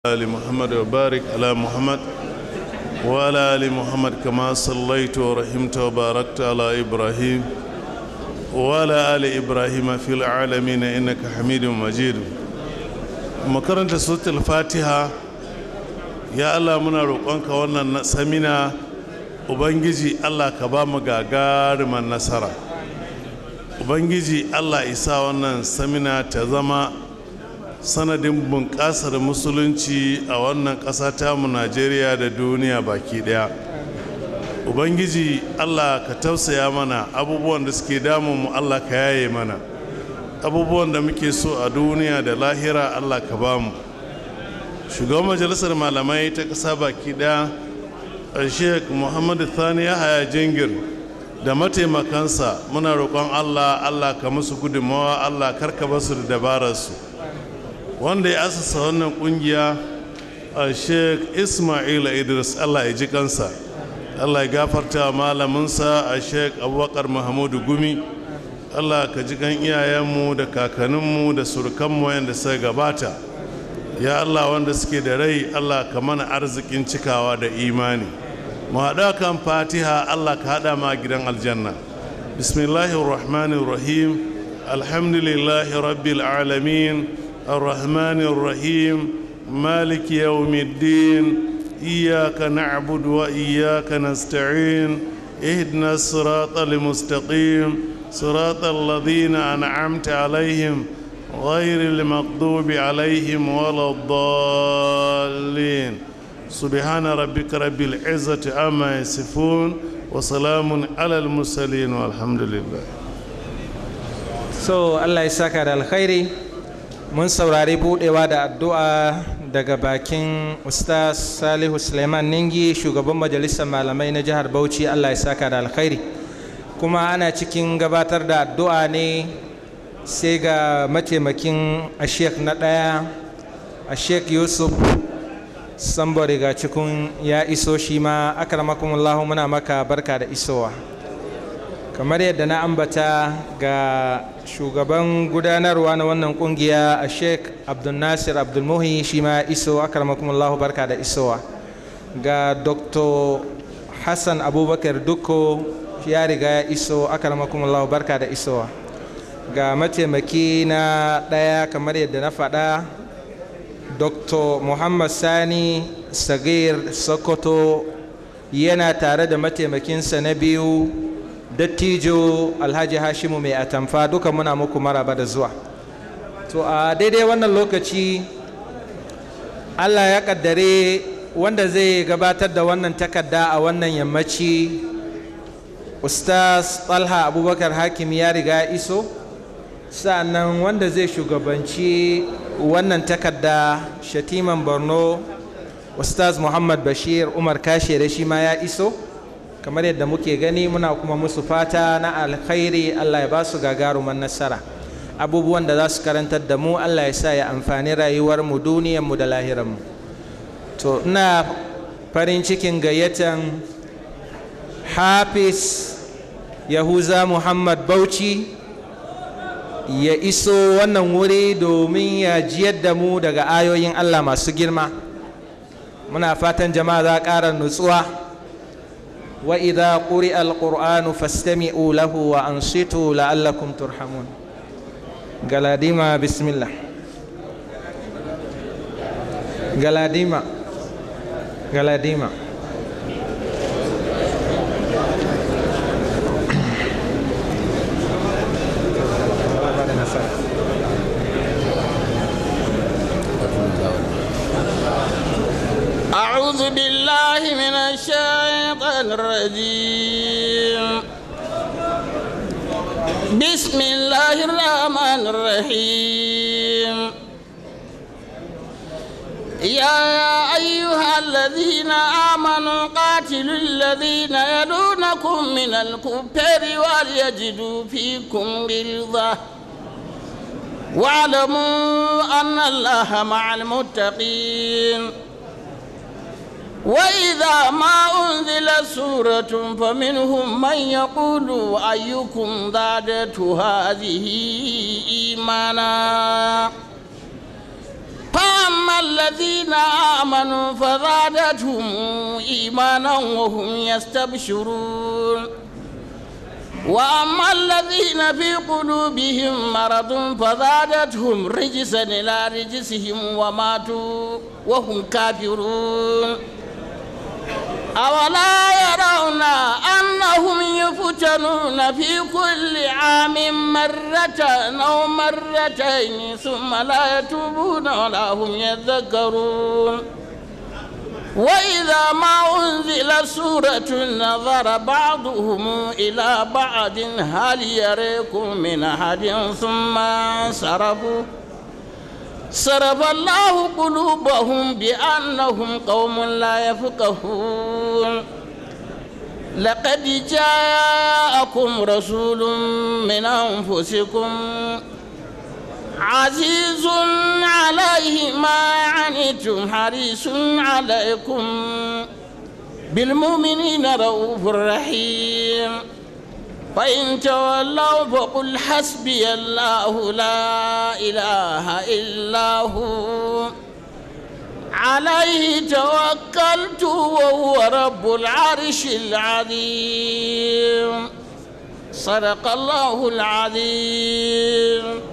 آل محمد وبارك على محمد وعلى آل محمد كما صليت ورحمت وباركت على إبراهيم وعلى آل إبراهيم في العالمين إنك حميد مجيد مكرنت سورة الفاتحة يا الله منا روقانك وانا سمينا Ubangiji Allah ka ba mu gagaruman nasara Ubangiji Allah isa wannan samina ta zama sanadin bunƙasar musulunci a wannan ƙasa tamu najeriya da duniya baki ɗaya ubangiji allah ka tausaya mana abubuwan da suke damun mu allah ka yaye mana abubuwan da muke so a duniya da lahira allah ka ba mu shugaban majalisar malamai ta ƙasa baki ɗaya sheikh muhammadu thani yahaya jingir da mataimakansa muna roƙon allah allah ka musu gudunmawa allah karka basu da dabararsu wanda ya asasa wannan kungiya a sheikh ismail idris allah ya ji kansa allah ya gafarta malaminsa a sheikh abubakar mahamudu gumi allah ka ji kan iyayenmu da kakanninmu da surukanmu yadda suka gabata ya allah wanda suke da rai allah ka mana arzikin cikawa da imani mu haɗa kan fatiha allah ka haɗa ma gidan aljanna bismillahirrahmanirrahim alhamdulillahi rabbil alamin الرحمن الرحيم مالك يوم الدين إياك نعبد وإياك نستعين اهدنا الصراط المستقيم صراط الذين أنعمت عليهم غير المغضوب عليهم ولا الضالين سبحان ربك رب العزة عما يصفون وسلام على المرسلين والحمد لله so Allah ya saka da alkhairi mun saurari budewa da addu'a daga bakin ustaz salihu suleiman ningi shugaban majalisar malamai na jihar bauchi allah ya saka da alkhairi kuma ana cikin gabatar da addu'a ne sai ga mataimakin ashek na ɗaya ashek yusuf sambori ga cikin ya iso shi ma akramakumullahu muna maka barka da isowa kamar yadda na ambata ga shugaban gudanarwa na wannan kungiya a sheik abdulnasir abdulmuhi shi ma iso akarmakumullahu barka da isowa ga dr hassan abubakar dukko ya riga ya iso akarmakumullahu barka da isowa ga mataimaki na ɗaya kamar yadda na faɗa dr muhammad sani sagir sokoto yana tare da mataimakinsa na biyu dattijo alhaji hashimu mai atamfa duka muna muku maraba da zuwa to a daidai wannan lokaci allah ya kaddare wanda zai gabatar da wannan takarda a wannan yammaci ustaz talha abubakar hakim ya riga iso sa'annan wanda zai shugabanci wannan takarda shatiman borno ustaz muhammad bashir umar kashe da shi ma ya iso kamar yadda muke gani muna kuma musu fata na alkhairi Allah ya ba su gagaruman nasara abubuwan da za su karantar da mu Allah ya sa ya amfani rayuwarmu duniyarmu da lahiranmu to ina farin cikin gayyatan hafiz yahuza muhammad bauchi ya iso wannan wuri domin ya jiyar da mu daga ayoyin Allah masu girma muna fatan jama'a za ƙara nutsuwa وإذا قرئ القرآن فاستمعوا له وأنصتوا لعلكم ترحمون قلاديما بسم الله قلاديما قلاديما أعوذ بالله من الشيطان الرجيم بسم الله الرحمن الرحيم يا أيها الذين آمنوا قاتلوا الذين يلونكم من الكفار وليجدوا فيكم غلظة واعلموا أن الله مع المتقين وإذا ما أنزلت سورة فمنهم من يقول أيكم زادت هذه إيمانا فأما فأما الذين آمنوا فزادتهم إيمانا وهم يستبشرون وأما الذين في قلوبهم مرض فزادتهم رجسا إلى رجسهم وماتوا وهم كافرون أولا يرون أنهم يفتنون في كل عام مرة أو مرتين ثم لا يتوبون ولا هم يذكرون وإذا ما أنزل سورة نظر بعضهم إلى بعض هل يريكم من أحد ثم صرفوا صرف الله قلوبهم بأنهم قوم لا يفقهون لقد جاءكم رسول من أنفسكم عزيز عليه ما عنتم حريص عليكم بالمؤمنين رؤوف رحيم فإن تولوا فقل حسبي الله لا إله إلا هو عليه توكلت وهو رب العرش العظيم صدق الله العظيم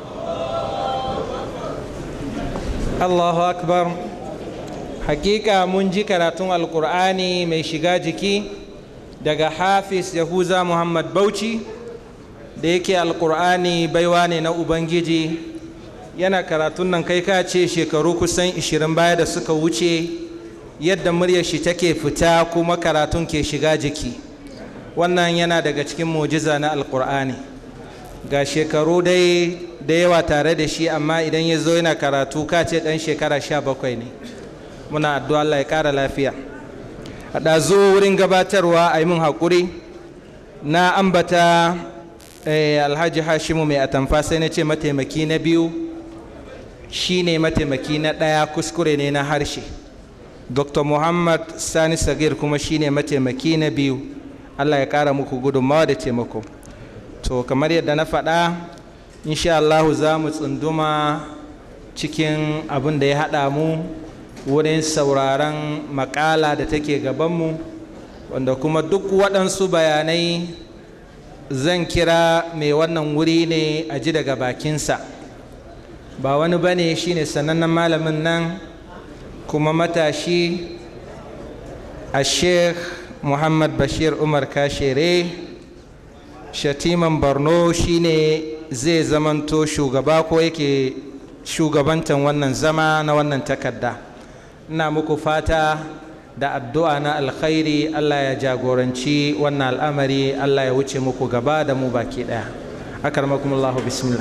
Allahu akbar hakika mun ji karatun alkur'ani mai shiga jiki daga hafiz yahuza muhammad bauchi da yake alkur'ani baiwa ne na ubangiji yana karatun nan kai ka ce shekaru kusan 20 baya da suka wuce yadda muryar shi take fita kuma karatun ke shiga jiki wannan yana daga cikin mujiza na alkur'ani ga shekaru dai da yawa tare da shi amma idan ya zo yana karatu ka ce ɗan shekara sha bakwai ne muna addu'a Allah ya ƙara lafiya a ɗazu wurin gabatarwa a yi min haƙuri na ambata alhaji hashimu mai atamfa sai na ce mataimaki na biyu shi ne mataimaki na ɗaya kuskure ne na harshe dr muhammad sani sagir kuma shi ne mataimaki na biyu Allah ya ƙara muku gudunmawa da taimako to kamar yadda na faɗa insha Allahu za mu tsunduma cikin abin da ya haɗa mu wurin sauraron makala da take gabanmu wanda kuma duk waɗansu bayanai zan kira mai wannan wuri ne a ji daga bakinsa ba wani ba ne shi ne sanannen malamin nan kuma matashi a sheikh muhammad bashir umar kashere shatiman borno shine zai zamanto shugaba ko yake shugabantan wannan zama na wannan takarda ina muku fata da addu'a na alkhairi allah ya jagoranci wannan al'amari allah ya wuce muku gaba da mu baki daya akarmakumullahu bismillah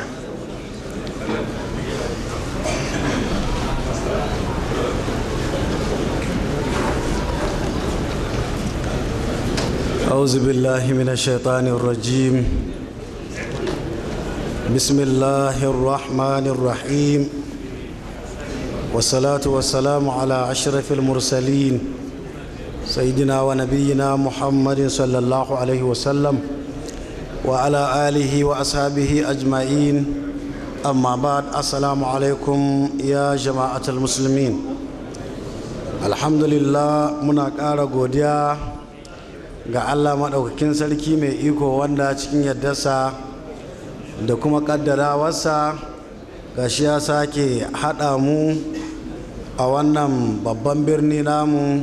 أعوذ بالله من الشيطان الرجيم بسم الله الرحمن الرحيم والصلاة والسلام على أشرف المرسلين سيدنا ونبينا محمد صلى الله عليه وسلم وعلى آله وأصحابه أجمعين أما بعد السلام عليكم يا جماعة المسلمين الحمد لله منك أرى godiya ga allah maɗaukakin sarki mai iko wanda cikin yardarsa da kuma ƙaddarawarsa ga shi ya sake haɗa mu a wannan babban birni namu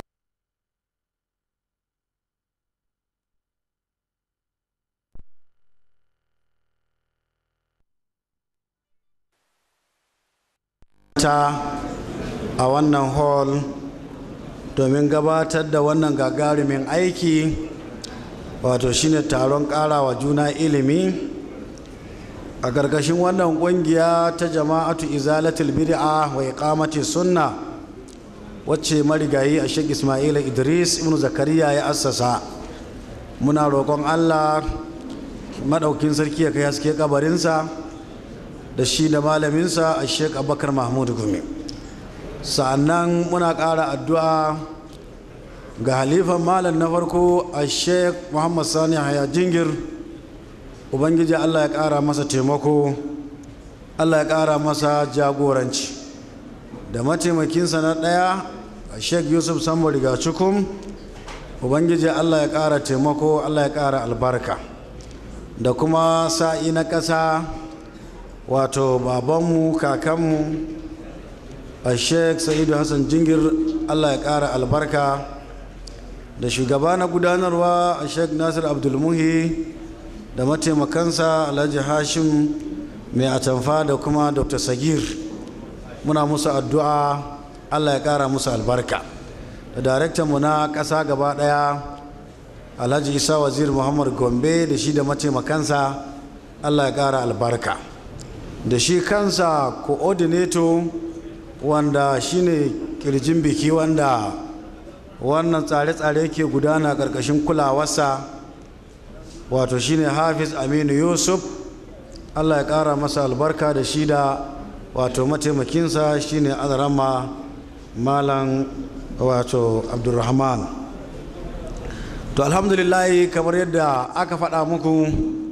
ta a wannan hall domin gabatar da wannan gagarumin aiki wato shine taron karawa juna ilimi a ƙarƙashin wannan ƙungiya ta jama'atu izalatul bid'a wa iqamati sunna wacce marigayi a shek ismaila idris ibn zakariya ya assasa muna roƙon allah maɗaukin sarki ya kai haske kabarinsa da shi da malaminsa a shek abubakar mahmud gumi sa'annan muna ƙara addu'a ga halifan malam na farko a sheik muhammad sani haya jingir ubangiji allah ya ƙara masa taimako allah ya ƙara masa jagoranci da mataimakinsa na ɗaya sheikh yusuf sambo riga cikum ubangiji allah ya ƙara taimako allah ya ƙara albarka da kuma sa'i na ƙasa wato babanmu kakanmu a sheikh sa'idu hassan jingir allah ya ƙara albarka da shugaba na gudanarwa a sheikh nasir abdulmuhi da mataimakansa alhaji hashim mai atamfa da kuma dr sagir muna musu addu'a allah ya ƙara musu albarka da daraktanmu na ƙasa gaba ɗaya alhaji isa wazir muhammad gombe da shi da mataimakansa allah ya ƙara albarka da shi kansa coordinator wanda shine kirjin biki wanda wannan tsare-tsare ke gudana ƙarƙashin kulawarsa wato shine hafiz aminu yusuf allah ya ƙara masa albarka da shi da wato mataimakinsa shine azarama malam wato abdulrahman to alhamdulillahi kamar yadda aka faɗa muku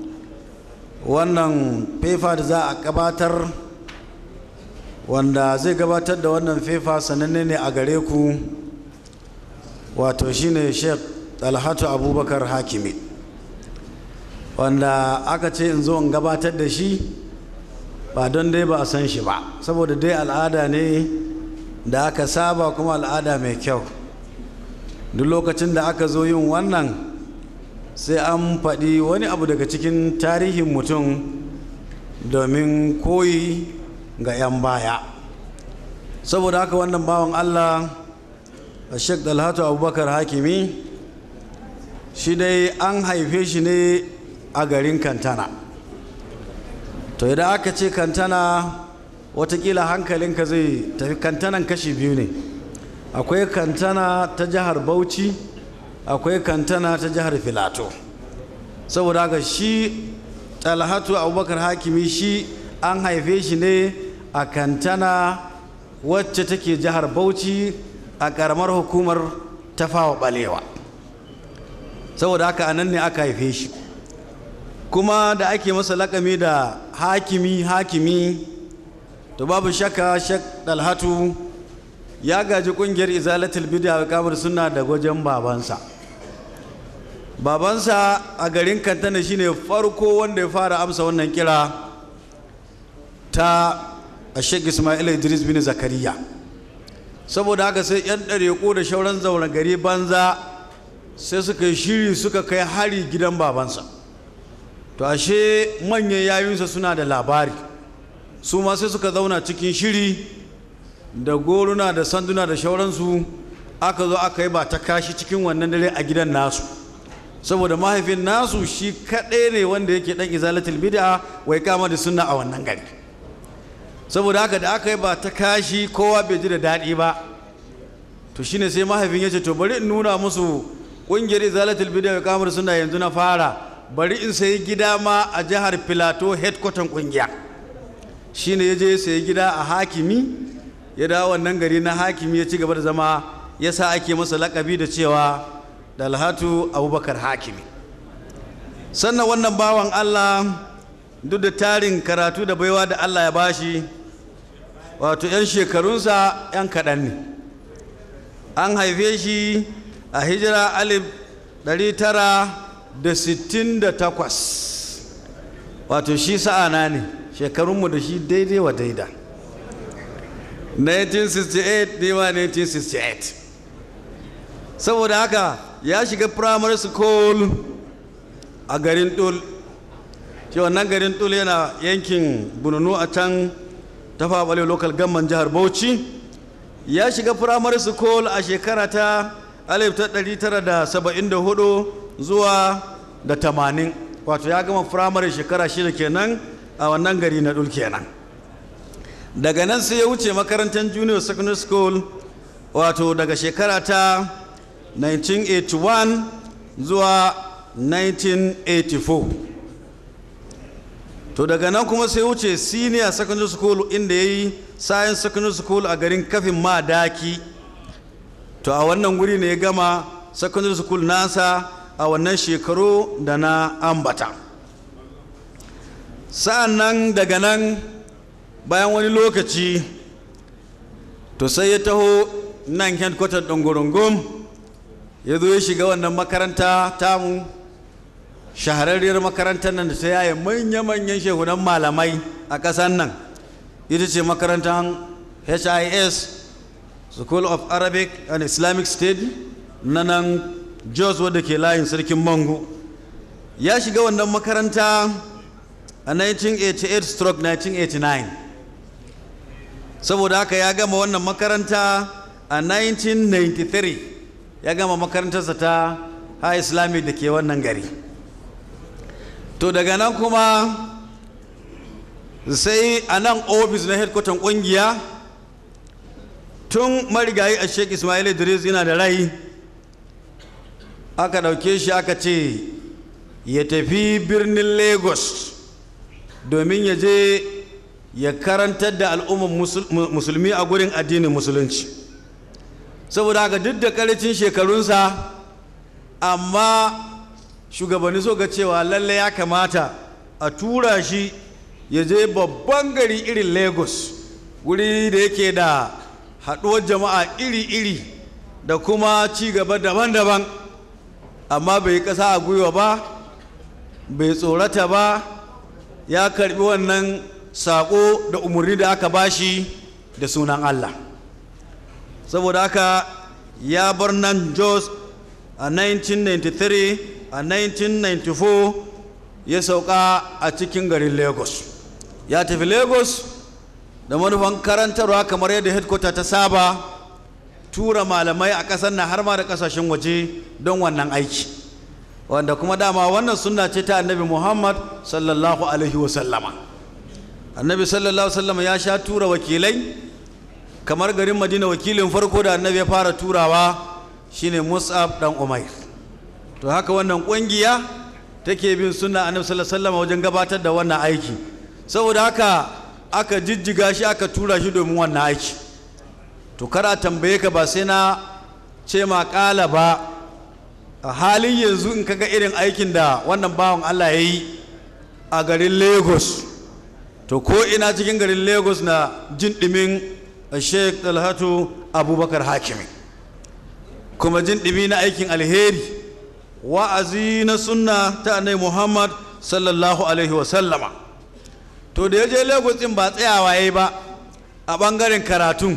wannan fefa da za a gabatar wanda zai gabatar da wannan fefa sananne ne a gare ku wato shine sheikh talhatu abubakar hakimi wanda aka ce in zo in gabatar da shi ba don dai ba a san shi ba saboda dai al'ada ne da aka saba kuma al'ada mai kyau duk lokacin da aka zo yin wannan sai an faɗi wani abu daga cikin tarihin mutum domin koyi ga 'yan baya saboda haka wannan bawan allah sheikh dalhatu abubakar hakimi shi dai an haife shi ne a garin kantana to idan aka ce kantana watakila hankalinka zai tafi kantanan kashi biyu ne akwai kantana ta jihar bauchi akwai kantana ta jihar filato saboda haka shi talhatu abubakar hakimi shi an haife shi ne a kantana wacce take jihar bauchi a karamar hukumar tafawa balewa saboda haka anan ne aka haife shi kuma da ake masa lakami da hakimi hakimi to babu shakka shak dalhatu ya gaji kungiyar izalatul bid'a wa kamar sunna da gwajin babansa babansa a garin kantana shine farko wanda ya fara amsa wannan kira ta Sheikh Ismail Idris bin Zakariya saboda haka sai yan ɗareko da shauran zaune gari banza sai suka yi shiri suka kai hari gidan babansa to ashe manyan yayunsa suna da labari su ma sai suka zauna cikin shiri da goruna da sanduna da shauransu aka zo aka yi ba ta kashi cikin wannan dare a gidan nasu saboda mahaifin nasu shi kaɗai ne wanda yake ɗan izalatul bid'a wai kama da sunna a wannan gari saboda haka da aka yi ba ta kashi kowa bai ji da daɗi ba to shine sai mahaifin ya ce to bari in nuna musu ƙungiyar izalatul bid'a wai kama da sunna yanzu na fara bari in sayi gida ma a jihar filato headquarter ƙungiya shine ya je ya sayi gida a hakimi ya dawo wannan gari na hakimi ya ci gaba da zama ya sa ake masa lakabi da cewa dalhatu abubakar hakimi sannan wannan bawan allah duk da tarin karatu da baiwa da allah ya bashi wato 'yan shekarunsa 'yan kaɗan ne an haife shi a hijira alif 968 wato shi sa'ana ne shekarunmu da shi daidai wa daida 1968 nema 1968 saboda haka ya shiga primary school a garin dul shi wannan garin dul yana yankin bununu a can tafabale local government jihar bauchi ya shiga primary school a shekara ta 1974 zuwa da 80 wato ya gama primary shekara shida kenan a wannan gari na dul kenan daga nan sai ya wuce makarantar junior secondary school wato daga shekara ta 1981 zuwa 1984 to daga nan kuma sai wuce senior secondary school inda ya yi science secondary school a garin kafin madaki to a wannan guri ne ya gama secondary school nasa a wannan shekaru da na ambata sa'an nan daga nan bayan wani lokaci to sai ya taho nan headquarter ɗin gurungum ya zo ya shiga wannan makaranta tamu shahararriyar makarantar nan da ta yaye manya-manyan shehunan malamai a ƙasar nan ita ce makarantar his school of arabic and islamic study na nan jos wadda ke layin sarkin mango ya shiga wannan makaranta a 1988 stroke 1989 saboda haka ya gama wannan makaranta a 1993 ya gama makarantarsa ta high islamic da ke wannan gari to daga nan kuma sai a nan ofis na headquarter kungiya tun marigayi a sheik ismail idris yana da rai aka ɗauke shi aka ce ya tafi birnin lagos domin ya je ya karantar da al'ummar musulmi a gurin addinin musulunci saboda haka duk da karicin shekarunsa amma shugabanni so ga cewa lalle ya kamata a tura shi ya je babban gari irin lagos wuri da yake da haɗuwar jama'a iri-iri da kuma ci gaba daban-daban amma bai ƙasa a gwiwa ba bai tsorata ba ya karbi wannan saƙo da umarni da aka bashi da sunan Allah saboda haka ya bar nan Jos a 1993 a 1994 ya sauka a cikin garin Lagos ya tafi Lagos da manufan karantarwa kamar yadda headquarter ta saba tura malamai a ƙasar na har ma da ƙasashen waje don wannan aiki wanda kuma dama wannan sunna ce ta annabi muhammad sallallahu alaihi wasallama annabi sallallahu wasallama ya sha tura wakilai kamar garin madina wakilin farko da annabi ya fara turawa shine mus'ab dan umair to haka wannan kungiya take bin sunna annabi sallallahu alaihi wasallama wajen gabatar da wannan aiki saboda haka aka jijjiga shi aka tura shi domin wannan aiki to kara tambaye ka ba sai na ce ma kala ba a halin yanzu in kaga irin aikin da wannan bawan Allah ya yi a garin Lagos to ko ina cikin garin Lagos na jin ɗimin Sheikh Talhatu Abubakar Hakimi kuma jin ɗimi na aikin alheri wa'azi na sunna ta annabi Muhammad sallallahu alaihi wa sallama to da ya je Lagos din ba tsayawa yayi ba a ɓangaren karatun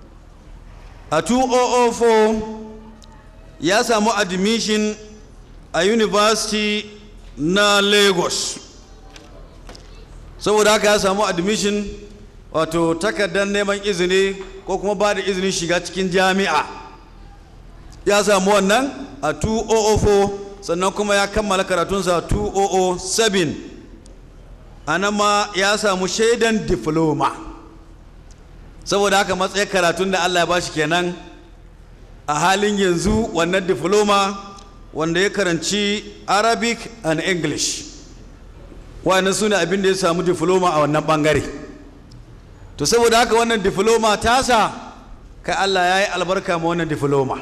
a 2004 ya samu admission a university na lagos saboda haka ya samu admission wato takardar neman izini ko kuma ba da izinin shiga cikin jami'a ya samu wannan a 2004 sannan kuma ya kammala karatunsa 2007 a nan ma ya samu shaidan diploma saboda haka matsayin karatun da allah ya bashi kenan a halin yanzu wannan diploma wanda ya karanci arabic and english wannan su ne abin da ya samu diploma a wannan bangare to saboda haka wannan diploma tasa kai allah ya yi albarka ma wannan diploma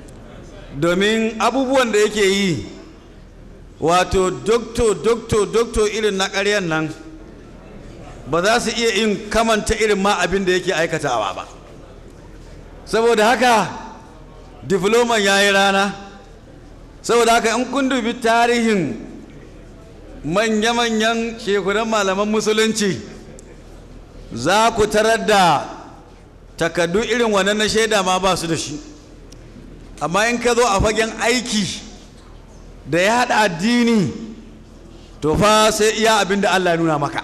domin abubuwan da yake yi wato dokto dokto dokto irin na ƙaryan nan ba za su iya yin kamanta irin ma abin da yake aikatawa ba saboda haka difloman ya yi rana saboda haka in kun dubi tarihin manya-manyan shekuran malaman musulunci za ku tarar da takaddu irin wannan na shaida ma ba su da shi amma in ka zo a fagen aiki da ya haɗa addini to fa sai iya abin da Allah ya nuna maka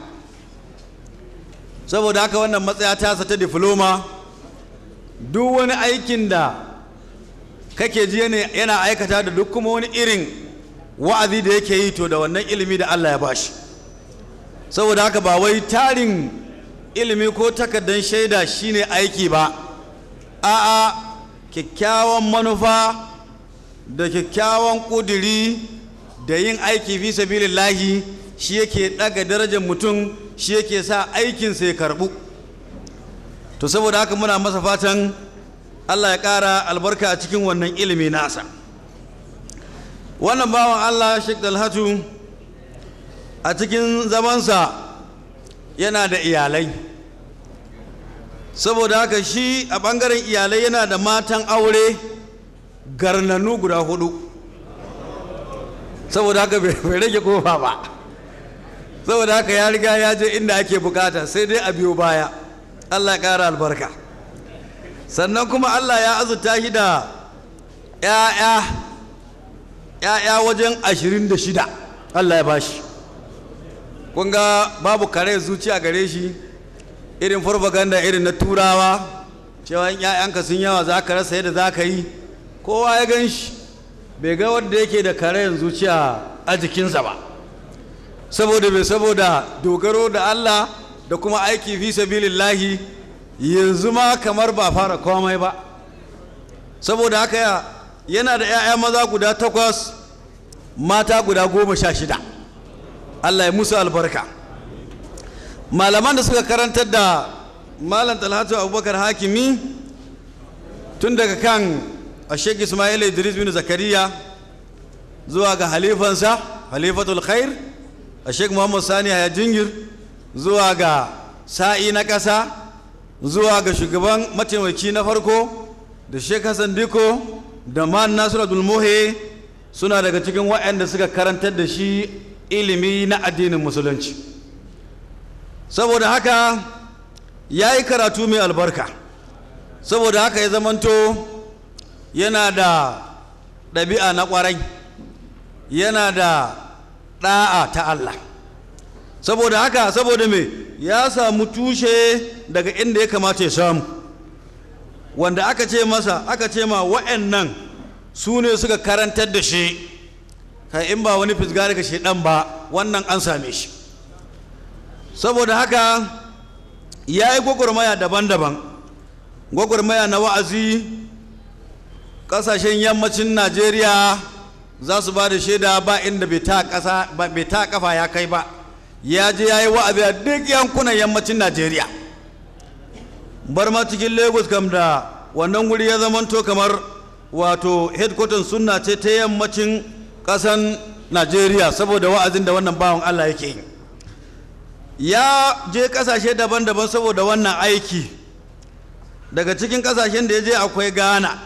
saboda haka wannan matsaya tasa ta difloma duk wani aikin da kake ji yana aikata da duk kuma wani irin wa'azi da yake yi to da wannan ilimi da Allah ya bashi saboda haka ba wai tarin ilimi ko takardar shaida shine aiki ba a'a kyakkyawan manufa da kyakkyawan ƙudiri da yin aiki fi sabilillahi shi yake ɗaga darajar mutum shi yake sa aikinsa ya karɓu to saboda haka muna masa fatan Allah ya ƙara albarka a cikin wannan ilimi nasa wannan bawan Allah Sheikh Dalhatu a cikin zamansa yana da iyalai saboda haka shi a ɓangaren iyalai yana da matan aure garnanu guda hudu saboda haka bai rage kofa ba saboda haka ya riga ya je inda ake bukata sai dai a biyo baya allah ya ƙara albarka sannan kuma allah ya azurta shi da 'ya'ya 'ya'ya wajen ashirin da shida allah ya bashi kun ga babu kare zuciya gare shi irin farfaganda irin na turawa cewa in 'ya'yanka sun yawa za ka rasa yadda za ka yi kowa ya gan shi bai ga wanda yake da karayen zuciya a jikinsa ba saboda bai saboda dogaro da Allah da kuma aiki fi sabilillahi yanzu ma kamar ba fara komai ba saboda haka yana da 'ya'ya maza guda takwas mata guda goma sha shida Allah ya musu albarka malaman da suka karantar da malam talhatu abubakar hakimi tun daga kan ashek ismail idris bin zakariya zuwa ga halifansa halifatul khair ashek muhammad sani ya jingir zuwa ga sa'i na ƙasa zuwa ga shugaban mataimaki na farko da shek hassan diko da man nasiru abdulmuhe suna daga cikin waɗanda suka karantar da shi ilimi na addinin musulunci saboda haka ya yi karatu mai albarka saboda haka ya zamanto yana da ɗabi'a na ƙwarai yana da ɗa'a ta Allah saboda haka saboda me ya samu tushe daga inda ya kamata ya samu wanda aka ce masa aka ce ma wa'annan su ne suka karantar da shi kai in ba wani fisga daga ɗan ba wannan an same shi saboda haka ya yi gwagwarmaya daban-daban gwagwarmaya na wa'azi ƙasashen yammacin najeriya za su ba da shaida ba inda bai ta kafa ya kai ba ya je ya yi wa'azi a duk yankunan yammacin najeriya bar ma cikin lagos kam da wannan wuri ya zamanto kamar wato headquarter sunna ce ta yammacin ƙasan najeriya saboda wa'azin da wannan bawan allah yake yi ya je kasashe daban-daban saboda wannan aiki daga cikin kasashen da ya je akwai ghana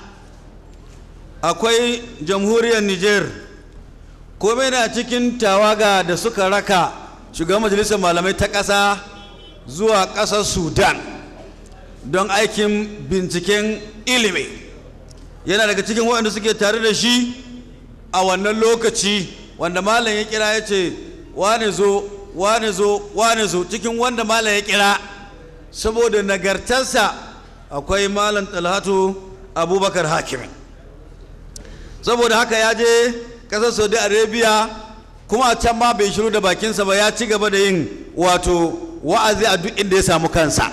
akwai jamhuriyar niger kuma na cikin tawaga da suka raka shugaban majalisar malamai ta ƙasa zuwa ƙasar sudan don aikin binciken ilimi yana daga cikin waɗanda suke tare da shi a wannan lokaci wanda malam ya kira ya ce wane zo wane zo wane zo cikin wanda malam ya kira saboda nagartarsa akwai malam talhatu abubakar hakimi saboda haka ya je ƙasar saudi arabia kuma a can ma bai shiru da bakinsa ba ya ci gaba da yin wato wa'azi a duk inda ya samu kansa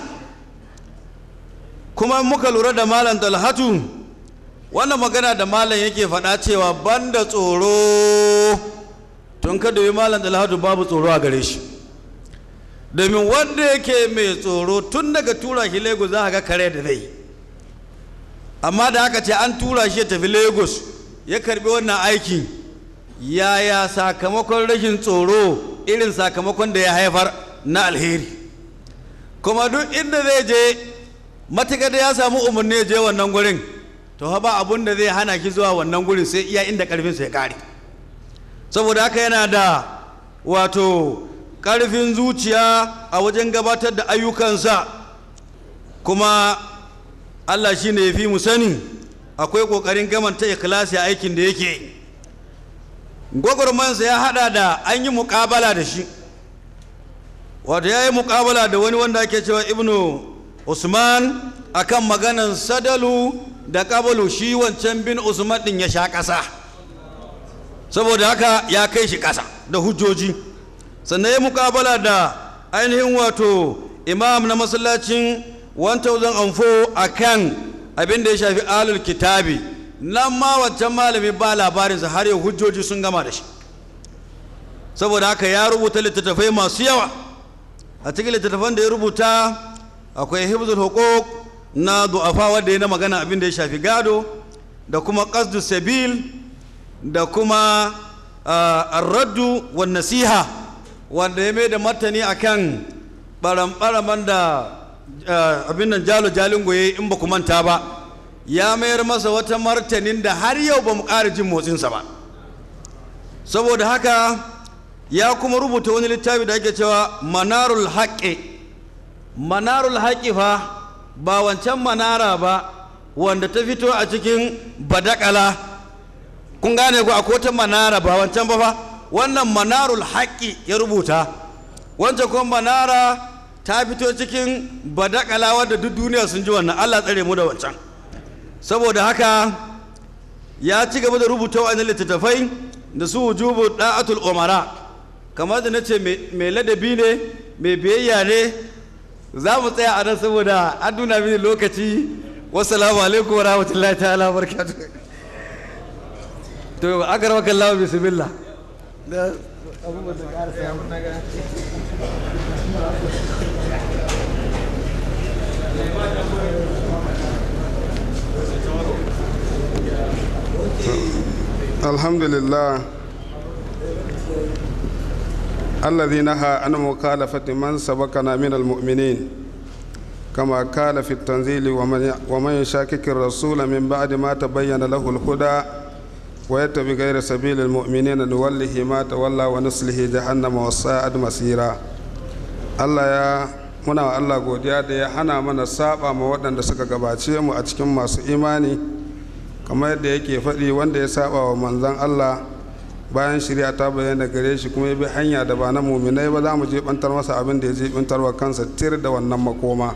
kuma muka lura da malam talhatu wannan magana da malam yake faɗa cewa banda tsoro tun ka domin malam talhatu babu tsoro a gare shi domin wanda yake mai tsoro tun daga tura shi lagos za a ga kare da zai amma da aka ce an tura shi ya tafi lagos ya karbi wannan aiki yaya sakamakon rashin tsoro irin sakamakon da ya haifar na alheri kuma duk inda zai je matuƙa da ya samu umarni ya je wannan gurin to ba abun da zai hana ki zuwa wannan gurin sai iya inda ƙarfinsa ya ƙare saboda haka yana da wato ƙarfin zuciya a wajen gabatar da ayyukansa kuma allah shi ne ya fi mu sani akwai ƙoƙarin gamanta ikhlasi a aikin da yake gwagwarmansa ya hada da an yi muƙabala da shi wato ya yi muƙabala da wani wanda ake cewa ibnu usman akan maganan sadalu da ƙabalu shi wancan bin usman ɗin ya sha ƙasa saboda haka ya kai shi ƙasa da hujjoji sannan ya muƙabala da ainihin wato imam na masallacin 1004 a kan abin da ya shafi alul kitabi nan ma wancan malami ba labarinsa har yau hujjoji sun gama da shi saboda haka ya rubuta littattafai masu yawa a cikin littattafan da ya rubuta akwai hibzul hukuk na du'afa wanda ya na magana abin da ya shafi gado da kuma qasdu sabil da kuma arraddu wa nasiha wanda ya mai da martani akan baran-baraman da abin nan jalo jalingo ya in ba ku manta ba ya mayar masa wata martanin da har yau ba mu ƙara jin motsinsa ba saboda haka ya kuma rubuta wani littafi da ake cewa manarul haƙƙi manarul haƙƙi fa ba wancan manara ba wanda ta fito a cikin badakala kun gane ku akwai wata manara ba wancan ba fa wannan manarul haƙƙi ya rubuta wancan kuma manara ta fito cikin badakala wadda duk duniya sun ji wannan allah tsare mu da wancan saboda haka ya ci gaba da rubuta wa'annan littattafai da su wujubu da'atul umara kamar da na ce mai ladabi ne mai biyayya ne za mu tsaya a nan saboda an nuna mini lokaci wassalamu alaikum wa rahmatullahi ta'ala barkatu to aka rawa kallawa bismillah alhamdulillah الذي نهى عن مخالفة من سبقنا من المؤمنين كما قال في التنزيل ومن ومن يشاكك الرسول من بعد ما تبين له الهدى ويتبع غير سبيل المؤمنين نوله ما تولى ونصله جهنم وساءت مسيرا الله يا muna wa Allah godiya da ya hana mana saba ma waɗanda suka gabace mu a cikin masu imani kamar yadda yake faɗi wanda ya saba wa manzon Allah bayan shirya ta bayyana gare shi kuma ya bi hanya da ba na muminai ba za mu jibantar masa abin da ya jibantar wa kansa tir da wannan makoma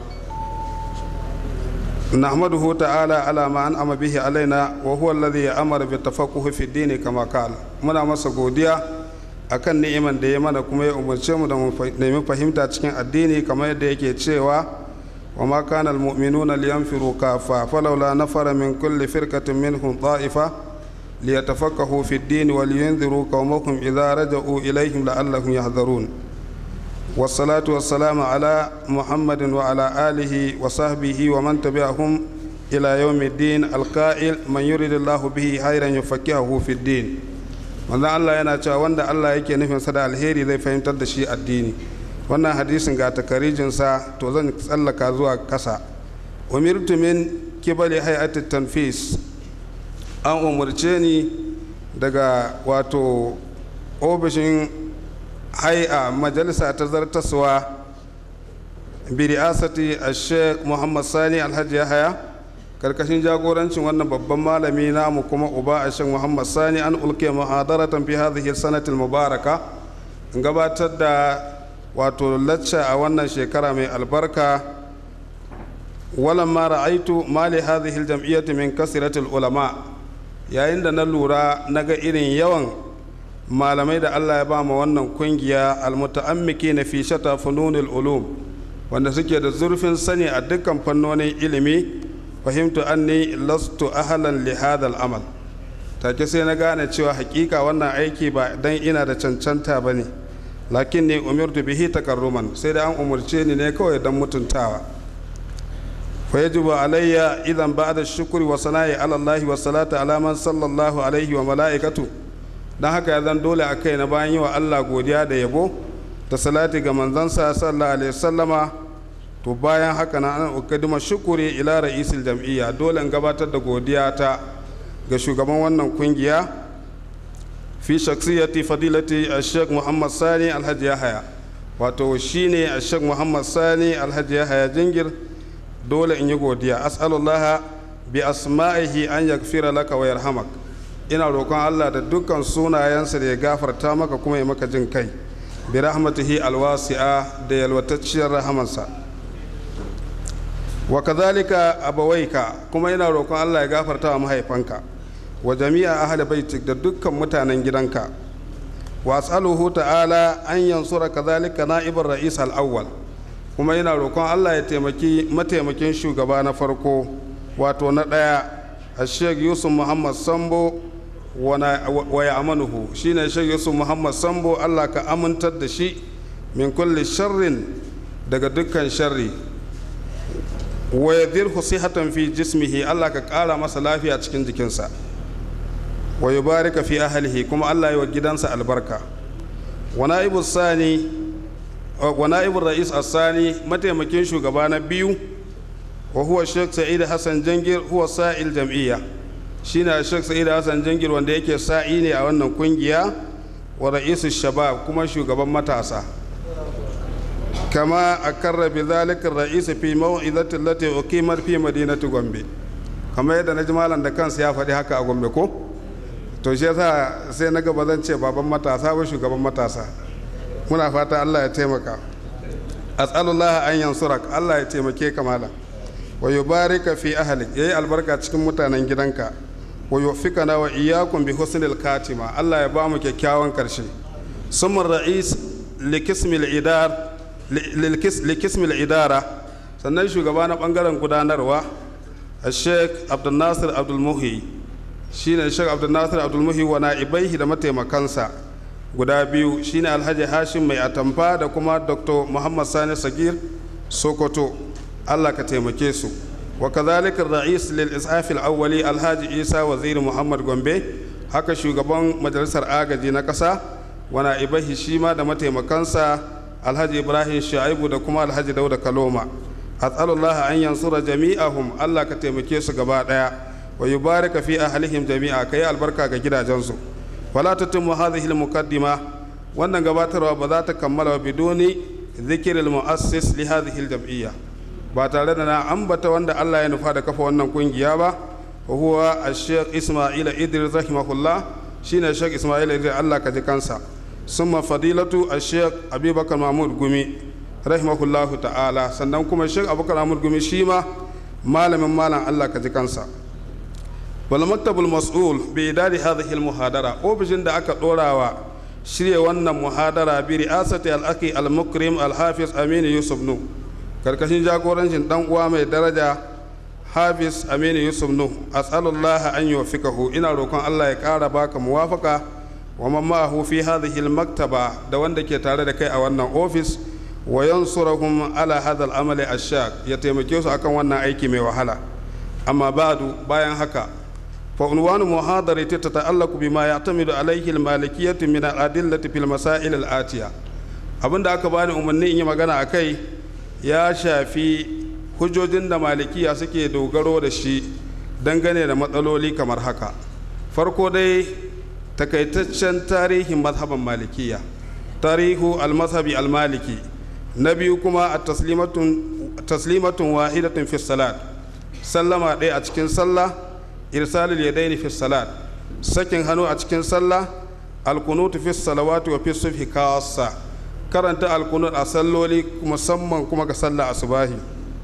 nahmaduhu ta'ala ala ma an ama bihi alaina wa huwa alladhi amara bi tafaqquhi fi dini kama qala muna masa godiya akan ni'iman da ya mana kuma ya umarce mu da mu nemi fahimta cikin addini kamar yadda yake cewa wa ma kana almu'minuna liyanfiru kafa falawla nafara min kulli firqatin minhum ta'ifa ليتفقهوا في الدين ولينذروا قومهم إذا رجعوا إليهم لعلهم يحذرون والصلاة والسلام على محمد وعلى آله وصحبه ومن تبعهم إلى يوم الدين القائل من يريد الله به خيرا يفقهه في الدين wanda Allah yana cewa wanda Allah yake nufin sa da alheri zai fahimtar da shi addini wannan hadisin ga takarijinsa to zan tsallaka zuwa kasa umirtu min kibali hay'atit tanfis an umarce ni daga wato ofishin hai'a majalisa ta zartaswa biriyasati a sheikh muhammad sani alhaji yahaya karkashin jagorancin wannan babban malami namu kuma uba a sheikh muhammad sani an ulke muhadaratan fi hadhihi sanatil mubaraka gabatar da wato lacca a wannan shekara mai albarka walamma ra'aitu mali hadhihi aljam'iyyati min kasratil ulama' yayin da na lura na ga irin yawan malamai da allah ya ba ma wannan kungiya almuta'ammiki na fi shata fununil ulum wanda suke da zurfin sani a dukkan fannonin ilimi fahimtu anni lastu ahlan li hadal amal take sai na gane cewa hakika wannan aiki ba dan ina da cancanta ba ne lakin ne umirtu bihi takarruman sai da an umarce ni ne kawai dan mutuntawa فيجب علي إذا بعد الشكر وصناء على الله والصلاة على من صلى الله عليه وملائكته dan haka ya zan dole a kai na bayan yi wa Allah godiya da yabo da salati ga manzansa sallallahu alaihi wasallama to bayan haka na an ukadima shukuri ila ra'isil jam'iyya dole in gabatar da godiya ta ga shugaban wannan kungiya fi shaksiyati fadilati ash-sheikh Muhammad Sani Alhaji Yahaya wato shine ash-sheikh Muhammad Sani Alhaji Yahaya jingir dole in yi godiya as'alullaha bi asma'ihi an yaghfira laka wa yarhamak ina roƙon Allah da dukkan sunayensa da ya gafarta maka kuma ya maka jin kai bi rahmatihi alwasi'a da yalwatacciyar rahamansa wa kadhalika abawaika kuma ina roƙon Allah ya gafarta wa mahaifanka wa jami'a ahli baitik da dukkan mutanen gidanka wa as'aluhu ta'ala an yansura kadhalika na'ibar ra'is al-awwal kuma yana roƙon allah ya taimaki mataimakin shugaba na farko wato na ɗaya a sheikh yusuf muhammad sambo wa ya amanuhu shine sheikh yusuf muhammad sambo allah ka amintar da shi min kulli sharrin daga dukkan sharri wa yadirhu sihatan fi jismihi allah ka ƙara masa lafiya cikin jikinsa wa yubarika fi ahlihi kuma allah ya wa gidansa albarka wa na'ibu sani wa na'ibur ra'is asani mataimakin shugaba na biyu wa huwa Sheikh Sa'id Hassan Jangir huwa sa'il jam'iyya shine Sheikh Sa'id Hassan Jangir wanda yake sa'i ne a wannan kungiya wa ra'isu shabab kuma shugaban matasa kama akarra bi zalika ra'is fi maw'izati allati uqimat fi madinati Gombe kamar yadda na ji malam da kansa ya faɗi haka a Gombe ko to shi yasa sai na gaba zan ce baban matasa ba shugaban matasa muna fata Allah ya taimaka as'alullah an yansurak Allah ya taimake ka malam wa yubarika fi ahlik yayi albarka cikin mutanen gidanka wa yufikana wa iyyakum bi husnil katima Allah ya ba mu kyakkyawan karshe summa ra'is likismil idar likismil idara sannan shugaba na bangaren gudanarwa Sheikh Abdul Nasir Abdul Muhi shine Sheikh Abdul Nasir Abdul Muhi wa na'ibaihi da mataimakansa guda biyu shine Alhaji Hashim mai atamfa da kuma Dr. Muhammad Sani Sagir Sokoto Allah ka taimake su wa kadhalika ra'is lil isaf al awwali alhaji Isa waziri Muhammad Gombe haka shugaban majalisar agaji na kasa wa na'ibahi shi ma da mataimakansa alhaji Ibrahim Shaibu da kuma alhaji Dauda Kaloma as'alullah an yansura jami'ahum Allah ka taimake su gaba daya wa yubarika fi ahlihim jami'a kai albarka ga gidajensu wala tatimmu hadhihi al muqaddima wannan gabatarwa ba za ta kammala biduni ذكر المؤسس لهذه الجمعيه ba tare da na ambata wanda Allah ya nufa da kafa wannan kungiya ba wa huwa al-sheikh Ismail Idris rahimahullah shine Sheikh Ismail Idris Allah ka ji kansa summa fadilatu al-sheikh Abubakar Mahmud Gumi rahimahullah ta'ala sannan kuma Sheikh Abubakar Mahmud Gumi shi ma malamin malam Allah ka ji kansa wal maktabul mas'ul bi idadi hadhihi al-muhadara ofishin da aka dorawa shirya wannan muhadara bi ri'asati al-akhi al-mukrim al-hafiz Aminu Yusuf Nu karkashin jagorancin dan uwa mai daraja hafiz aminu yusuf nu as'alullah an yuwaffiqahu ina roƙon Allah ya ƙara baka muwafaka wa man ma'ahu fi hadhihi al-maktaba da wanda ke tare da kai a wannan ofis wa yansurahum ala hadha al-amal ash-shaq ya taimake su akan wannan aiki mai wahala amma ba'du bayan haka fa unwanu muhadarati tata'allaqu bima ya'tamidu alayhi al-malikiyyah min al-adillati fil masail al-atiya abinda aka bani umarni in yi magana akai ya shafi hujjojin da malikiya suke dogaro da shi dangane da matsaloli kamar haka farko dai takaitaccen tarihin mazhaban malikiya tarihu almazhabi almaliki na biyu kuma a taslimatun wahidatun fi salat sallama ɗaya a cikin sallah irsalul yadaini fi salat sakin hannu a cikin sallah alkunutu fi salawati wa fi subhi kawassa karanta alkunut a salloli musamman kuma ga sallah asubahi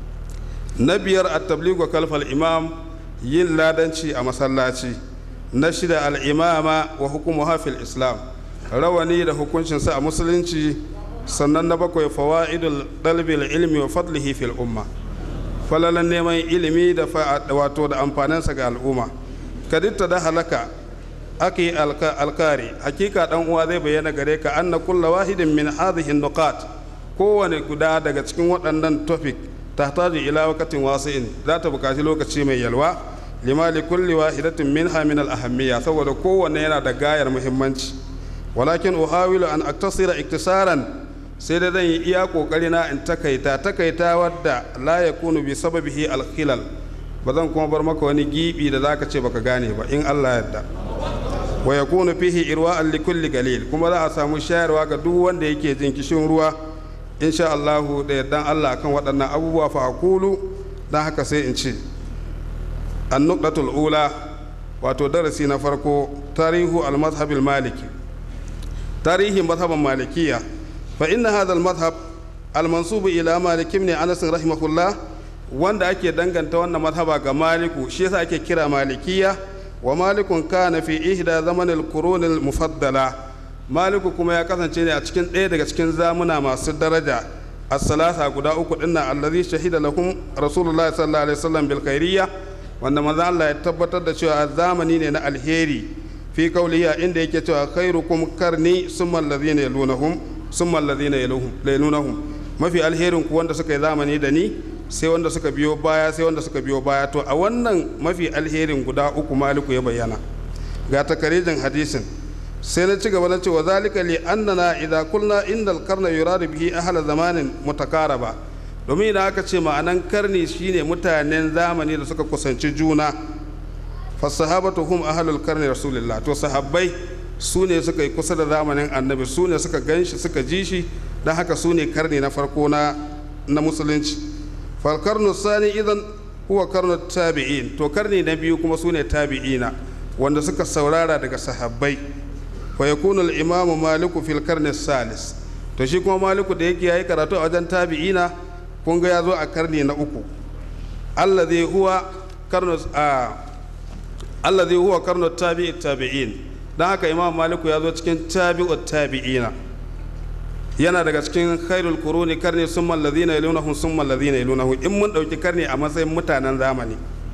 na biyar a tabligu kalfal imam yin ladanci a masallaci na shida al'imama wa hukumu hafil islam rawani da hukuncinsa a musulunci sannan na bakwai fawa'idul dalbil ilmi wa fadlihi fil umma falalan neman ilimi da wato da amfaninsa ga al'umma kaditta da halaka ake alkari hakika dan uwa zai bayyana gare ka anna kulla wahidin min hadhihi nuqat kowane guda daga cikin waɗannan topic tahtaju ila waqtin wasi'in za ta buƙaci lokaci mai yalwa lima li kulli wahidatin minha min al ahammiya saboda kowanne yana da gayar muhimmanci walakin uhawilu an aktasira iktisaran sai da zan yi iya kokari na in takaita takaita wadda la yakunu bi sababihi al khilal ba zan kuma bar maka wani gibi da zaka ce baka gane ba in Allah yarda wa yakunu fihi irwa'an li kulli galil kuma za a samu shayarwa ga duk wanda yake jin kishin ruwa insha Allah da yardan Allah kan waɗannan abubuwa fa aqulu dan haka sai in ce an-nuqtatul ula wato darasi na farko tarihu al-madhhab al-maliki tarihin madhhaban malikiya fa inna hadha al-madhhab al-mansub ila malik ibn anas rahimahullah wanda ake danganta wannan madhhaba ga maliku shi yasa ake kira malikiya wa malikun kana fi ihda zaman al-qurun al-mufaddala maliku kuma ya kasance ne a cikin ɗaya daga cikin zamuna masu daraja as-salasa guda uku dinnan allazi shahida lahum rasulullahi sallallahu alaihi wasallam bil khairiyya wanda manzo Allah ya tabbatar da cewa zamani ne na alheri fi kauliya inda yake cewa khairukum karni summa allazina yalunahum summa allazina yalunahum mafi alherin ku wanda suka yi zamani da ni sai wanda suka biyo baya sai wanda suka biyo baya to a wannan mafi alherin guda uku maliku ya bayyana ga takarijin hadisin sai na ci gaba na ce wa zalika li annana idza kulna innal qarna yuradu bihi ahla zamanin mutakaraba domin idan aka ce ma'anan karni shine mutanen zamani da suka kusanci juna fasahabatu hum ahlul karni rasulillah to sahabbai su ne suka yi kusa da zamanin annabi su ne suka ganshi suka ji shi don haka su ne karni na farko na na musulunci falkarnu sani idan huwa karnu tabi'in to karni na biyu kuma su ne tabi'ina wanda suka saurara daga sahabbai fa yakunu al-imamu maliku fil karni salis to shi kuma maliku da yake yayi karatu a wajen tabi'ina kun ga ya zo a karni na uku alladhi huwa karnu a alladhi huwa karnu tabi'i tabi'in dan haka imam maliku ya zo cikin tabi'ut tabi'ina yana daga cikin khairul kuruni karni summa alladhina yalunahum summa alladhina yalunahum in mun dauki karni a matsayin mutanen zamani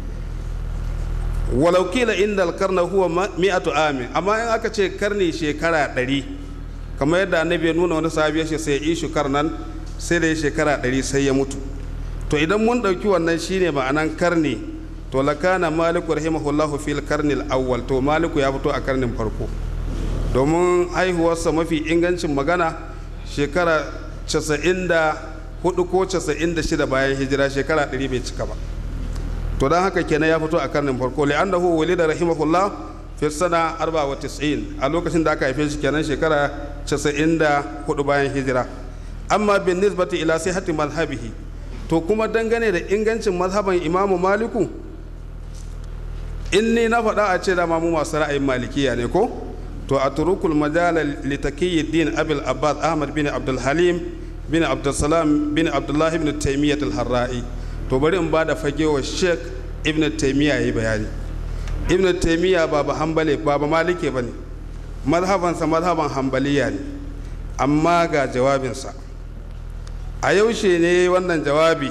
walau kila inda alkarna huwa mi'atu amin amma in aka ce karni shekara ɗari kamar yadda annabi ya nuna wani sahabi ya ce sai ishu karnan sai da ya shekara ɗari sai ya mutu to idan mun ɗauki wannan shine ma'anan karni to lakana maliku rahimahullahu fil karnil awwal to maliku ya fito a karnin farko domin haihuwarsa mafi ingancin magana shekara 94 ko 96 bayan hijira shekara 100 bai cika ba to don haka kenan ya fito a karnin farko li'annahu walida rahimahullah fi sana 94 a lokacin da aka haife shi kenan shekara 94 bayan hijira amma bin nisbati ila sihhati mazhabihi to kuma dangane da ingancin mazhaban imamu maliku in ni na faɗa a ce da mu masu ra'ayin malikiya ne ko to a turukul majala litakiyuddin abil abbas ahmad bin abdul halim bin abdul salam bin abdullahi bin taymiyyah al-harra'i to bari in ba da fage wa sheik ibn taimiyya yi bayani ibn taimiyya ba ba hambale ba ba malike ba ne mazhabansa mazhaban hambaliya ne amma ga jawabinsa a yaushe ne wannan jawabi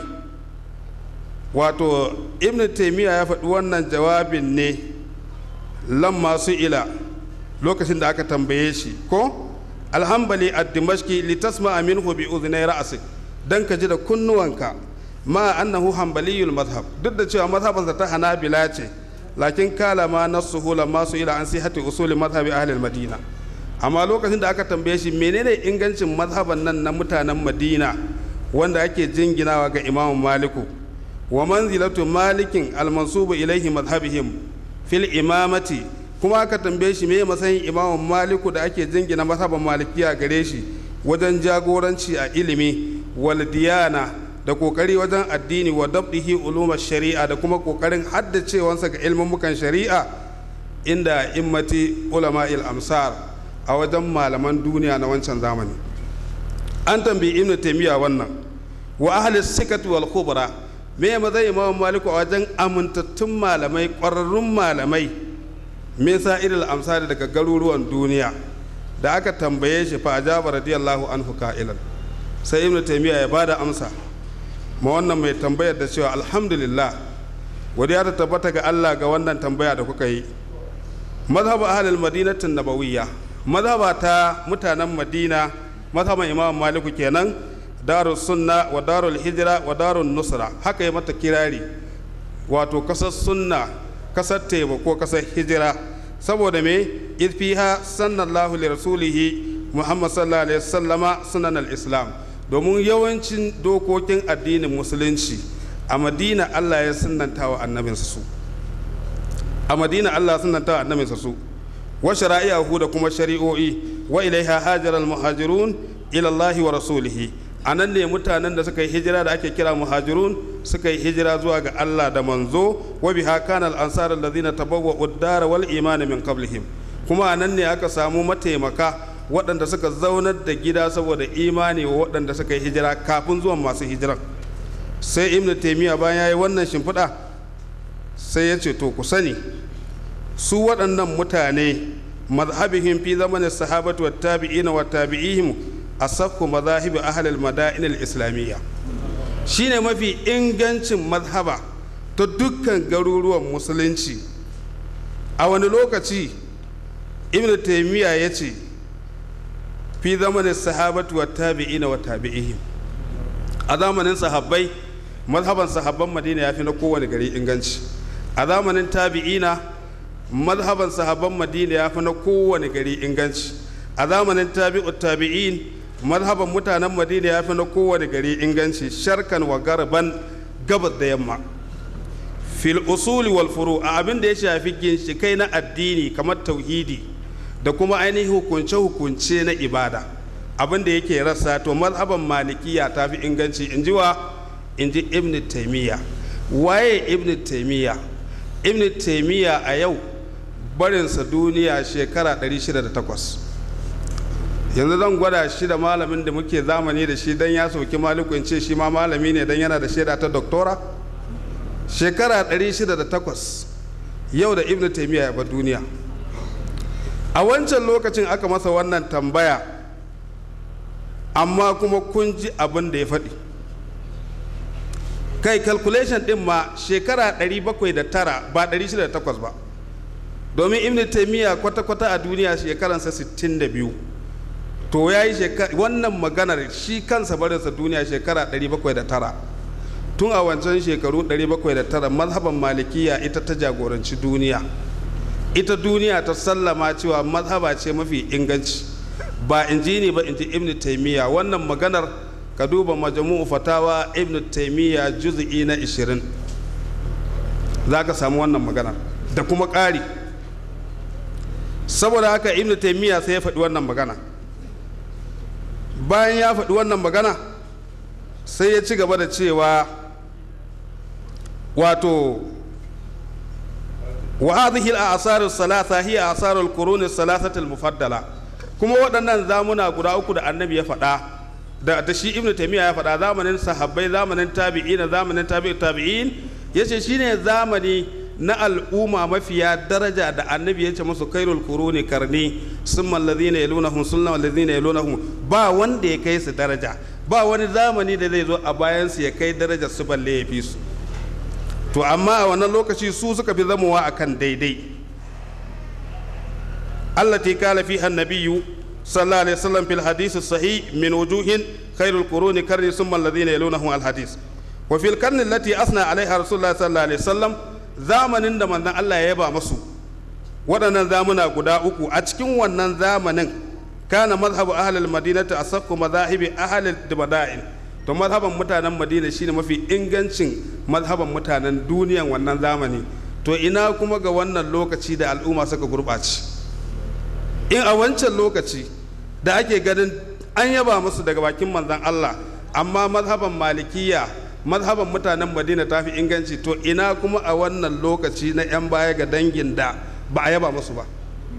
wato ibn taimiyya ya faɗi wannan jawabin ne lam masu ila lokacin da aka tambaye shi ko alhambali a dimashki litasma minhu bi udhnay ra'sik dan ka ji da kunnuwanka ma annahu hanbaliyul mazhab duk da cewa mazhabansa ta hanabila ce lakin kala ma nasuhu lamma su ila an sihati usuli mazhabi ahli madina amma lokacin da aka tambaye shi menene ingancin mazhaban nan na mutanen madina wanda ake jinginawa ga imam maliku wa manzilatu malikin almansubu ilaihi mazhabihim fil imamati kuma aka tambaye shi me matsayin imam maliku da ake jingina mazhaban malikiya gare shi wajen jagoranci a ilimi wal diyana da kokari wajen addini wa dabdihi ulumar shari'a da kuma kokarin haddacewansa ga ilmummukan shari'a inda immati ulama il amsar a wajen malaman duniya na wancan zamani an tambayi ibnu taymiya wannan wa ahli sikati wal khubra me mazai imam maliku a wajen amintattun malamai ƙwararrun malamai me sa'iril amsar daga garuruwan duniya da aka tambaye shi fa ajaba radiyallahu anhu ka'ilan sai ibnu taymiya ya bada amsa ma wannan mai tambayar da cewa alhamdulillah godiya ta tabbata ga Allah ga wannan tambaya da kuka yi mazhabu ahlul madinatin nabawiyya mazhaba ta mutanen madina mazhaban imam maliku kenan darus sunna wa darul hijra wa darun nusra haka yi mata kirari wato kasar sunna kasar taimako kasar hijira saboda me idfiha sallallahu li rasulihi muhammad sallallahu alaihi wasallama sunan al-islam domin yawancin dokokin addinin musulunci a madina allah ya sunanta wa annabinsa su a madina allah sunanta wa annabinsa su wa shara'i'ahu da kuma shari'o'i wa ilaiha hajar al-muhajirun ila allahi wa rasulihi a nan ne mutanen da suka yi hijira da ake kira muhajirun suka yi hijira zuwa ga allah da manzo wa biha kana al-ansar alladhina tabawwa'u ad-dar wal iman min qablihim kuma a nan ne aka samu mataimaka waɗanda suka zaunar da gida saboda imani wa waɗanda suka yi hijira kafin zuwan masu hijiran sai ibn taimiyya bayan ya yi wannan shimfiɗa sai ya ce to ku sani su waɗannan mutane mazhabihim fi zamanin sahabatu wa tabi'ina wa tabi'ihim asakku mazahibi ahlul madain al-islamiyya shine mafi ingancin mazhaba ta dukkan garuruwan musulunci a wani lokaci ibn taimiyya ya ce fi zamanin sahabatu wa tabi'ina wa tabi'ihim a zamanin sahabbai mazhaban sahabban madina ya fi na kowane gari inganci a zamanin tabi'ina mazhaban sahabban madina ya fi na kowane gari inganci a zamanin tabi'u tabi'in mazhaban mutanen madina ya fi na kowane gari inganci sharkan wa garban gabas da yamma fil usuli wal furu a abin da ya shafi ginshikai na addini kamar tauhidi da kuma ainihin hukunce-hukunce na ibada abin da yake rasa to mazhaban malikiya ta fi inganci in ji wa in ji ibn taimiyya waye ibn taimiyya ibn taimiyya a yau barinsa duniya shekara 608 yanzu zan gwada shi da malamin da muke zamani da shi don ya soki maliku in ce shi ma malami ne don yana da shaida ta doktora shekara 608 yau da ibn taimiyya ya bar duniya a wancan lokacin aka masa wannan tambaya amma kuma kun ji abin da ya faɗi kai calculation ɗin ma shekara 709 ba 608 ba domin ibn taimiyya kwata-kwata a duniya shekaransa 62 to ya yi wannan maganar shi kansa barinsa duniya shekara 709 tun a wancan shekaru 709 mazhaban malikiya ita ta jagoranci duniya ita duniya ta sallama cewa mazhaba ce mafi inganci ba in ji ne ba in ji ibn taimiyya wannan maganar ka duba majmu'u fatawa ibn taimiyya juz'i na 20 za ka samu wannan maganar da kuma ƙari saboda haka ibn taimiyya sai ya faɗi wannan magana bayan ya faɗi wannan magana sai ya ci gaba da cewa wato wa hadhihi al-a'sar as-salasa hiya a'sar al-qurun as-salasati al-mufaddala kuma waɗannan zamuna guda uku da annabi ya faɗa da, da shi ibnu taymiya ya faɗa zamanin sahabbai zamanin tabi'in zamanin tabi'in tabi'in yace shine zamani na al'umma mafiya daraja da annabi ya ce musu kairul quruni karni summa alladhina yalunahum sunna alladhina yalunahum ba wanda ya kai su daraja ba wani zamani da zai zo a bayan su ya kai darajar su balle ya fi su to amma a wannan lokaci su suka fi zamowa akan daidai allati kala fi annabiyyu sallallahu alaihi wasallam fil hadith sahih min wujuhin khairul quruni karni summa alladhina yalunahum al hadith wa fil karni allati asna alaiha rasulullah sallallahu alaihi wasallam zamanin da manzon Allah ya yaba masu waɗannan zamuna guda uku a cikin wannan zamanin kana mazhabu ahlul madinati asakku mazahibi ahlul mada'in to mazhaban mutanen madina shine mafi ingancin mazhaban mutanen duniyan wannan zamani to ina kuma ga wannan lokaci da al'umma suka gurɓace in a wancan lokaci da ake ganin an yaba musu daga bakin manzon Allah amma mazhaban malikiya mazhaban mutanen madina ta fi inganci to ina kuma a wannan lokaci na 'yan baya ga dangin da ba a yaba musu ba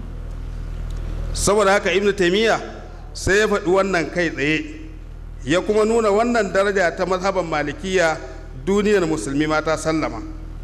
saboda haka ibnu taimiyya sai ya faɗi wannan kai tsaye ya kuma nuna wannan daraja ta mazhaban malikiya duniyar musulmi ma ta sallama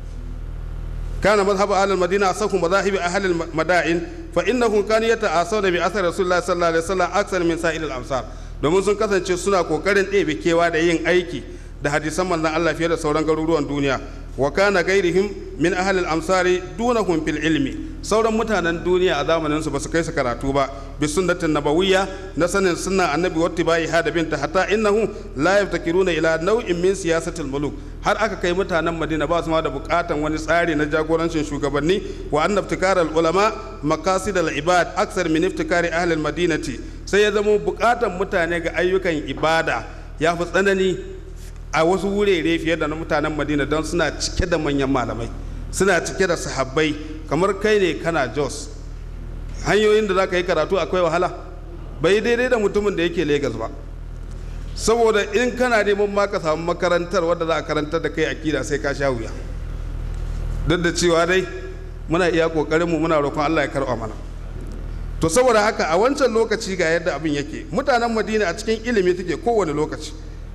kana mazhabu ahlul madina asahu mazahibi ahlul mada'in fa innahum kanu yata'asawna bi athar rasulullah sallallahu alaihi wasallam aksar min sa'il al-amsar domin sun kasance suna kokarin ɗebe kewa da yin aiki da hadisan manzon Allah fiye da sauran garuruwan duniya wa kana gairihim min ahlil amsari dunahum fil ilmi sauran mutanen duniya a zamanin su basu kai su karatu ba bi sunnatin nabawiyya na sanin sunna annabi wattibai hada binta hatta innahum la yaftakiruna ila nau'in min siyasatil muluk har aka kai mutanen madina ba su ma da bukatan wani tsari na jagorancin shugabanni wa anna iftikar ulama maqasid al ibad aksar min iftikari ahli al madinati sai ya zama bukatan mutane ga ayyukan ibada ya fi tsanani a wasu wurare fiye da na mutanen madina don suna cike da manyan malamai suna cike da sahabbai kamar kai ne kana jos hanyoyin da za ka yi karatu akwai wahala bai daidai da mutumin da yake Legas ba saboda in kana neman ma ka samu makarantar wadda za a karantar da kai akida sai ka sha wuya duk da cewa dai muna iya kokarinmu muna roƙon allah ya karɓa mana to saboda haka a wancan lokaci ga yadda abin yake mutanen madina a cikin ilimi take kowane lokaci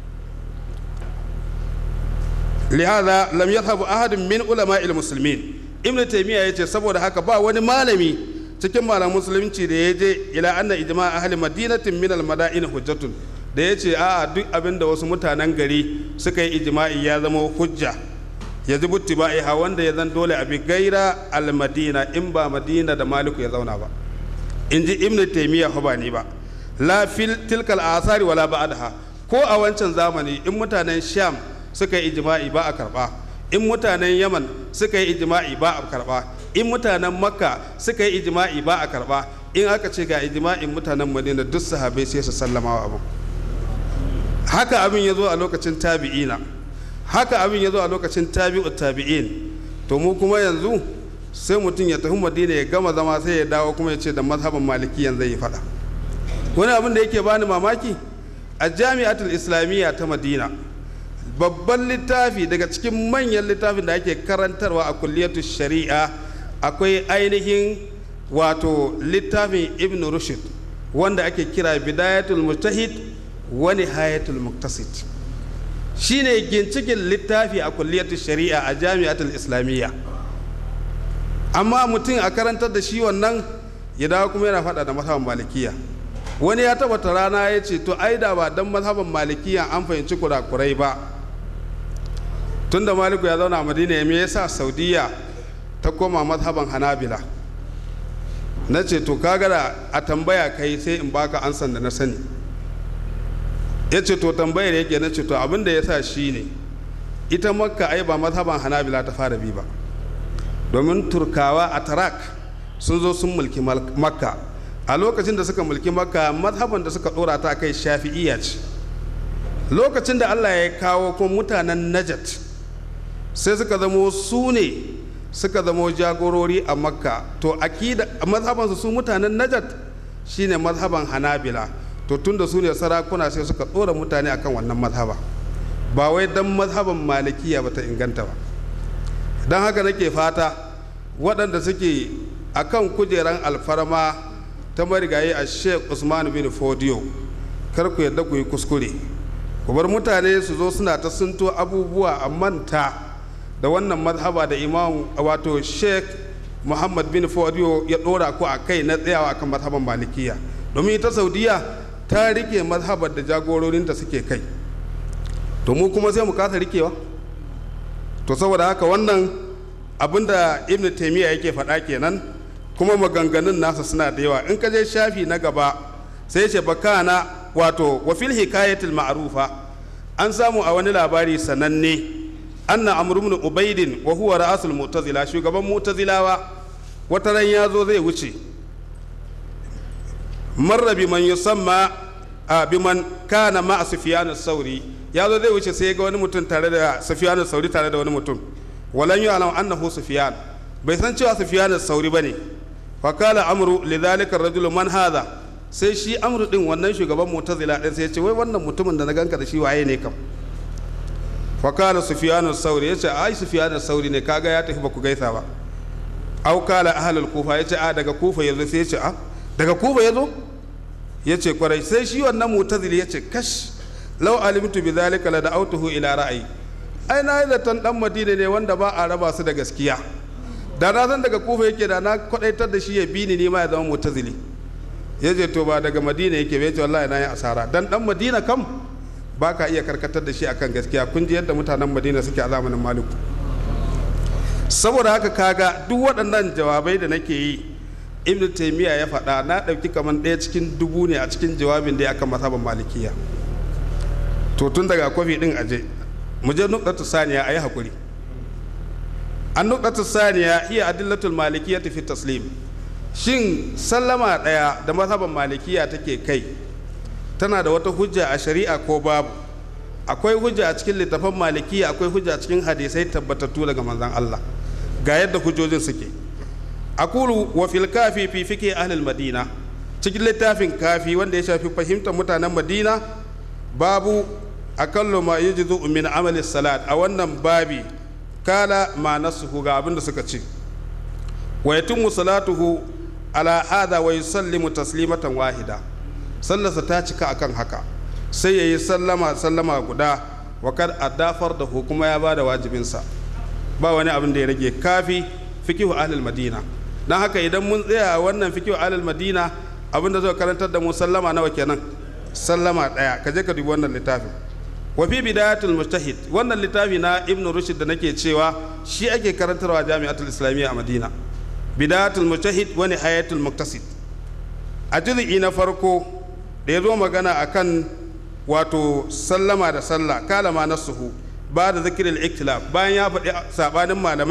لهذا لم يذهب أحد من علماء المسلمين ابن تيمية yace saboda haka ba wani malami cikin malaman musulunci da ya je ila anna ijma ahli madinatin min al madain hujjatun da ya ce a duk abin da wasu mutanen gari suka yi ijma'i ya zama hujja ya ji buttiba'iha wanda ya zan dole a bi gaira al madina in ba madina da maliku ya zauna ba in ji ibn taymiya ba ni ba la fil tilkal asari wala ba'daha ko a wancan zamani in mutanen sham suka yi ijma'i ba a karba in mutanen yaman suka yi ijma'i ba a karba in mutanen makka suka yi ijma'i ba a karba in aka ce ga ijma'in mutanen madina duk sahabai sai su sallama wa abu haka abin ya zo a lokacin tabi'ina haka abin ya zo a lokacin tabi'u tabi'in to mu kuma yanzu sai mutum ya tafi madina ya gama zama sai ya dawo kuma ya ce da mazhaban malikiyan zai yi fada wani abin da yake bani mamaki a jami'atul islamiyya ta madina babban littafi daga cikin manyan littafin da ake karantarwa a kulliyatu shari'a akwai ainihin wato littafin ibn rushd wanda ake kira bidayatul mujtahid wa nihayatul muqtasid shine gincikin littafi a kulliyatu shari'a a jami'atul islamiyya amma mutum a karantar da shi wannan ya dawo kuma yana faɗa da mazhaban malikiya wani ya tabbata rana ya ce to ai da ba dan mazhaban malikiya an fahimci kurakurai ba tunda maliku ya zauna a madina ya me yasa saudiya ta koma mazhaban hanabila na ce to kaga da a tambaya kai sai in baka ansan da na sani ya ce to tambayar yake na ce to abin da ya sa shi ne ita makka ai ba mazhaban hanabila ta fara bi ba domin turkawa a tarak sun zo sun mulki makka a lokacin da suka mulki makka mazhaban da suka dora ta kai shafi'iyya ce lokacin da allah ya kawo kuma mutanen najat sai suka zamo su ne suka zamo jagorori a makka to akida mazhabansu su mutanen najat shine mazhaban hanabila to tunda su ne sarakuna sai suka dora mutane akan wannan mazhaba ba wai dan mazhaban malikiya bata inganta ba don haka nake fata waɗanda suke akan kujeran alfarma ta marigayi a sheikh usman bin fodiyo kar ku yadda ku yi kuskure ku bar mutane su zo suna ta sunto abubuwa a manta da wannan mazhaba da imam wato sheikh muhammad bin fodiyo ya ɗora ku a kai na tsayawa akan mazhaban malikiya domin ita saudiya ta rike mazhabar da jagororinta suke kai to mu kuma sai mu kasa rikewa to saboda haka wannan abinda ibn taimiyya yake faɗa kenan kuma maganganun nasa suna da yawa in ka je shafi na gaba sai ce bakana wato wa fil hikayatil ma'rufa an samu a wani labari sananne anna amr ibn ubaidin wa huwa ra'asul mu'tazila shugaban mu'tazilawa wata ran ya zo zai wuce marra biman yusamma a biman kana ma sufyan sauri ya zo zai wuce sai ga wani mutum tare da sufyan sauri tare da wani mutum walan yu'lam annahu sufyan bai san cewa sufyan sauri bane fa kala amru lidhalika ar-rajulu man hadha sai shi amru din wannan shugaban mu'tazila din sai ya ce wai wannan mutumin da na ganka da shi waye ne kam fa kala sufyan sauri yace ai sufyan sauri ne kaga ya tafi ba ku gaisa ba au kala ahlul kufa yace a daga kufa yazo sai yace a daga kufa yazo yace kwarai sai shi wannan mu'tazili yace kash law alimtu bi dhalika la da'awtuhu ila ra'ayi ai na yi zaton dan madina ne wanda ba a raba su da gaskiya da na san daga kufa yake da na kwadaitar da shi ya bi ni ma ya zama mutazili ya ce to ba daga madina yake bai ce wallahi na yi asara dan dan madina kam ba ka iya karkatar da shi akan gaskiya kun ji yadda mutanen madina suke a zamanin maliku saboda haka kaga duk waɗannan jawabai da nake yi ibn taymiya ya faɗa na ɗauki kamar ɗaya cikin dubu ne a cikin jawabin da ya akan mazhaban malikiya to tun daga kwafi ɗin aje mu je nuqtatu saniya ayi hakuri an nuqtatu saniya hiya adillatul malikiyya fi taslim shin sallama daya da mazhaban malikiya take kai tana da wata hujja a shari'a ko babu akwai hujja a cikin littafan malikiya akwai hujja a cikin hadisai tabbatattu daga manzon Allah ga yadda hujjojin suke aqulu wa fil kafi fi fiqh ahli madina cikin littafin kafi wanda ya shafi fahimtar mutanen madina babu akallu ma yajzu min amali salat a wannan babi kala ma nasuhu ga abinda suka ce wa yatimmu salatuhu ala hada wa yusallimu taslimatan wahida sallarsa ta cika akan haka sai yayi sallama sallama guda wa kad adafar da hukuma ya bada wajibinsa ba wani abin da ya rage kafi fikihu ahlul madina dan haka idan mun tsaya a wannan fikihu ahlul madina abinda zai karantar da mu sallama nawa kenan sallama daya ka je ka dubi wannan littafin wa fi bidayatul mujtahid wannan littafi na ibnu rushd da nake cewa shi ake karantarwa jami'atul islamiyya a madina bidayatul mujtahid wa nihayatul muqtasid a juz'i na farko da ya zo magana akan wato sallama da sallah kala ma nasuhu ba da zikirin iktilaf bayan ya faɗi sabanin malamai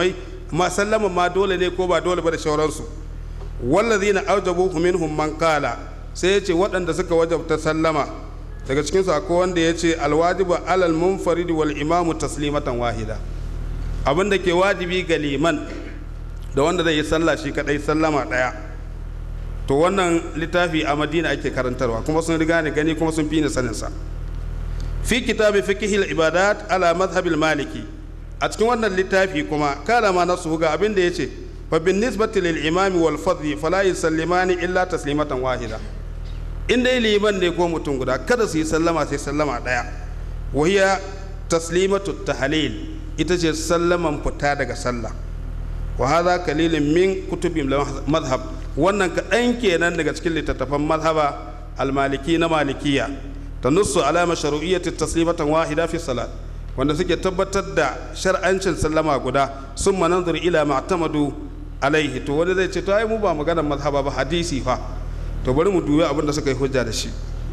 ma sallama ma dole ne ko ba dole ba da shauransu wallazina aujabu minhum man qala sai ya ce waɗanda suka wajabta sallama daga cikinsu akwai wanda ya ce alwajibu alal munfarid wal imamu taslimatan wahida abin da ke wajibi ga liman da wanda zai yi sallah shi kadai sallama ɗaya to wannan littafi a madina ake karantarwa kuma sun riga ni gani kuma sun fi ni saninsa fi kitabi fiqhil ibadat ala madhhabil maliki a cikin wannan littafi kuma kala ma nasu ga abin da yace fa bin nisbati lil imami wal fadli fala yusallimani illa taslimatan wahida in dai liman ne ko mutum guda kada su yi sallama sai sallama daya wahiya taslimatu tahlil ita ce sallaman fita daga sallah wa hadha kalilun min kutubi madhhab wannan kaɗan kenan daga cikin littattafan madhaba al-maliki na malikiya tanussu ala mashru'iyyati taslimatan wahida fi salat wanda suke tabbatar da shar'ancin sallama guda sun mananzur ila ma'tamadu alaihi to wani zai ce to ai mu ba maganar mazhaba ba hadisi fa to bari mu dubi abin da suka yi hujja da shi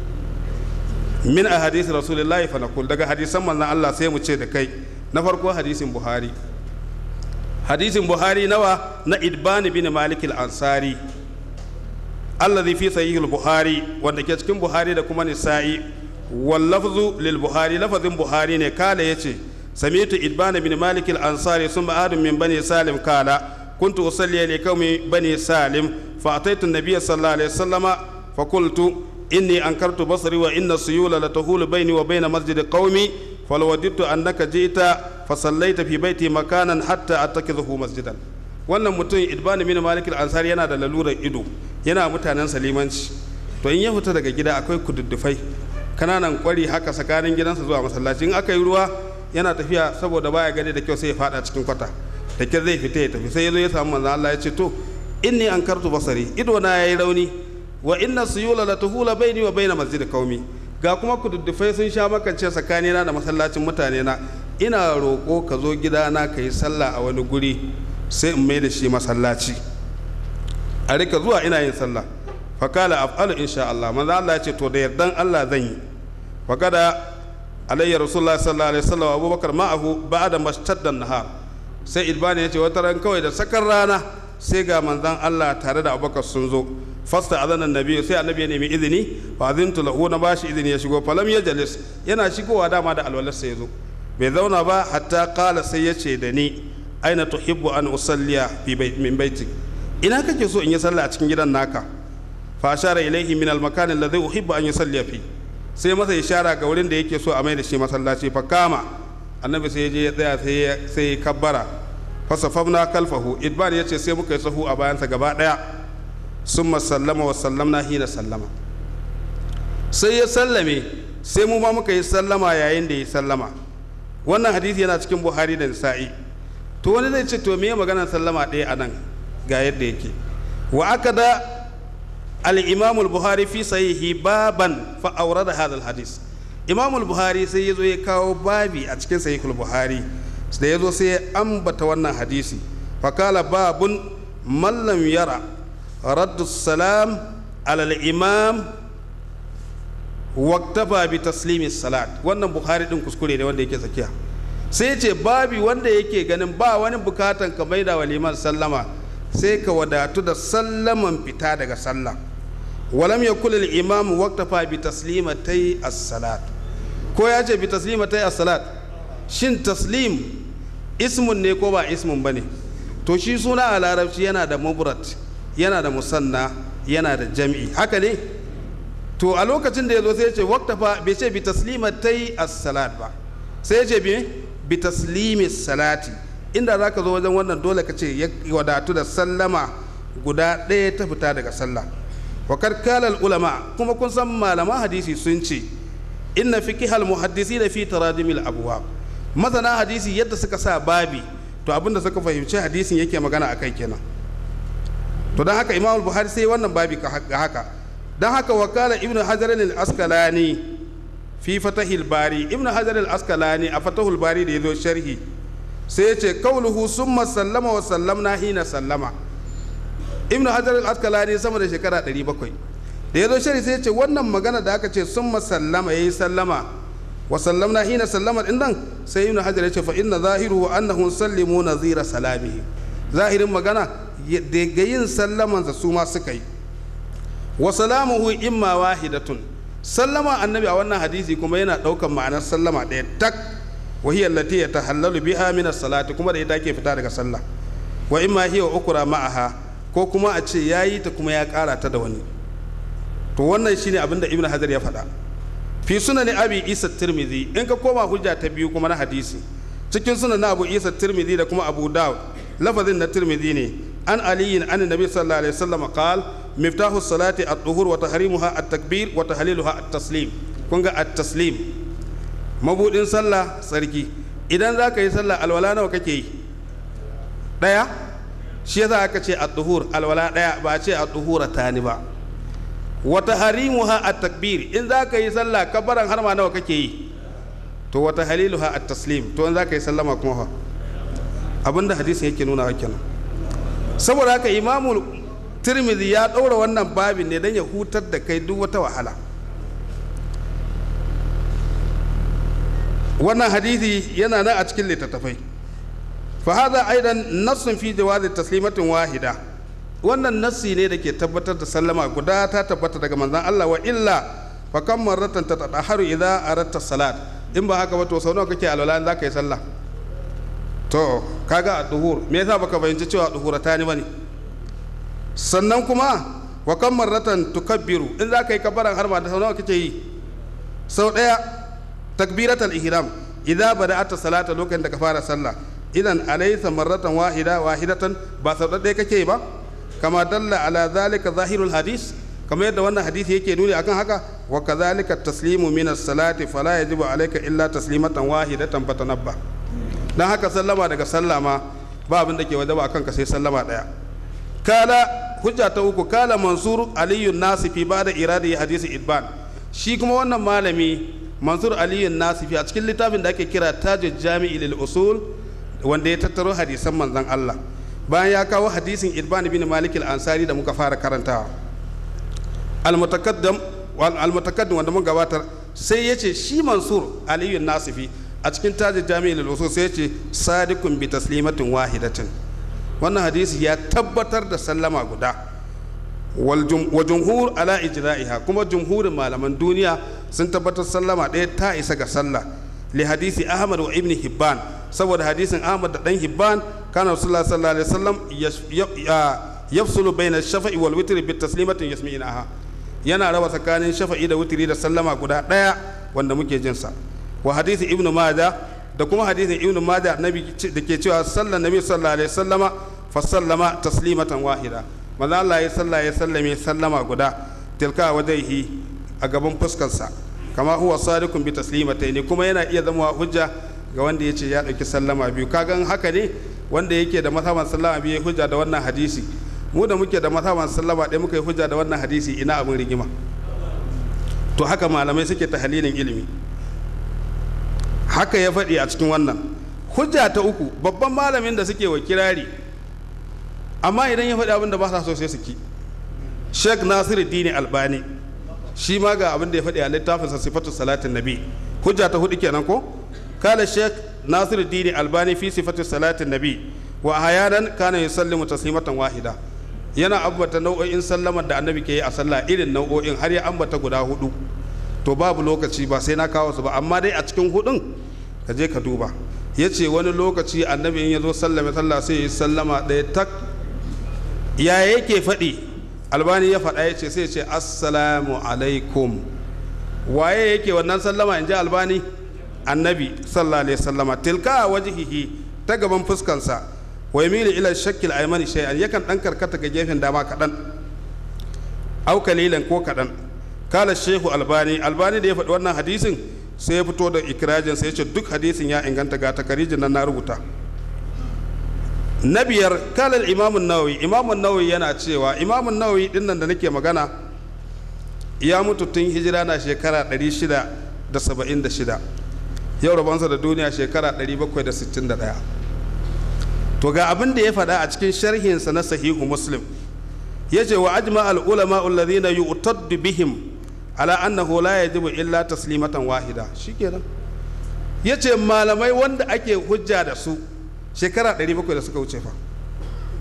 min a hadisi rasulullahi fa naqul daga hadisan manzon Allah sai mu ce da kai na farko hadisin buhari hadisin buhari nawa na idban bin malik al-ansari alladhi fi sahih al-buhari wanda ke cikin buhari da kuma nisa'i wallafzu lil buhari lafazin buhari ne kala yace sami'tu idban bin malik al-ansari summa adam min bani salim kala kuntu usalli li qaumi bani salim fa ataitu an-nabiy sallallahu alaihi wasallama fa qultu inni ankartu basri wa inna suyula la tahulu baini wa baina masjid qaumi falwadittu annaka jita fa sallaita fi baiti makanan hatta attakidhu masjidan wannan mutum idban bin malik al-ansari yana da lalurar ido yana mutanen salimanci to in ya fita daga gida akwai kududdufai kananan kwari haka tsakanin gidansa zuwa masallaci in aka yi ruwa yana tafiya saboda baya gani da kyau sai ya fada cikin kwata da kyar zai fita ya tafi sai ya zo ya samu manzo Allah ya ce to inni ankartu basari ido na yayi rauni wa inna suyula la tuhula baini wa baina masjid qaumi ga kuma kududdufai sun sha makance tsakanina da masallacin mutane na ina roƙo ka zo gidana ka yi sallah a wani guri sai in mai da shi masallaci a rika zuwa ina yin sallah fakala af'alu insha Allah manzo Allah ya ce to da yardan Allah zan yi fakada alayya rasulullah sallallahu alaihi wasallam abubakar ma'ahu ba'da mashtadda nahar sai idbani ya ce wata ran kawai da sakar rana sai ga manzon Allah tare da abubakar sun zo fasta azanan nabi sai annabi ya nemi izini fa azintu lahu na bashi izini ya shigo falam ya jalis yana shigowa dama da alwalarsa ya zo bai zauna ba hatta kala sai ya ce da ni aina tuhibbu an usalliya fi min baitik ina kake so in yi sallah a cikin gidan naka fa ashara ilaihi min al-makan alladhi uhibbu an yusalli fi sai masa ishara ga wurin da yake so a mai da shi masallaci fa kama annabi sai ya je ya tsaya sai sai ya kabbara fa safafna kalfahu idban yace sai muka yi sahu a bayansa gaba daya summa sallama wa sallamna hina sallama sai ya sallame sai mu ma muka yi sallama yayin da ya sallama wannan hadisi yana cikin buhari da nisa'i to wani zai ce to me maganar sallama ɗaya a nan ga yadda yake wa aka da al-imam al-buhari fi sahihi baban fa awrada hadha al-hadis imam al-buhari sai yazo ya kawo babi a cikin sahih al-buhari da yazo sai ya ambata wannan hadisi fa kala babun man lam yara raddu salam ala al-imam waktafa bi taslimi salat wannan buhari din kuskure ne wanda yake tsakiya sai ce babi wanda yake ganin ba wani bukatan ka maida wa liman sallama sai ka wadatu da sallaman fita daga sallah walam yakul al imam waktafa bi taslimatai as-salat ko ya ce bi taslimatai as-salat shin taslim ismun ne ko ba ismun bane to shi suna a larabci yana da mubrat yana da musanna yana da jam'i haka ne to a lokacin da ya zo sai ya ce waktafa bai ce bi taslimatai as-salat ba sai ya ce bi bi taslimi salati inda zaka zo wajen wannan dole ka ce ya wadatu da sallama guda ɗaya ta fita daga sallah wa karkalal ulama kuma kun san malaman hadisi sun ce inna fiqhal muhaddisi da fi taradimil abwab masana hadisi yadda suka sa babi to abinda suka fahimci hadisin yake magana akai kenan to don haka imamul buhari sai wannan babi ga haka don haka wakala ibn hajar al-askalani fi fatahil bari ibn hajar al-askalani a fatahul bari da ya zo sharhi sai ya ce kauluhu summa sallama wa sallamna hina sallama ibn hajar al-askalani sama da shekara 700 da ya zo sharhi sai ya ce wannan magana da aka ce summa sallama yayi sallama wa sallamna hina sallama din nan sai ibn hajar ya ce fa inna zahiruhu annahu sallimu nazira salamihi zahirin magana daga yin sallamansa su ma suka yi wa salamuhu imma wahidatun sallama annabi a wannan hadisi kuma yana ɗaukan ma'anar sallama ɗaya tak wa hiya allati yatahallalu biha min as-salati kuma da ita ke fita daga sallah wa imma hiya ukra ma'aha ko kuma a ce yayi ta kuma ya ƙara ta da wani to wannan shine abin da ibnu hajar ya faɗa fi sunan abi isa tirmidhi in ka koma hujja ta biyu kuma na hadisi cikin sunan na abu isa tirmidhi da kuma abu dawud lafazin na tirmidhi ne an aliyin an nabi sallallahu alaihi wasallam qal miftahu salati at-tuhur wa tahrimuha at-takbir wa tahliluha at-taslim kun ga at-taslim mabudin sallah sarki idan za ka yi sallah alwala nawa kake yi daya shi yasa aka ce at-tuhur alwala daya ba a ce at-tuhura tani ba wata harimuha a takbir in za ka yi sallah kabaran har ma nawa kake yi to wata haliluha a taslim to in za ka yi sallama kuma fa abinda hadisin yake nuna wa kenan saboda haka imamu tirmidhi ya ɗaura wannan babin ne don ya hutar da kai duk wata wahala wannan hadisi yana nan a cikin littattafai fa hada aidan nassun fi jawazi taslimatin wahida wannan nassi ne da ke tabbatar da sallama guda ta tabbata daga manzon Allah wa illa fa kam marratan tatahharu idza aratta salat in ba haka ba to sau nawa kake alwala za ka yi sallah to kaga a duhur me yasa baka fahimci cewa duhurata ne bane sannan kuma wa kam marratan tukabbiru in za ka yi kabaran har ma da sau nawa kake yi sau daya takbiratul ihram idza bada'ata salata lokacin da ka fara sallah idan alaysa marratan wahida wahidatan ba sau ɗaya kake yi ba kama dalla ala zalika zahirul hadis kamar yadda wannan hadisi yake nuni akan haka wa kadhalika taslimu min as-salati fala yajibu alayka illa taslimatan wahidatan fatanabba dan haka sallama daga sallama ba abin da ke wajaba akan ka sai sallama daya kala hujja ta uku kala mansur aliyu nasifi ba da iradi hadisi idban shi kuma wannan malami mansur aliyu nasifi a cikin littafin da ake kira tajul jami'i lil usul wanda ya tattaro hadisan manzon Allah bayan ya kawo hadisin idban bin malik al-ansari da muka fara karantawa al-mutaqaddam al-mutaqaddim wanda mun gabatar sai yace shi mansur aliyu nasifi a cikin tajul jami'i lil usul sai yace sadiqun bi taslimatin wahidatin wannan hadisi ya tabbatar da sallama guda wa jumhur ala ijra'iha kuma jumhurin malaman duniya sun tabbatar sallama ɗaya ta isa ga sallah li hadisi ahmad wa ibn hibban saboda hadisin ahmad da dan hibban kana rasulullah sallallahu alaihi wasallam yafsulu bayna shafa'i wal witri bi taslimatin yasmi'inaha yana raba tsakanin shafa'i da witri da sallama guda ɗaya wanda muke jin sa wa hadisi ibn majah da kuma hadisin ibn majah nabi da ke cewa sallan nabi sallallahu alaihi wasallama fa sallama taslimatan wahida manzo Allah ya salla ya sallame sallama guda tilka wajhihi a gaban fuskarsa kama huwa sadiqun bi taslimataini kuma yana iya zama hujja ga wanda yace ya dauki sallama biyu kagan haka ne wanda yake da mazhaban sallama biyu hujja da wannan hadisi mu da muke da mazhaban sallama ɗaya muka yi hujja da wannan hadisi ina abin rigima to haka malamai suke tahalilin ilimi haka ya faɗi a cikin wannan hujja ta uku babban malamin da suke wa kirari amma idan ya faɗi abin da ba sa so sai su ki sheikh nasiru dini albani shi ma ga abin da ya faɗi a littafinsa sifatu salatin nabi hujja ta hudu kenan ko kala sheikh nasiru dini albani fi sifatu salatin nabi wa hayanan kana yusallimu taslimatan wahida yana ambata nau'o'in sallamar da annabi ke yi a sallah irin nau'o'in har ya ambata guda hudu to babu lokaci ba sai na kawo su ba amma dai a cikin hudun ka je ka duba ya ce wani lokaci annabi in ya zo sallame sallah sai ya yi sallama ɗaya tak ya yake faɗi albani ya faɗa ya ce sai ya ce assalamu alaikum waye yake wannan sallama in ji albani annabi sallallahu alaihi sallama tilka wajihihi ta gaban fuskansa wa yamilu ila shakkil aymani shay'an yakan dan karkata ga gefen dama kaɗan au kalilan ko kaɗan kala shehu albani albani da ya faɗi wannan hadisin sai ya fito da ikirajin sai ya ce duk hadisin ya inganta ga takarijin nan na rubuta na biyar kala imamun nawawi imamun nawawi yana cewa imamun nawawi din nan da nake magana ya mutu tun hijira na shekara 676 yau rabonsa da duniya shekara 761 to ga abin da ya faɗa a cikin sharhinsa na sahihu muslim ya ce wa ajma al-ulama alladhina yu'taddu bihim ala annahu la yajibu illa taslimatan wahida shikenan yace malamai wanda ake hujja da su shekara 700 da suka wuce fa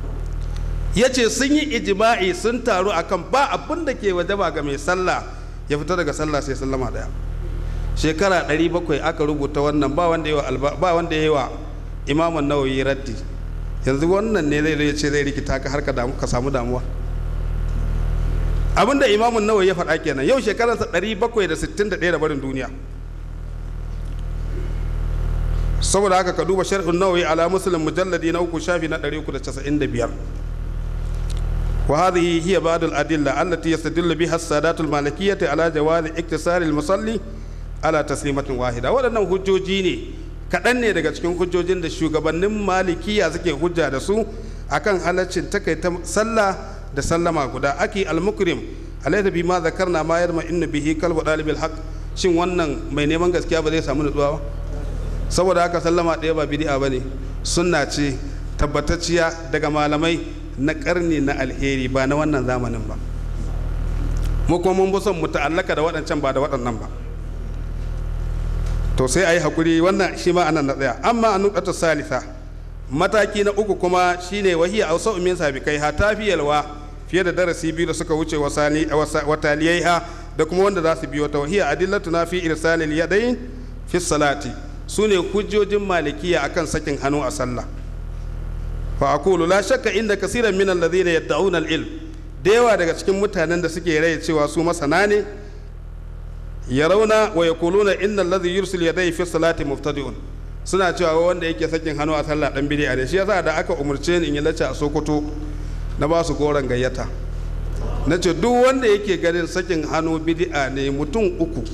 ya ce sun yi ijima'i sun taru akan ba abin da ke wajaba ga mai sallah ya fita daga sallah sai sallama daya shekara 700 aka rubuta wannan ba wanda ya wa ba wanda ya yi wa imamun nawawi raddi yanzu wannan ne zai ya ce zai rikita ka har ka damu ka samu damuwa abinda imamun nawawi ya faɗa kenan yau shekararsa 761 da barin duniya saboda haka ka duba sharhun nawawi ala muslim mujalladi na uku shafi na 395 wa hadhihi hiya ba'd al adilla allati yastadillu biha as-sadat al malikiyyah ala jawaz iktisar al musalli ala taslimatin wahida waɗannan hujjoji ne kaɗan ne daga cikin hujjojin da shugabannin malikiya suke hujja da su akan halaccin takaita sallah da sallama guda aki al-mukrim alaysa bi ma zakarna ma yarma inna bihi kalbu dalibil haqq shin wannan mai neman gaskiya ba zai samu nutsuwa ba saboda haka sallama ɗaya ba bid'a bane sunna ce tabbatacciya daga malamai na karni na alheri ba na wannan zamanin ba mu kuma mun son mu ta'allaka da waɗancan ba da waɗannan ba to sai a yi haƙuri wannan shi ma anan na tsaya amma a nukata salisa mataki na uku kuma shine wahiya a wasu min sabikai ha ta fi yalwa fiye da darasi biyu da suka wuce wa taliyai ha da kuma wanda za su biyo ta wahiya adillatu na fi irsalil yadayn fi salati su ne hujjojin malikiya akan sakin hannu a sallah fa aqulu la shakka inda kasiran min alladhina yad'una al-ilm da yawa daga cikin mutanen da suke rai cewa su masana ne yarawna wa yaquluna innal ladhi yursil yadayhi fi salati mubtadi'un suna cewa wanda yake sakin hannu a sallah dan bid'a ne shi yasa da aka umurce ni in yi lacca a Sokoto na ba su goron gayyata na ce duk wanda yake ganin sakin hannu bid'a ne mutum uku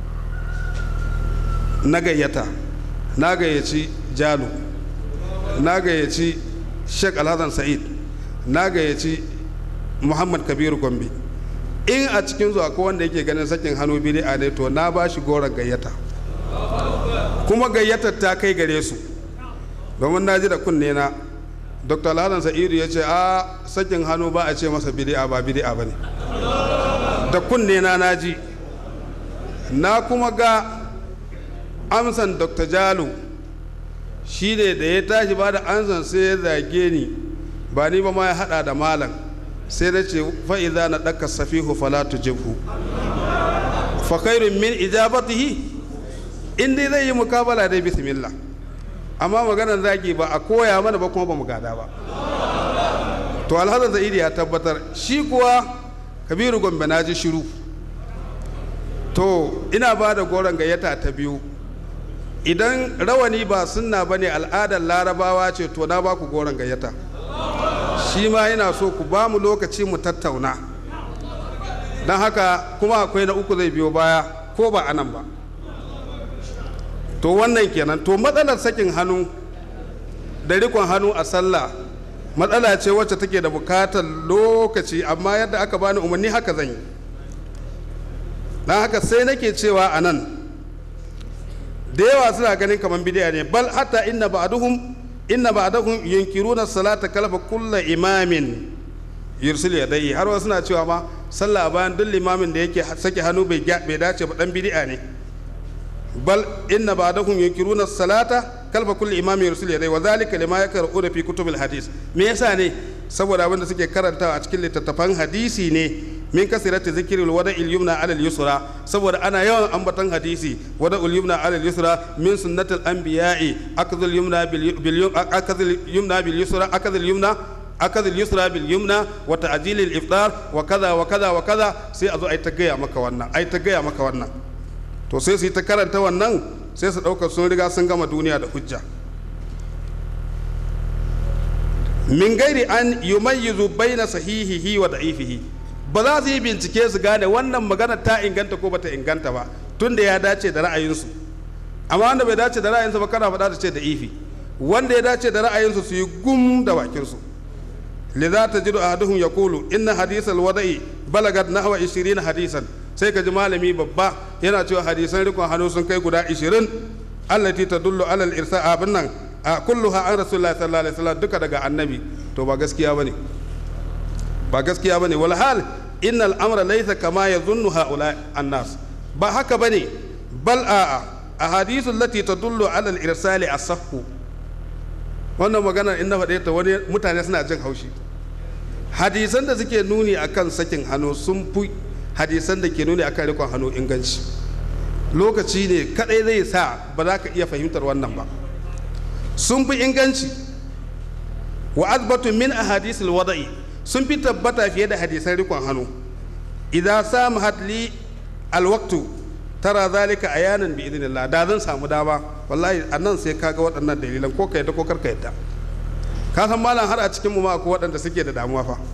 na gayyata na gayyaci Jalo na gayyaci Sheikh Alhassan Sa'id na gayyaci Muhammad Kabiru Gombe in a cikin zuwa ko wanda yake ganin sakin hannu bid'a ne to na ba shi goron gayyata kuma gayyatar ta kai gare su domin na ji da kunne na dr alhassan sa'idu ya ce a sakin hannu ba a ce masa bid'a ba bid'a ba ne da kunne na na ji na kuma ga amsan dr jalo shi ne da ya tashi ba da amsan sai ya zage ni ba ni ba ma ya hada da malam sai na ce fa'iza na ɗaka safihu falatu jibhu fa khairun min ijabatihi in dai zai yi mukabala dai bismillah amma maganar zagi ba a koya mana ba kuma ba mu gada ba to alhazan za'idi ya tabbatar shi kuwa kabiru gombe na ji shiru to ina ba da goron gayyata ta biyu idan rawani ba sunna ba ne al'adar larabawa ce to na ba ku goron gayyata shi ma yana so ku ba mu lokaci mu tattauna don haka kuma akwai na uku zai biyo baya ko ba anan ba to wannan kenan to matsalar sakin hannu da rikon hannu a sallah matsala ce wacce take da bukatar lokaci amma yadda aka bani umarni haka zan yi don haka sai nake cewa a nan da yawa suna ganin kamar bidiya ne bal hatta inna ba'duhum inna ba'dahum yunkiruna salata kalfa kulla imamin yursil yadayhi har wasu suna cewa ma sallah bayan duk limamin da yake sake hannu bai dace ba dan bidi'a ne bal inna ba'dahum yunkiruna salata kalfa kulli imamin yursil yadayhi wa zalika lima yakra'una fi kutubil hadis me yasa ne saboda abin da suke karantawa a cikin littattafan hadisi ne min kasirati zikril wada'il yumna alal yusra saboda ana yawan ambaton hadisi wada'ul yumna alal yusra min sunnatil anbiya'i akadhul yumna bil akadhul yumna bil yusra akadhul yumna akadhul yusra bil yumna wa ta'jilil iftar wa kaza wa kaza wa kaza sai a zo ai ta gaya maka wannan ai ta gaya maka wannan to sai su yi ta karanta wannan sai su ɗaukar sun riga sun gama duniya da hujja min gairi an yumayyizu baina sahihihi wa da'ifihi ba za su yi bincike su gane wannan magana ta inganta ko bata inganta ba tunda ya dace da ra'ayinsu amma wanda bai dace da ra'ayinsu ba kana faɗa da ce da ifi wanda ya dace da ra'ayinsu su yi gum da bakinsu lidza tajidu ahaduhum yaqulu inna hadisal wada'i balagat nahwa 20 hadisan sai ka ji malami babba yana cewa hadisan rikon hannu sun kai guda 20 allati tadullu alal irsa abin nan a kulluha an rasulullahi sallallahu alaihi wasallam duka daga annabi to ba gaskiya bane ba gaskiya bane wal hal innal amra laysa kama yadhunnu haula annas ba haka bane bal a ahadithu allati tadullu alal irsali asahhu wannan magana in na faɗe ta wani mutane suna jin haushi hadisan da suke nuni akan sakin hannu sun fi hadisan da ke nuni akan rikon hannu inganci lokaci ne kadai zai sa ba za ka iya fahimtar wannan ba sun fi inganci wa azbatu min ahadisil wada'i sun fi tabbata fiye da hadisan rikon hannu idan samu hadli alwaktu tara zalika ayanan bi idinillah da zan samu dama wallahi a nan sai kaga waɗannan dalilan ko ka yadda ko kar ka yadda ka san malam har a cikin mu ma akwai waɗanda suke da damuwa fa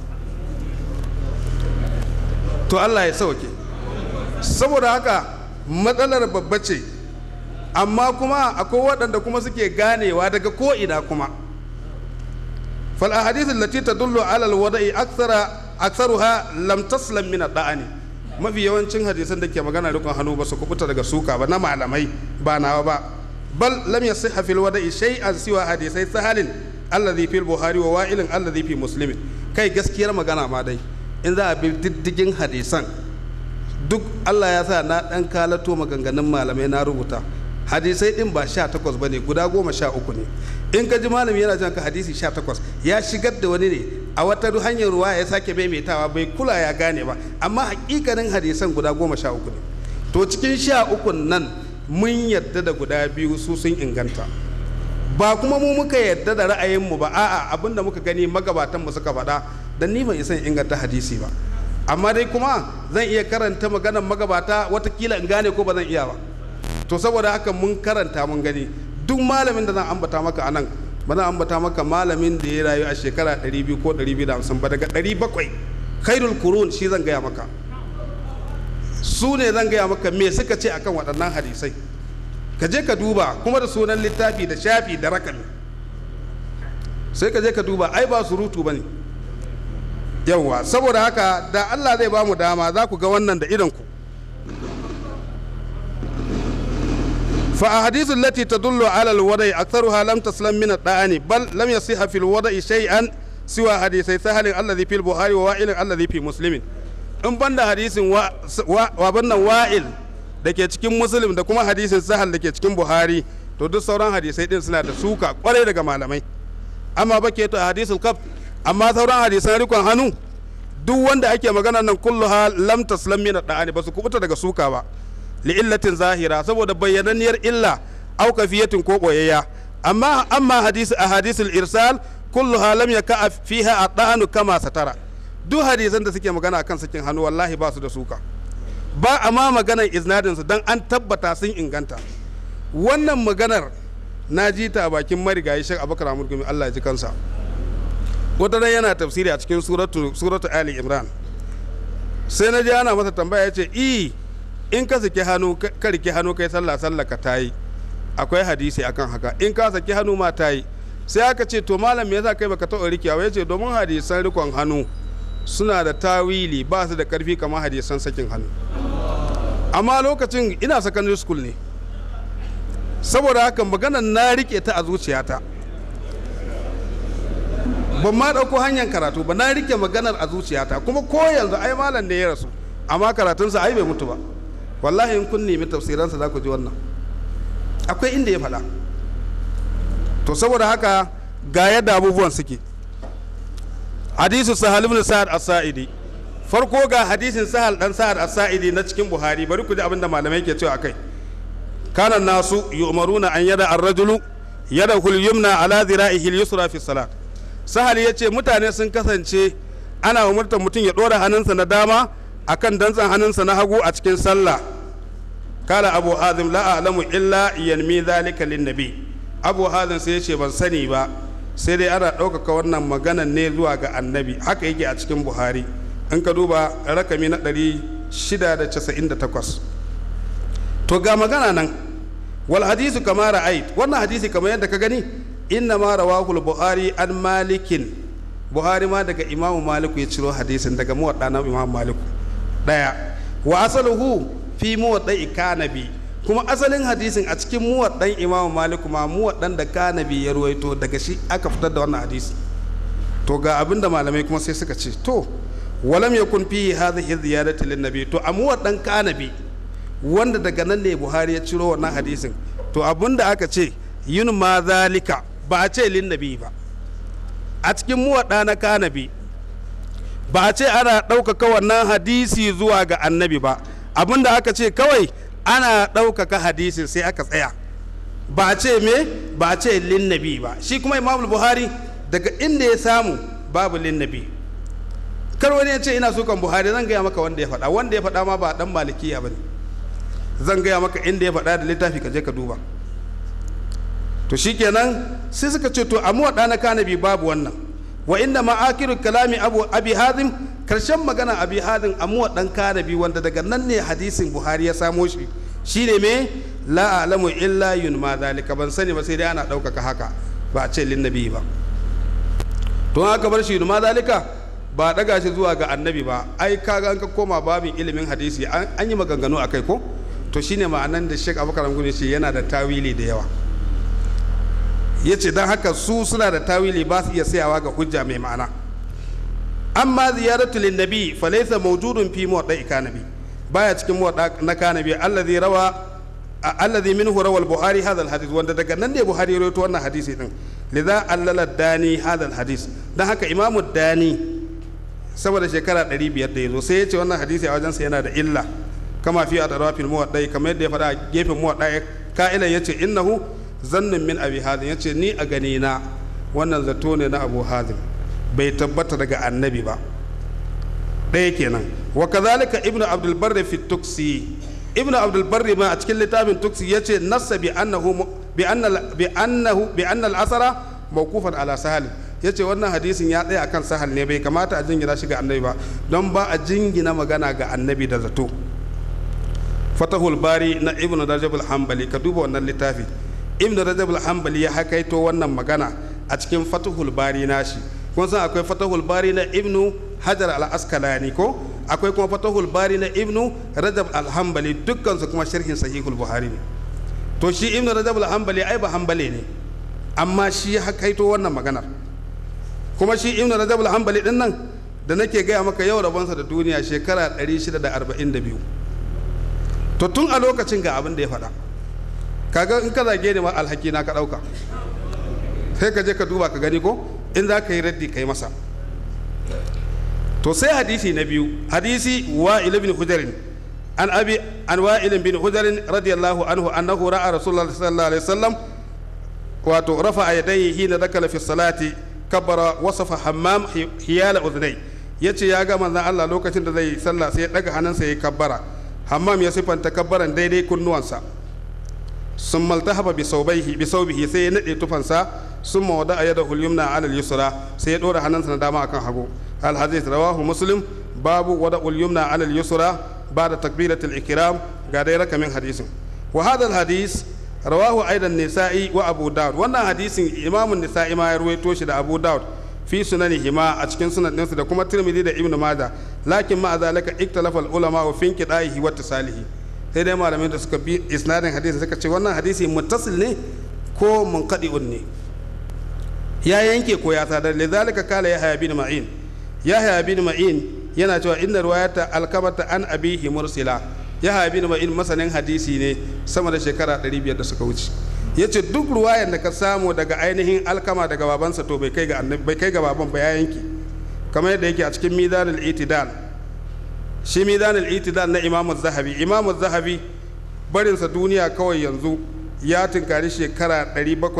to Allah ya sauke saboda haka matsalar babba ce amma kuma akwai waɗanda kuma suke ganewa daga ko ina kuma fal ahadith allati tadullu ala alwada'i akthara aktharuha lam taslam min ad-da'ani mafi yawancin hadisan da ke magana rikon hannu ba su kubuta daga suka ba na malamai ba nawa ba bal lam yasihha fil wada'i shay'an siwa hadisai sahalin alladhi fil buhari wa wa'ilin alladhi fi muslimin kai gaskiyar magana ma dai in za a bi diddigin hadisan duk Allah ya sa na dan kalato maganganun malamai na rubuta hadisai din ba sha takwas ba ne guda goma sha uku ne in ka ji malami yana jan ka hadisi sha takwas ya shigar da wani ne a wata hanyar ruwa ya sake maimaitawa bai kula ya gane ba amma hakikanin hadisan guda goma sha uku ne to cikin sha ukun nan mun yadda da guda biyu su sun inganta ba kuma mu muka yadda da ra'ayinmu ba a'a abinda muka gani magabatan mu suka faɗa dan ni ban isa inganta hadisi ba amma dai kuma zan iya karanta maganar magabata watakila in gane ko ba zan iya ba to saboda haka mun karanta mun gani duk malamin da zan ambata maka anan ba zan ambata maka malamin da ya rayu a shekara 200 ko 250 ba daga 700 khairul kurun shi zan gaya maka su ne zan gaya maka me suka ce akan waɗannan hadisai ka je ka duba kuma da sunan littafi da shafi da rakami sai ka je ka duba ai ba surutu ba ne yawwa saboda haka da allah zai ba mu dama za ku ga wannan da idanku فأحاديث التي تدل على الوضع أكثرها لم تسلم من الطعن بل لم يصح في الوضع شيئا سوى حديثي سهل الذي في البخاري ووائل الذي في مسلم in banda hadisin wa bannan wa'il da ke cikin muslim da kuma hadisin sahal da ke cikin buhari to duk sauran hadisai din suna da suka kwarai daga malamai amma ba ke to hadisul kaf amma sauran hadisan rikon hannu duk wanda ake magana nan kulluha lam taslam min da'ani ba su kubuta daga suka ba li'illatin zahira saboda bayyananniyar illa au kafiyatin ko boyayya amma amma hadisi a hadisul irsal kulluha lam yaka fiha at-ta'anu kama satara duk hadisan da suke magana akan sakin hannu wallahi ba su da suka ba amma maganar iznadin su dan an tabbata sun inganta wannan maganar na ji ta a bakin marigayi shek abubakar amurgumi allah ya ji kansa wata ran yana tafsiri a cikin suratu suratu ali imran sai na ji ana masa tambaya ya ce i in ka saki hannu ka rike hannu kai sallah sallah ka tayi akwai hadisi akan haka in ka saki hannu ma tayi sai aka ce to malam me yasa kai baka taɓa rikewa ya ce domin hadisan rikon hannu suna da tawili ba su da karfi kamar hadisan sakin hannu amma lokacin ina secondary school ne saboda haka maganar na rike ta a zuciyata ban ma ɗauko hanyar karatu ba na rike maganar a zuciyata kuma ko yanzu ai malam ne ya rasu amma karatunsa ai bai mutu ba wallahi in kun nemi tafsiransa za ku ji wannan akwai inda ya faɗa to saboda haka ga yadda abubuwan suke hadisu sahal ibn sa'ad as-sa'idi farko ga hadisin sahal dan sa'ad as-sa'idi na cikin buhari bari ku ji abinda malamai ke cewa akai kana nasu yu'maruna an yada ar-rajulu yadahu al-yumna ala dhira'ihi al-yusra fi salat sahal yace mutane sun kasance ana umurtar mutum ya dora hannunsa na dama akan dantsan hannunsa na hagu a cikin sallah kala abu hazim la a'lamu illa yanmi zalika lin nabi abu hazim sai yace ban sani ba sai dai ana ɗaukaka wannan maganan ne zuwa ga annabi haka yake a cikin buhari in ka duba rakami na 698 to ga magana nan wal hadisu kama ra'ait wannan hadisi kamar yadda ka gani inna ma rawahul buhari an malikin buhari ma daga imamu maliku ya ciro hadisin daga muwadda na imamu maliku daya wa asaluhu fi muwadda kanabi kuma asalin hadisin a cikin muwaddan imamu maliku ma muwaddan da kanabi ya ruwaito daga shi aka fitar da wannan hadisi to ga abinda malamai kuma sai suka ce to walam yakun fihi hadhihi ziyadati lin nabi to a muwaddan kanabi wanda daga nan ne buhari ya ciro wannan hadisin to abinda aka ce yin ma zalika ba a ce lin nabi ba a cikin muwadda na kanabi ba a ce ana ɗaukaka wannan hadisi zuwa ga annabi ba abinda aka ce kawai ana ɗaukaka hadisin sai aka tsaya ba a ce me ba a ce linnabi ba shi kuma imamul buhari daga inda ya samu babu linnabi kar wani ya ce ina sukan buhari zan gaya maka wanda ya faɗa wanda ya faɗa ma ba dan malikiya ba ne zan gaya maka inda ya faɗa da littafi ka je ka duba to shikenan sai suka ce to amma waɗa na kanabi babu wannan wa inda ma'akiru kalami abu abi hazim karshen magana abi hazim amma dan kanabi wanda daga nan ne hadisin buhari ya samo shi shine me la alamu illa yun ma zalika ban sani ba sai dai ana ɗaukaka haka ba a ce linnabi ba to haka bar shi ma zalika ba daga shi zuwa ga annabi ba ai kaga an ka koma babin ilimin hadisi an yi maganganu a kai ko to shine ma'anan da Sheikh Abubakar Gumi shi yana da tawili da yawa yace dan haka su suna da tawili ba su iya sayawa ga hujja mai ma'ana amma ziyaratu lin nabi fa laysa mawjudun fi muwadda kanabi baya cikin muwadda na kanabi allazi rawa allazi minhu rawa al-buhari hadha al-hadith wanda daga nan ne buhari ya rawaito wannan hadisi din lidha allala dani hadha al-hadith dan haka imamu dani saboda shekara 500 da yazo sai ya ce wannan hadisi a wajensa yana da illa kama fi adrafil muwaddai kamar yadda ya faɗa a gefen muwaddai ka'ilan yace innahu zannin min abi hazim yace ni a gani na wannan zato ne na abu hazim bai tabbata daga annabi ba ɗaya kenan wa kazalika ibnu abdul barri fi tuksi ibnu abdul barri ma a cikin littafin tuksi yace nassa bi annahu bi anna bi annahu bi anna al-asara mawqufan ala sahal yace wannan hadisin ya tsaya akan sahal ne bai kamata a jingina shi ga annabi ba don ba a jingina magana ga annabi da zato fatahul bari na ibnu rajab al-hanbali ka duba wannan littafi ibnu rajab al-hanbali ya hakaito wannan magana a cikin fatahul bari nashi kun san akwai fatahul bari na ibnu hajar al-askalani ko akwai kuma fatahul bari na ibnu rajab al-hanbali dukkan su kuma sharhin sahihul buhari ne to shi ibnu rajab al-hanbali ai ba hanbali ne amma shi ya hakaito wannan maganar kuma shi ibnu rajab al-hanbali din nan da nake gaya maka yau rabonsa da duniya shekara 642 to tun a lokacin ga abin da ya faɗa kaga in ka zage ni ma alhaki na ka ɗauka sai ka je ka duba ka gani ko in za ka yi raddi kai masa to sai hadisi na biyu hadisi wa'il bin hujarin an abi an wa'il bin hujarin radiyallahu anhu annahu ra'a rasulullah sallallahu alaihi wasallam wato rafa yadayhi hina dakala fi salati kabbara wasafa hammam hiyala udhnai yace ya ga manzon Allah lokacin da zai sallah sai ya daga hannunsa ya kabbara hammam ya sifanta kabbaran daidai kunnuwansa sun maltahaba bi saubaihi bi saubihi sai ya nade tufansa sun mawada a yada hulyumna ala yusra sai ya dora hannunsa na dama akan hagu al hadith rawahu muslim babu wada ulyumna ala yusra ba'da takbiratul ikram ga dai rakamin hadisin wa hadha al hadith rawahu aidan nisa'i wa abu daud wannan hadisin imamun nisa'i ma ya ruwaito shi da abu daud fi sunanihima a cikin sunan ɗinsu da kuma tirmidhi da ibnu maja lakin ma zalika iktalafa ulama wa fin qidaihi wa tasalihi sai dai malamin da suka bi isnadin hadisi suka ce wannan hadisi muttasil ne ko munqadi'un ne ya yanke ko ya sadar lidhalika kala yahya bin ma'in yahya bin ma'in yana cewa inna riwayata alkamata an abihi mursila yahya bin ma'in masanin hadisi ne sama da shekara 500 da suka wuce ya ce duk ruwayan da ka samu daga ainihin alkama daga babansa to bai kai ga annabi bai kai ga baban ba ya yanki kamar yadda yake a cikin mizanul itidal shi mizanul itidal na imamu zahabi imamu zahabi barinsa duniya kawai yanzu ya tunkari shekara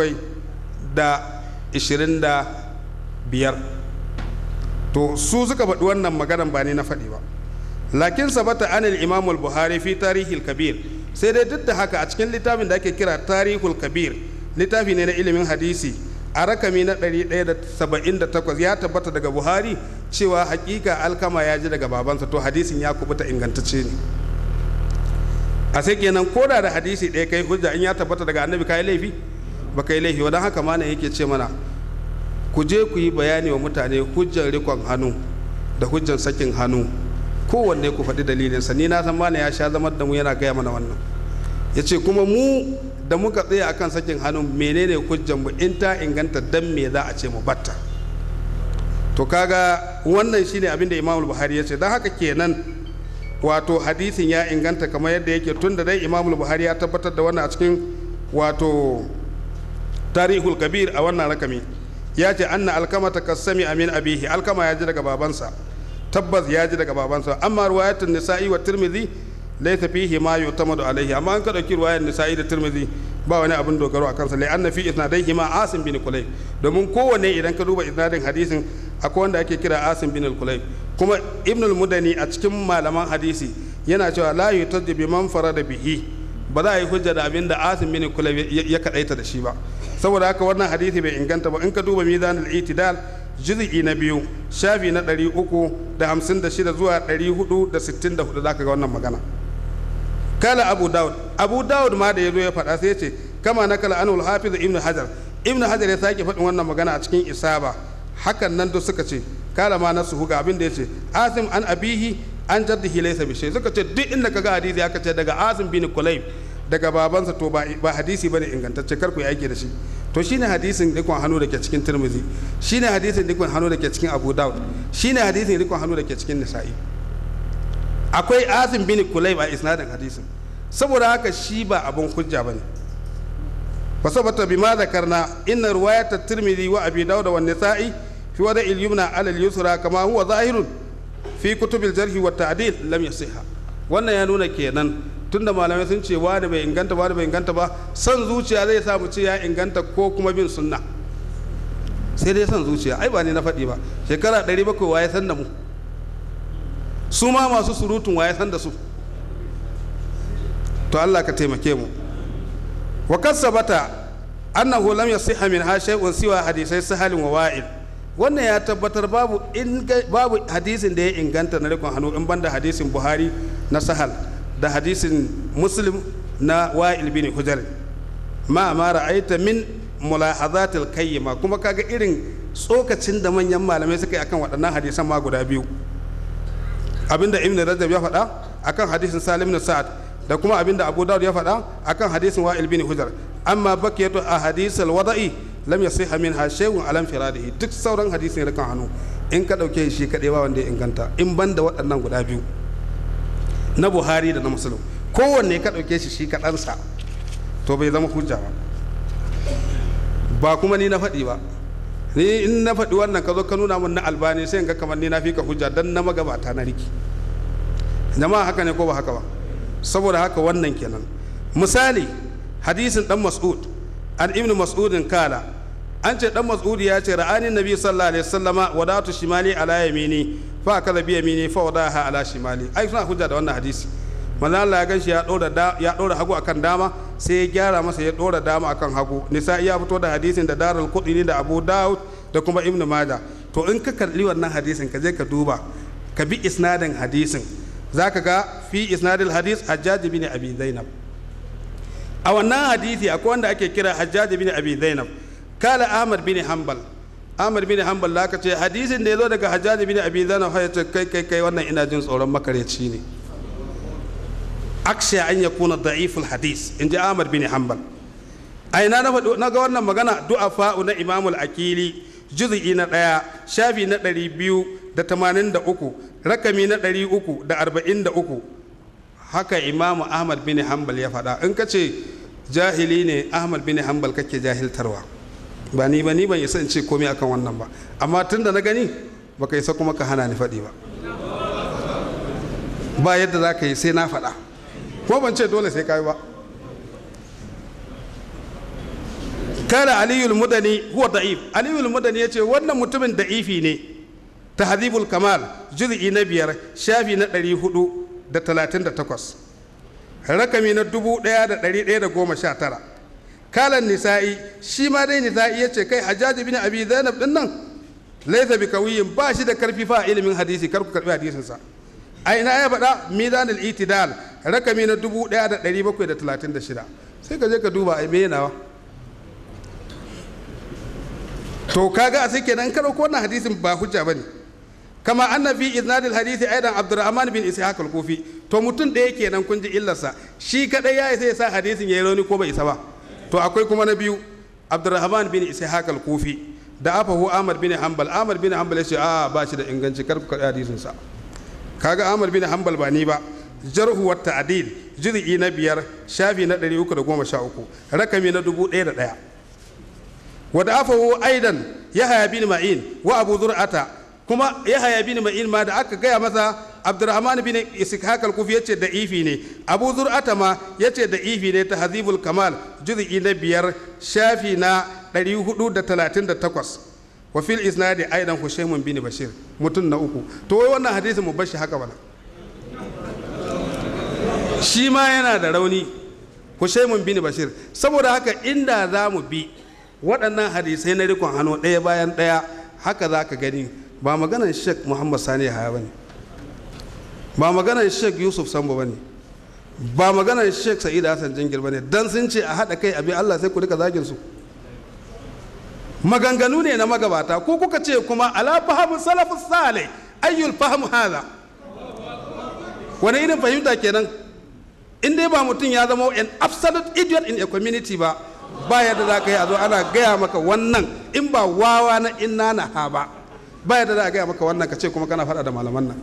725 to su suka faɗi wannan maganan ba ne na faɗi ba lakin sabata anil imamul buhari fi tarihil kabir sai dai duk da haka a cikin littafin da ake kira tarihul kabir littafi ne na ilimin hadisi a rakami na 178 ya tabbata daga buhari cewa hakika alkama ya ji daga babansa to hadisin ya kubuta ingantacce ne a sai kenan koda da hadisi ɗaya kai hujja in ya tabbata daga annabi kai laifi ba kai laifi wadan haka mana yake ce mana ku je ku yi bayani wa mutane hujjar rikon hannu da hujjar sakin hannu kowanne ku faɗi dalilinsa ni na san mana ya sha zamar da mu yana gaya mana wannan ya ce kuma mu da muka tsaya akan sakin hannu menene hujjanmu in ta inganta dan me za a ce mu batta to kaga wannan shine abin da imamul buhari ya ce don haka kenan wato hadisin ya inganta kamar yadda yake tun da dai imamul buhari ya tabbatar da wannan a cikin wato tarihul kabir a wannan rakami ya ce anna alkama ta kasami amin abihi alkama ya ji daga babansa tabbas ya ji daga babansa amma ruwayatun nisa'i wa tirmidhi laysa fihi ma yu'tamadu alaihi amma an ka dauki ruwayar nisa'i da tirmidhi ba wani abin dogaro a kansa lai anna fi isnadaihi ma asim bin kulayb domin kowanne idan ka duba isnadin hadisin akwai wanda ake kira asim bin kulayb kuma ibn al-mudani a cikin malaman hadisi yana cewa la yutajji bi man farada bihi ba za a yi hujja da abin da asim bin kulayb ya kadaita da shi ba saboda haka wannan hadisi bai inganta ba in ka duba mizanul itidal juz'i na biyu shafi na 356 zuwa 464 zaka ga wannan magana kala abu daud abu daud ma da ya zo ya faɗa sai ya ce kama na kala anul hafiz ibn hajar ibn hajar ya sake faɗin wannan magana a cikin isaba hakan nan duk suka ce kala ma na suhu ga abin da ya ce asim an abihi an jaddihi laysa bi shay suka ce duk inda kaga hadisi aka ce daga asim bin kulayb daga babansa to ba ba hadisi bane ingantacce kar ku yi aiki da shi to shine hadisin rikon hannu da ke cikin tirmizi shine hadisin rikon hannu da ke cikin abu daud shine hadisin rikon hannu da ke cikin nisa'i akwai asim bin kulayb a isnadin hadisin saboda haka shi ba abun hujja bane fasabata bima zakarna inna riwayat at-tirmidhi wa abi dawud wa an-nisa'i fi wada al-yumna ala al-yusra kama huwa zahirun fi kutub al-jarh wa at-ta'dil lam yasihha wannan ya nuna kenan tunda malamai sun ce wani bai inganta wani bai inganta ba son zuciya zai sa mu ce ya inganta ko kuma bin sunna sai dai son zuciya ai ba ni na faɗi ba shekara 700 waye san da mu su ma masu surutun waye san da su to Allah ka taimake mu wa kasabata annahu lam yasihha min ha shay'un siwa hadisai sahalin wa wa'il wannan ya tabbatar babu in babu hadisin da ya inganta na rikon hannu in banda hadisin Buhari na sahal da hadisin Muslim na wa'il bin Hujar ma ma ra'aita min mulahazatil kayyima kuma kaga irin tsokacin da manyan malamai suka yi akan waɗannan hadisan ma guda biyu abinda ibn rajab ya faɗa akan hadisin salim bin sa'ad da kuma abinda abu dawud ya faɗa akan hadisin wa'il bin hujar amma bakiyatu a hadisal wada'i lam yasiha minha shay'un alam firadihi duk sauran hadisin rikan hannu in ka dauke shi kadai ba wanda ya inganta in banda waɗannan guda biyu na buhari da na muslim kowanne ka dauke shi shi kaɗansa to bai zama hujja ba ba kuma ni na faɗi ba ni in na faɗi wannan ka zo ka nuna min na albani sai in ga kamar ni na fi ka hujja dan na magabata na riki jama'a haka ne ko ba haka ba saboda haka wannan kenan misali hadisin dan mas'ud an ibnu mas'udin kala an ce dan mas'ud ya ce ra'ani nabi sallallahu alaihi wasallama wadatu shimali ala yamini fa akala bi yamini fa wadaha ala shimali ai suna hujja da wannan hadisi manzo Allah ya ganshi ya dora da ya dora hagu akan dama sai ya gyara masa ya dora dama akan hagu nisa ya fito da hadisin da darul qudni da abu daud da kuma ibnu majah to in ka kalli wannan hadisin ka je ka duba ka bi isnadin hadisin zaka ga fi isnadil hadis hajjaj bin abi zainab a wannan hadisi akwai wanda ake kira hajjaj bin abi zainab kala ahmad bin hanbal ahmad bin hanbal la ka ce hadisin da ya zo daga hajjaj bin abi zainab ya ce kai kai kai wannan ina jin tsoron makareci ne aksha an yakuna da'iful hadis in ji ahmad bin hanbal a ina na faɗo na ga wannan magana du'afa na imamul akili juz'i na ɗaya shafi na ɗari biyu da tamanin da uku rakami na ɗari uku da arba'in da uku haka imamu ahmad bin hanbal ya faɗa in ka ce jahili ne ahmad bin hanbal kake jahiltarwa ba ni ba ni ban isa in ce komai akan wannan ba amma tun da na gani baka isa kuma ka hana ni faɗi ba ba yadda za ka yi sai na faɗa ko ban ce dole sai ka yi ba kala aliyul mudani huwa da'if aliyul mudani ya ce wannan mutumin da'ifi ne tahdhibul kamal juz'i na biyar shafi na ɗari hudu da talatin da takwas rakami na dubu ɗaya da ɗari ɗaya da goma sha tara kalan nisa'i shi ma dai nisa'i ya ce kai hajjaji bin abi zainab din nan laisa bi kawiyin ba shi da karfi fa ilimin hadisi kar ku karbi hadisinsa a ina ya faɗa mizanul itidal rakami na dubu ɗaya da ɗari bakwai da talatin da shida sai ka je ka duba a me nawa to kaga a sai kenan ka dauko wannan hadisin ba hujja bane kama anna fi iznadil hadisi aidan abdurrahman bin ishaq al-kufi to mutum ɗaya kenan kun ji illarsa shi kadai ya isa ya sa hadisin yayi rauni ko bai isa ba to akwai kuma na biyu abdurrahman bin ishaq al-kufi da afahu ahmad bin hanbal ahmad bin hanbal ya ce a ba shi da inganci kar ku karɓi hadisin sa kaga ahmad bin hanbal ba ni ba jarhu wa ta'dil juz'i na biyar shafi na 313 rakami na 1001 wa da afahu aidan yahya bin ma'in wa abu zur'ata kuma yahaya bin ma'in ma da aka gaya masa abdurrahman bin ishaq al-kufi yace da ifi ne abu zur'ata ma yace da ifi ne ta hazibul kamal juz'i na biyar shafi na 438 wa fil isnadi aidan hushaymun bin bashir mutum na uku to wai wannan hadisi mu bashi haka bana shi ma yana da rauni hushaymun bin bashir saboda haka inda za mu bi waɗannan hadisai na rikon hannu ɗaya bayan ɗaya haka za ka gani ba maganar sheikh muhammad sani haya ba ne ba maganar sheikh yusuf sambo ba ne ba maganar sheikh sa'id hassan jingir ba ne dan sun ce a haɗa kai abin allah sai ku rika zagin su maganganu ne na magabata ko kuka ce kuma ala fahimu salafus salih ayyul fahimu haza wani irin fahimta kenan in dai ba mutum ya zama an absolute idiot in a community ba ba yadda za ka yi a zo ana gaya maka wannan in ba wawa na inna na ha ba ba yadda za a gaya maka wannan ka ce kuma kana faɗa da malaman nan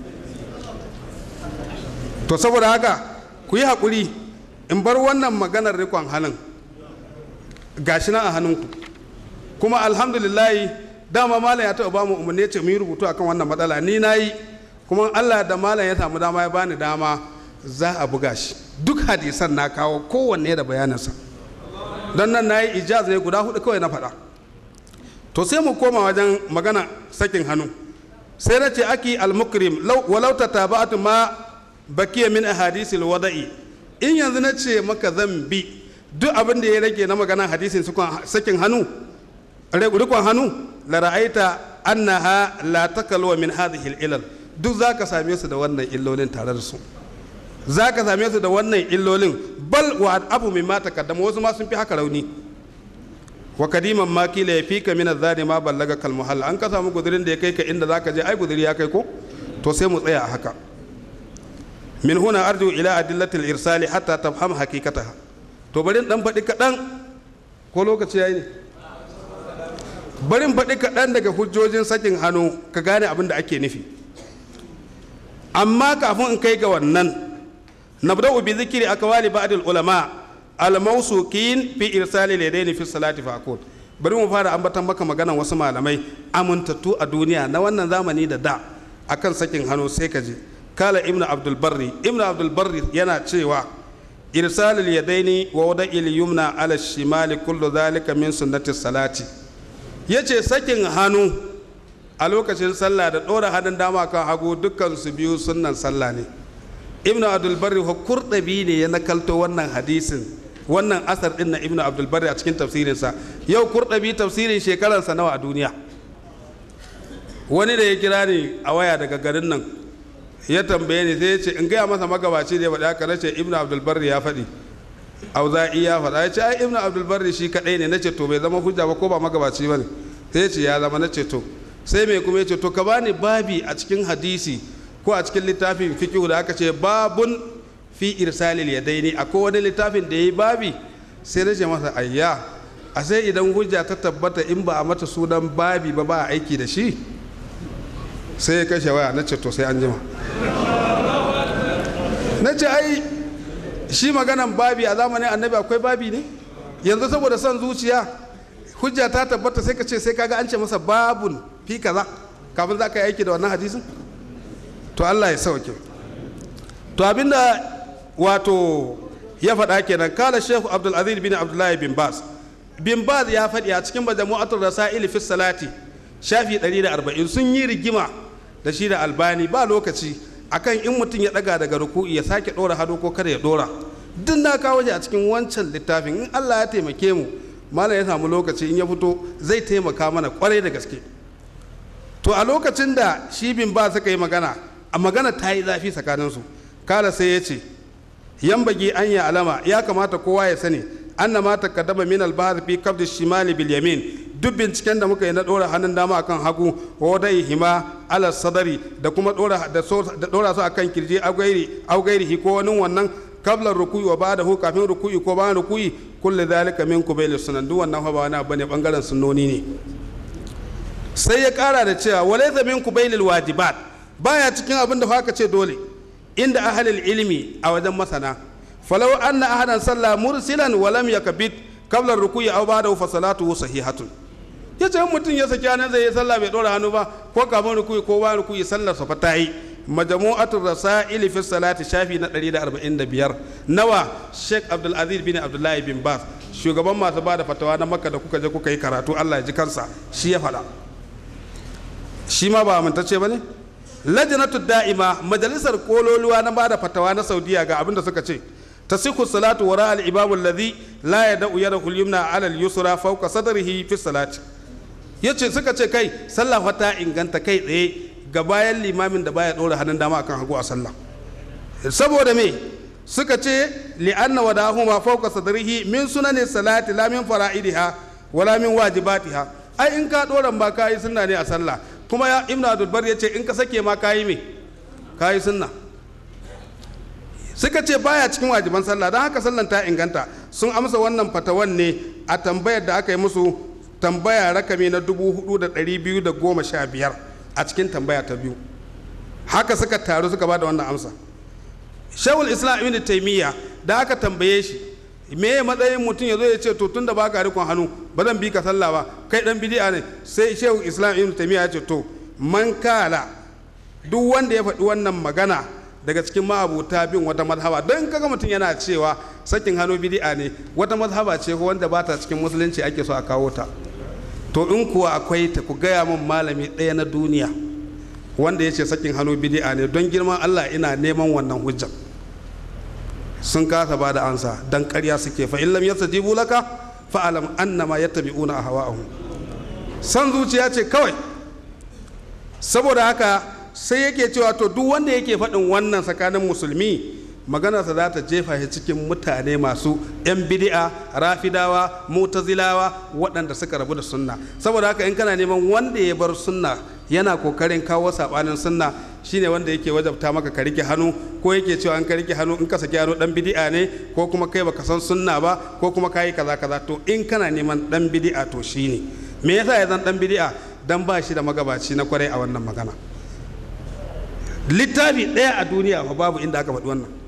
to saboda haka ku yi haƙuri in bar wannan maganar rikon halin gashi nan a hannunku kuma alhamdulillahi dama malam ya taɓa bamu umarni ce mu yi rubutu akan wannan matsala ni na yi kuma allah da malam ya samu dama ya bani dama za a buga shi duk hadisan na kawo kowanne da bayaninsa don nan na yi ijaz ne guda hudu kawai na faɗa to sai mu koma wajen magana sakin hannu sai na ce aki al-mukrim walau ta taba'atu ma bakiya min ahadisil wada'i in yanzu na ce maka zan bi duk abin da ya rage na magana hadisin sakin hannu rikon hannu la ra'aita annaha la takalwa min hadhihi ilal duk zaka same su da wannan illolin tare da su zaka same su da wannan illolin bal wa abu mimma takaddama wasu ma sun fi haka rauni wa kadiman ma kila ya fika min azani ma ballaga kal muhalla an ka samu gudurin da ya kai ka inda zaka je ai guduri ya kai ko to sai mu tsaya a haka min huna arju ila adillatil irsali hatta tafham haqiqataha to bari dan faɗi kaɗan ko lokaci yayi ne barin faɗi kaɗan daga hujjojin sakin hannu ka gane abin da ake nufi amma kafin in kai ga wannan nabda'u bi zikri akwali ba'd ulama al-mawsuqin fi irsali ladaini fi salati fa aqul bari mu fara ambatan maka maganan wasu malamai amintattu a duniya na wannan zamani da da akan sakin hannu sai ka je kala ibnu abdul barri ibnu abdul barri yana cewa irsal al-yadaini wa wada'il yumna ala shimali kullu dhalika min sunnati salati yace sakin hannu a lokacin sallah da ɗora hannun dama kan hagu dukkan su biyu sunnan sallah ne ibnu abdul barri kurɗabi ne ya nakalto wannan hadisin wannan asar din na ibnu abdul barri a cikin tafsirinsa yau kurɗabi tafsirin shekararsa nawa a duniya wani da ya kira ni a waya daga garin nan ya tambaye ni sai ya ce in gaya masa magabaci da ya faɗi haka na ce ibnu abdul barri ya faɗi auza'i ya faɗa ya ce ai ibnu abdul barri shi kaɗai ne na ce to bai zama hujja ba ko ba magabaci ba ne sai ya ce ya zama na ce to sai mai kuma ya ce to ka bani babi a cikin hadisi ko a cikin littafin fiqh da aka ce babun fi irsalil yadaini akwai wani littafin da yayi babi sai na ce masa ayya a sai idan hujja ta tabbata in ba a mata sunan babi ba ba a aiki da shi sai ya kashe waya na ce to sai an jima na ce ai shi maganan babi a zamanin annabi akwai babi ne yanzu saboda son zuciya hujja ta tabbata sai ka ce sai kaga an ce masa babun fi kaza kafin za ka yi aiki da wannan hadisin to Allah ya sauke to abinda wato ya faɗa kenan kala shehu abdul aziz bin abdullahi bin bas bin bas ya faɗi a cikin majmu'atul rasail fi salati shafi 140 sun yi rigima da shi da albani ba lokaci akan in mutum ya daga daga ruku'i ya sake dora hado ko kada ya dora duk na kawo shi a cikin wancan littafin in Allah ya taimake mu malam ya samu lokaci in ya fito zai taimaka mana kwarai da gaske to a lokacin da shi bin ba suka yi magana a magana ta yi zafi tsakaninsu kala sai ya ce yan bagi an ya alama ya kamata kowa ya sani an na mata kadama min albahar fi kabdi shimali bil yamin duk binciken da muka yi na dora hannun dama akan hagu wa dai hima ala sadari da kuma dora da dora su akan kirji augairi augairi ko wani wannan kabla ruku'i wa ba'da hu kafin ruku'i ko bayan ruku'i kullu zalika min kubayl sunan duk wannan fa ba wani bane bangaren sunnoni ne sai ya kara da cewa walaysa min kubaylil wajibat baya cikin abin da haka ce dole inda ahlul ilmi a wajen masana falau anna ahadan salla mursilan wa lam yakbit qabla ruku'i aw ba'dahu fa salatuhu sahihatun ya ce mutum ya saki hannun zai yi sallah bai ɗora hannu ba ko kafin rukuyi ko ba rukuyi sallar sa fa ta yi majmu'atul rasail fi salati shafi na 145 nawa Sheikh Abdul Aziz bin Abdullahi bin Bas shugaban masu bada fatawa na Makka da kuka je kuka yi karatu Allah ya ji kansa shi ya faɗa shi ma ba amintacce bane lajnatu da'ima majalisar kololuwa na bada fatawa na Saudiya ga abin da suka ce tasihu salatu wara al-imam alladhi la yad'u yadahu al-yumna 'ala al-yusra fawqa sadrihi fi salati yace suka ce kai sallah ta inganta kai tsaye ga bayan limamin da baya ɗora hannun dama akan hagu a sallah saboda me suka ce li'anna wadahu ma fawqa sadrihi min sunani salati la min fara'idiha wala min wajibatiha ai in ka ɗora ba ka yi sunna ne a sallah kuma ya ibnu abdul bar yace in ka sake ma ka yi me ka yi sunna suka ce baya cikin wajiban sallah don haka sallan ta inganta sun amsa wannan fatawan ne a tambayar da aka yi musu tambaya rakami na dubu hudu da ɗari biyu da goma sha biyar a cikin tambaya ta biyu haka suka taru suka ba da wannan amsa shawul islam ibn taimiyya da aka tambaye shi me ya matsayin mutum ya zo ya ce to tun da baka rikon hannu ba zan bi ka sallah ba kai dan bidi'a ne sai shawul islam ibn taimiyya ya ce to man kala duk wanda ya faɗi wannan magana daga cikin ma'abuta bin wata mazhaba don kaga mutum yana cewa sakin hannu bidi'a ne wata mazhaba ce ko wanda ba ta cikin musulunci ake so a kawo ta to in kuwa akwai ta ku gaya min malami ɗaya na duniya wanda ya ce sakin hannu bidi'a ne don girman Allah ina neman wannan hujjar sun kasa ba da ansa dan ƙarya suke fa illam yastajibu laka fa alam annama yattabi'una ahwa'ahum san zuciya ce kawai saboda haka sai yake cewa to duk wanda yake faɗin wannan tsakanin musulmi maganarsa za ta jefa shi cikin mutane masu 'yan bidi'a rafidawa mutazilawa waɗanda suka rabu da sunna saboda haka in kana neman wanda ya bar sunna yana kokarin kawo saɓanin sunna shine wanda yake wajabta maka ka rike hannu ko yake cewa an ka rike hannu in ka saki hannu dan bidi'a ne ko kuma kai baka san sunna ba ko kuma kayi kaza kaza to in kana neman dan bidi'a to shine me yasa ya zan dan bidi'a dan ba shi da magabaci na kwarai a wannan magana littafi ɗaya a duniya fa babu inda aka faɗi wannan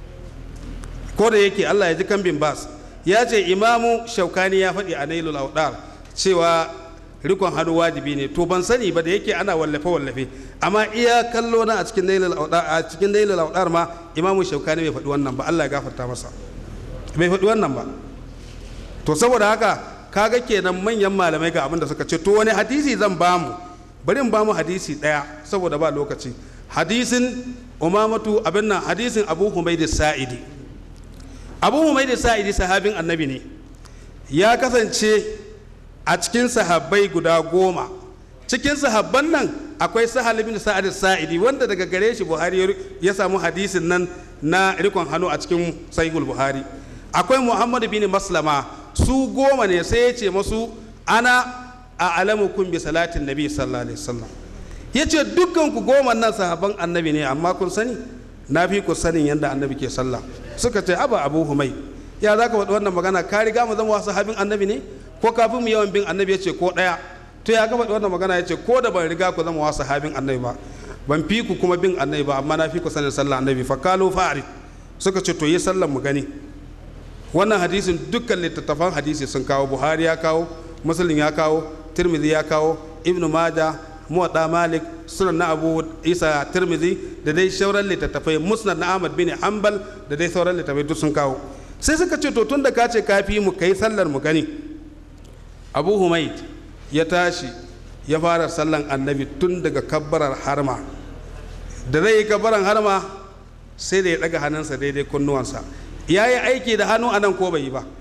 ko da yake Allah ya ji kan bin bas ya ce imamu shaukani ya faɗi a nailul audar cewa rikon hannu wajibi ne to ban sani ba da yake ana wallafe wallafe amma iya kallo na a cikin nailul audar a cikin nailul audar ma imamu shaukani bai faɗi wannan ba Allah ya gafarta masa bai faɗi wannan ba to saboda haka kaga kenan manyan malamai ga abin da suka ce to wani hadisi zan bamu bari in bamu hadisi ɗaya saboda ba lokaci hadisin umamatu abin nan hadisin abu humaydi sa'idi abu humaydi sa'idi sahabin annabi ne ya kasance a cikin sahabbai guda goma cikin sahabban nan akwai sahal bin sa'ad sa'idi wanda daga gare shi buhari ya samu hadisin nan na rikon hannu a cikin sahihul buhari akwai muhammad bin maslama su goma ne sai ya ce masu ana a alamukum bi salatin nabi sallallahu alaihi wasallam ya ce dukkan ku goma nan sahaban annabi ne amma kun sani na fi ku sanin yadda annabi ke sallah suka ce aba abu humai ya za ka faɗi wannan magana ka riga mu zama sahabin annabi ne ko kafin mu yawan bin annabi ya ce ko ɗaya to ya ka faɗi wannan magana ya ce ko da ban riga ku zama wasu sahabin annabi ba ban fi ku kuma bin annabi ba amma na fi ku sanin sallah annabi fa kalu fa'ari suka ce to yi sallan mu gani wannan hadisin dukkan littattafan hadisi sun kawo buhari ya kawo muslim ya kawo tirmidhi ya kawo ibnu majah muwadda malik sunan na abu isa tirmizi da dai sauran littattafai musnad na ahmad bin hanbal da dai sauran littattafai duk sun kawo sai suka ce to tun da ka ce kafi mu kai sallar mu gani abu humaid ya tashi ya fara sallan annabi tun daga kabbarar harma da zai yi kabbaran harma sai da ya daga hannunsa daidai kunnuwansa ya yi aiki da hannu anan ko bai yi ba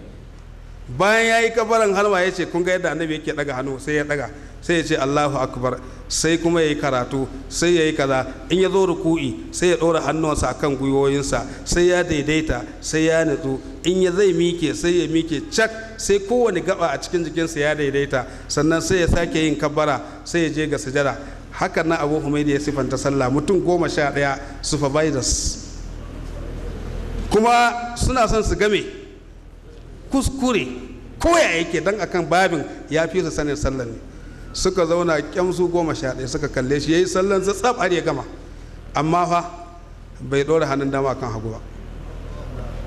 bayan ya yi kabaran halma ya ce kun ga yadda annabi yake daga hannu sai ya daga sai ya ce allahu akbar sai kuma ya yi karatu sai ya yi kaza in ya zo ruku'i sai ya ɗora hannuwansa akan gwiwoyinsa sai ya daidaita sai ya nutsu in ya zai mike sai ya mike cak sai kowane gaba a cikin jikinsa ya daidaita sannan sai ya sake yin kabbara sai ya je ga sujada hakan na abu humaidi ya sifanta sallah mutum goma sha ɗaya supervisors kuma suna son su game kuskure koya yake dan akan babin ya fi su sanin sallan ne suka zauna kyamsu goma sha ɗaya suka kalle shi ya yi sallan sa tsab har ya gama amma fa bai ɗora hannun dama kan hagu ba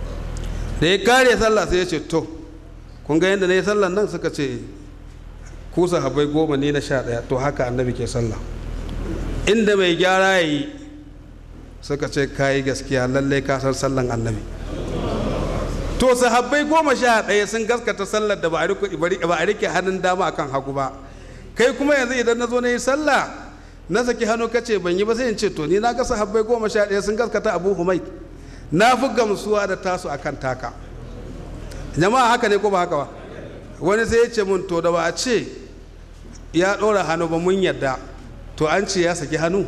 da ya kare sallah sai ya ce to kun ga yadda na yi sallan nan suka ce ku sahabbai goma ne na sha ɗaya to haka annabi ke sallah inda mai gyara ya yi suka ce kayi gaskiya lallai ka san sallan annabi to sahabbai goma sha ɗaya sun gaskata sallar da ba a rike hannun dama akan hagu ba kai kuma yanzu idan na zo na yi sallah na saki hannu kace ban yi ba sai in ce to ni na ga sahabbai goma sha ɗaya sun gaskata abu humai na fi gamsuwa da tasu akan taka jama'a haka ne ko ba haka ba wani sai ya ce mun to da ba a ce ya ɗora hannu ba mun yadda to an ce ya saki hannu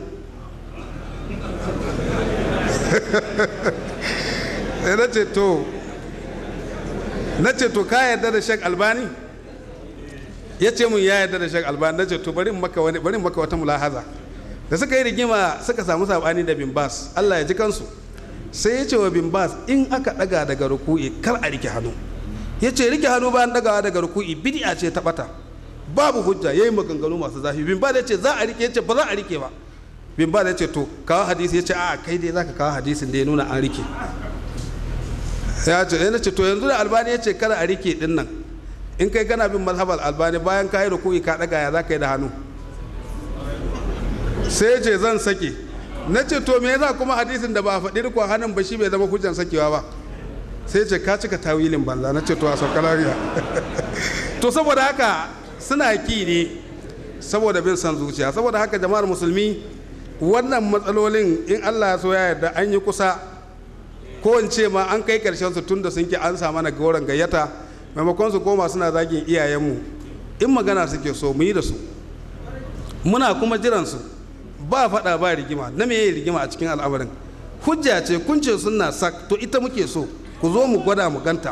sai na ce to na ce to ka yarda da shek albani ya ce mun ya yarda da shek albani na ce to bari maka wani bari maka wata mulahaza da suka yi rigima suka samu sabani da bin bas Allah ya ji kansu sai ya ce wa bin bas in aka daga daga ruku'i kar a rike hannu ya ce rike hannu bayan dagawa daga ruku'i bid'a ce ta bata babu hujja yayi maganganu masu zafi bin bas ya ce za a rike ya ce ba za a rike ba bin bas ya ce to kawo hadisi ya ce a kai dai zaka kawo hadisin da ya nuna an rike ya ce yana ce to yanzu da albani ya ce kada a rike din nan in kai kana bin mazhabar albani bayan ka yi ruku'i ka daga ya za ka yi da hannu sai ya ce zan sake na ce to me yasa kuma hadisin da ba a faɗi rikon hannun ba shi bai zama hujjan sakewa ba sai ce ka cika tawilin banza na ce to a sauka lafiya to saboda haka suna ki ne saboda bin san zuciya saboda haka jama'ar musulmi wannan matsalolin in allah ya so ya yarda an yi kusa ko in ce ma an kai karshen su tun da sun ki an sa mana goron gayyata maimakon su koma suna zagin iyayenmu in magana suke so mu yi da su muna kuma jiran su ba faɗa ba rigima na me rigima a cikin al'amarin hujja ce kun ce suna sak to ita muke so ku zo mu gwada mu ganta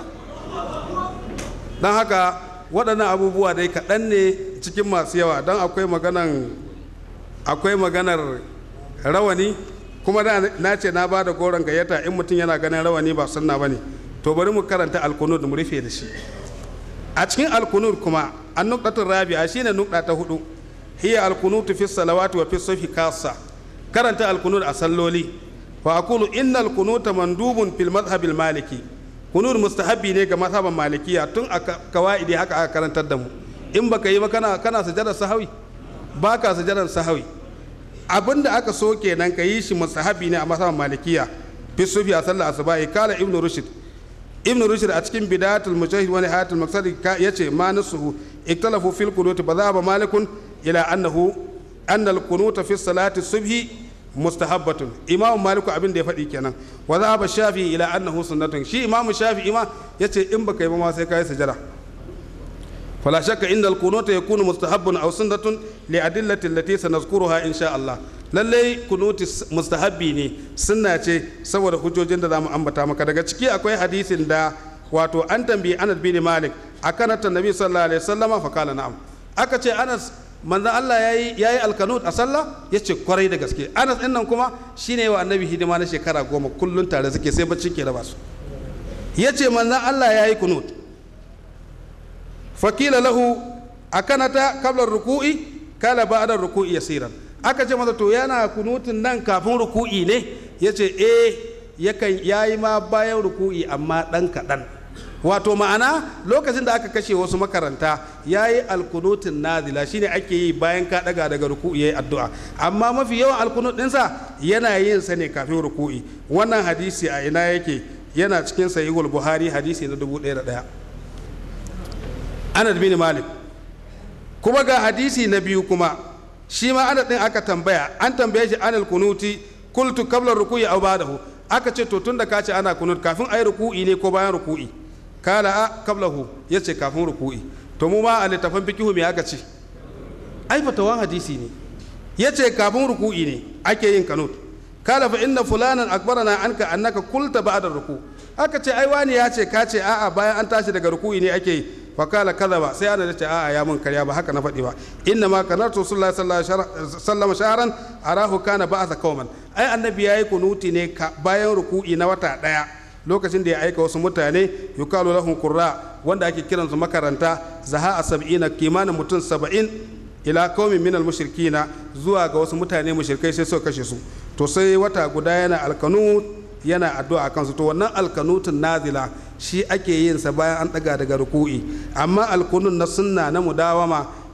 don haka waɗannan abubuwa dai kaɗan ne cikin masu yawa don akwai maganan akwai maganar rawani kuma da na ce na ba da goron gayyata in mutum yana ganin rawani ba sunna ba ne to bari mu karanta alkunud mu rufe da shi a cikin alkunud kuma an nukdatun rabi'a shine nukta ta hudu hiya alkunutu fi salawati wa fi sufi kasa karanta alkunud a salloli wa aqulu inna alkunuta mandubun fil madhhabil maliki kunud mustahabbi ne ga mazhaban malikiya tun a kawaidi haka aka karantar da mu in baka yi ba kana kana sujadar sahawi baka sujadar sahawi abin da aka so kenan ka yi shi musahabi ne a masaban malikiya fi sufi a sallar asuba kala ibn rushd ibn rushd a cikin bidatul mujahid wani hayatul maqsadi yace ma nasuhu iktalafu fil qunut ba za ba malikun ila annahu anna al qunut fi salati subhi mustahabbatun imam maliku abin da ya faɗi kenan wa za ba shafi ila annahu sunnatun shi imam shafi ima yace in baka yi ba ma sai kai sujada فلا شك إن القنوت يكون مستحب أو سنة لأدلة التي سنذكرها إن شاء الله lallai kunuti mustahabbi ne sunna ce saboda hujjojin da zamu ambata maka daga ciki akwai hadisin da wato an tambayi Anas bin Malik akan ta Nabi sallallahu alaihi wasallam fa kala na'am aka ce Anas manzon Allah yayi yayi alkanut a sallah yace kwarai da gaske Anas din nan kuma shine wa annabi hidima na shekara goma kullun tare suke sai bacci ke raba su yace manzon Allah yayi kunut fakila lahu a kanata kablar ruku'i kala ba'da ruku'i yasiran aka ce masa to yana kunutun nan kafin ruku'i ne yace eh yakan yayi ma bayan ruku'i amma dan kaɗan wato ma'ana lokacin da aka kashe wasu makaranta yayi alkunutun nazila shine ake yi bayan ka daga daga ruku'i yayi addu'a amma mafi yawan alkunut ɗinsa yana yin sa ne kafin ruku'i wannan hadisi a ina yake yana cikin sahihul buhari hadisi na dubu ɗaya da ɗaya anas bin malik kuma ga hadisi na biyu kuma shi ma anas din aka tambaya an tambaye shi anal kunuti kultu qabla ruku'i aw ba'dahu aka ce to tunda ka ce ana kunut kafin ayi ruku'i ne ko bayan ruku'i kala a qablahu yace kafin ruku'i to mu ma a littafin fikihu me aka ce ai fatawan hadisi ne yace kafin ruku'i ne ake yin kanut kala fa inna fulanan akbarana anka annaka kulta ba'da ruku aka ce ai wani ya ce ka ce a'a bayan an tashi daga ruku'i ne ake yi fakala kaza ba sai ana da ce a'a ya mun karya ba haka na faɗi ba inna ma kanar rasulullahi sallallahu alaihi wasallam shaharan arahu kana ba'atha qauman ai annabi yayi kunuti ne bayan ruku'i na wata daya lokacin da ya aika wasu mutane yukalu lahum qurra wanda ake kiran su makaranta zaha a sab'ina kimanin mutum saba'in ila qaumin minal mushrikina zuwa ga wasu mutane mushrikai sai suka kashe su to sai wata guda yana alkanut yana addu'a kansu to wannan alkanutun nazila shi ake yin sa bayan an daga daga ruku'i amma alkunun na sunna na mudawama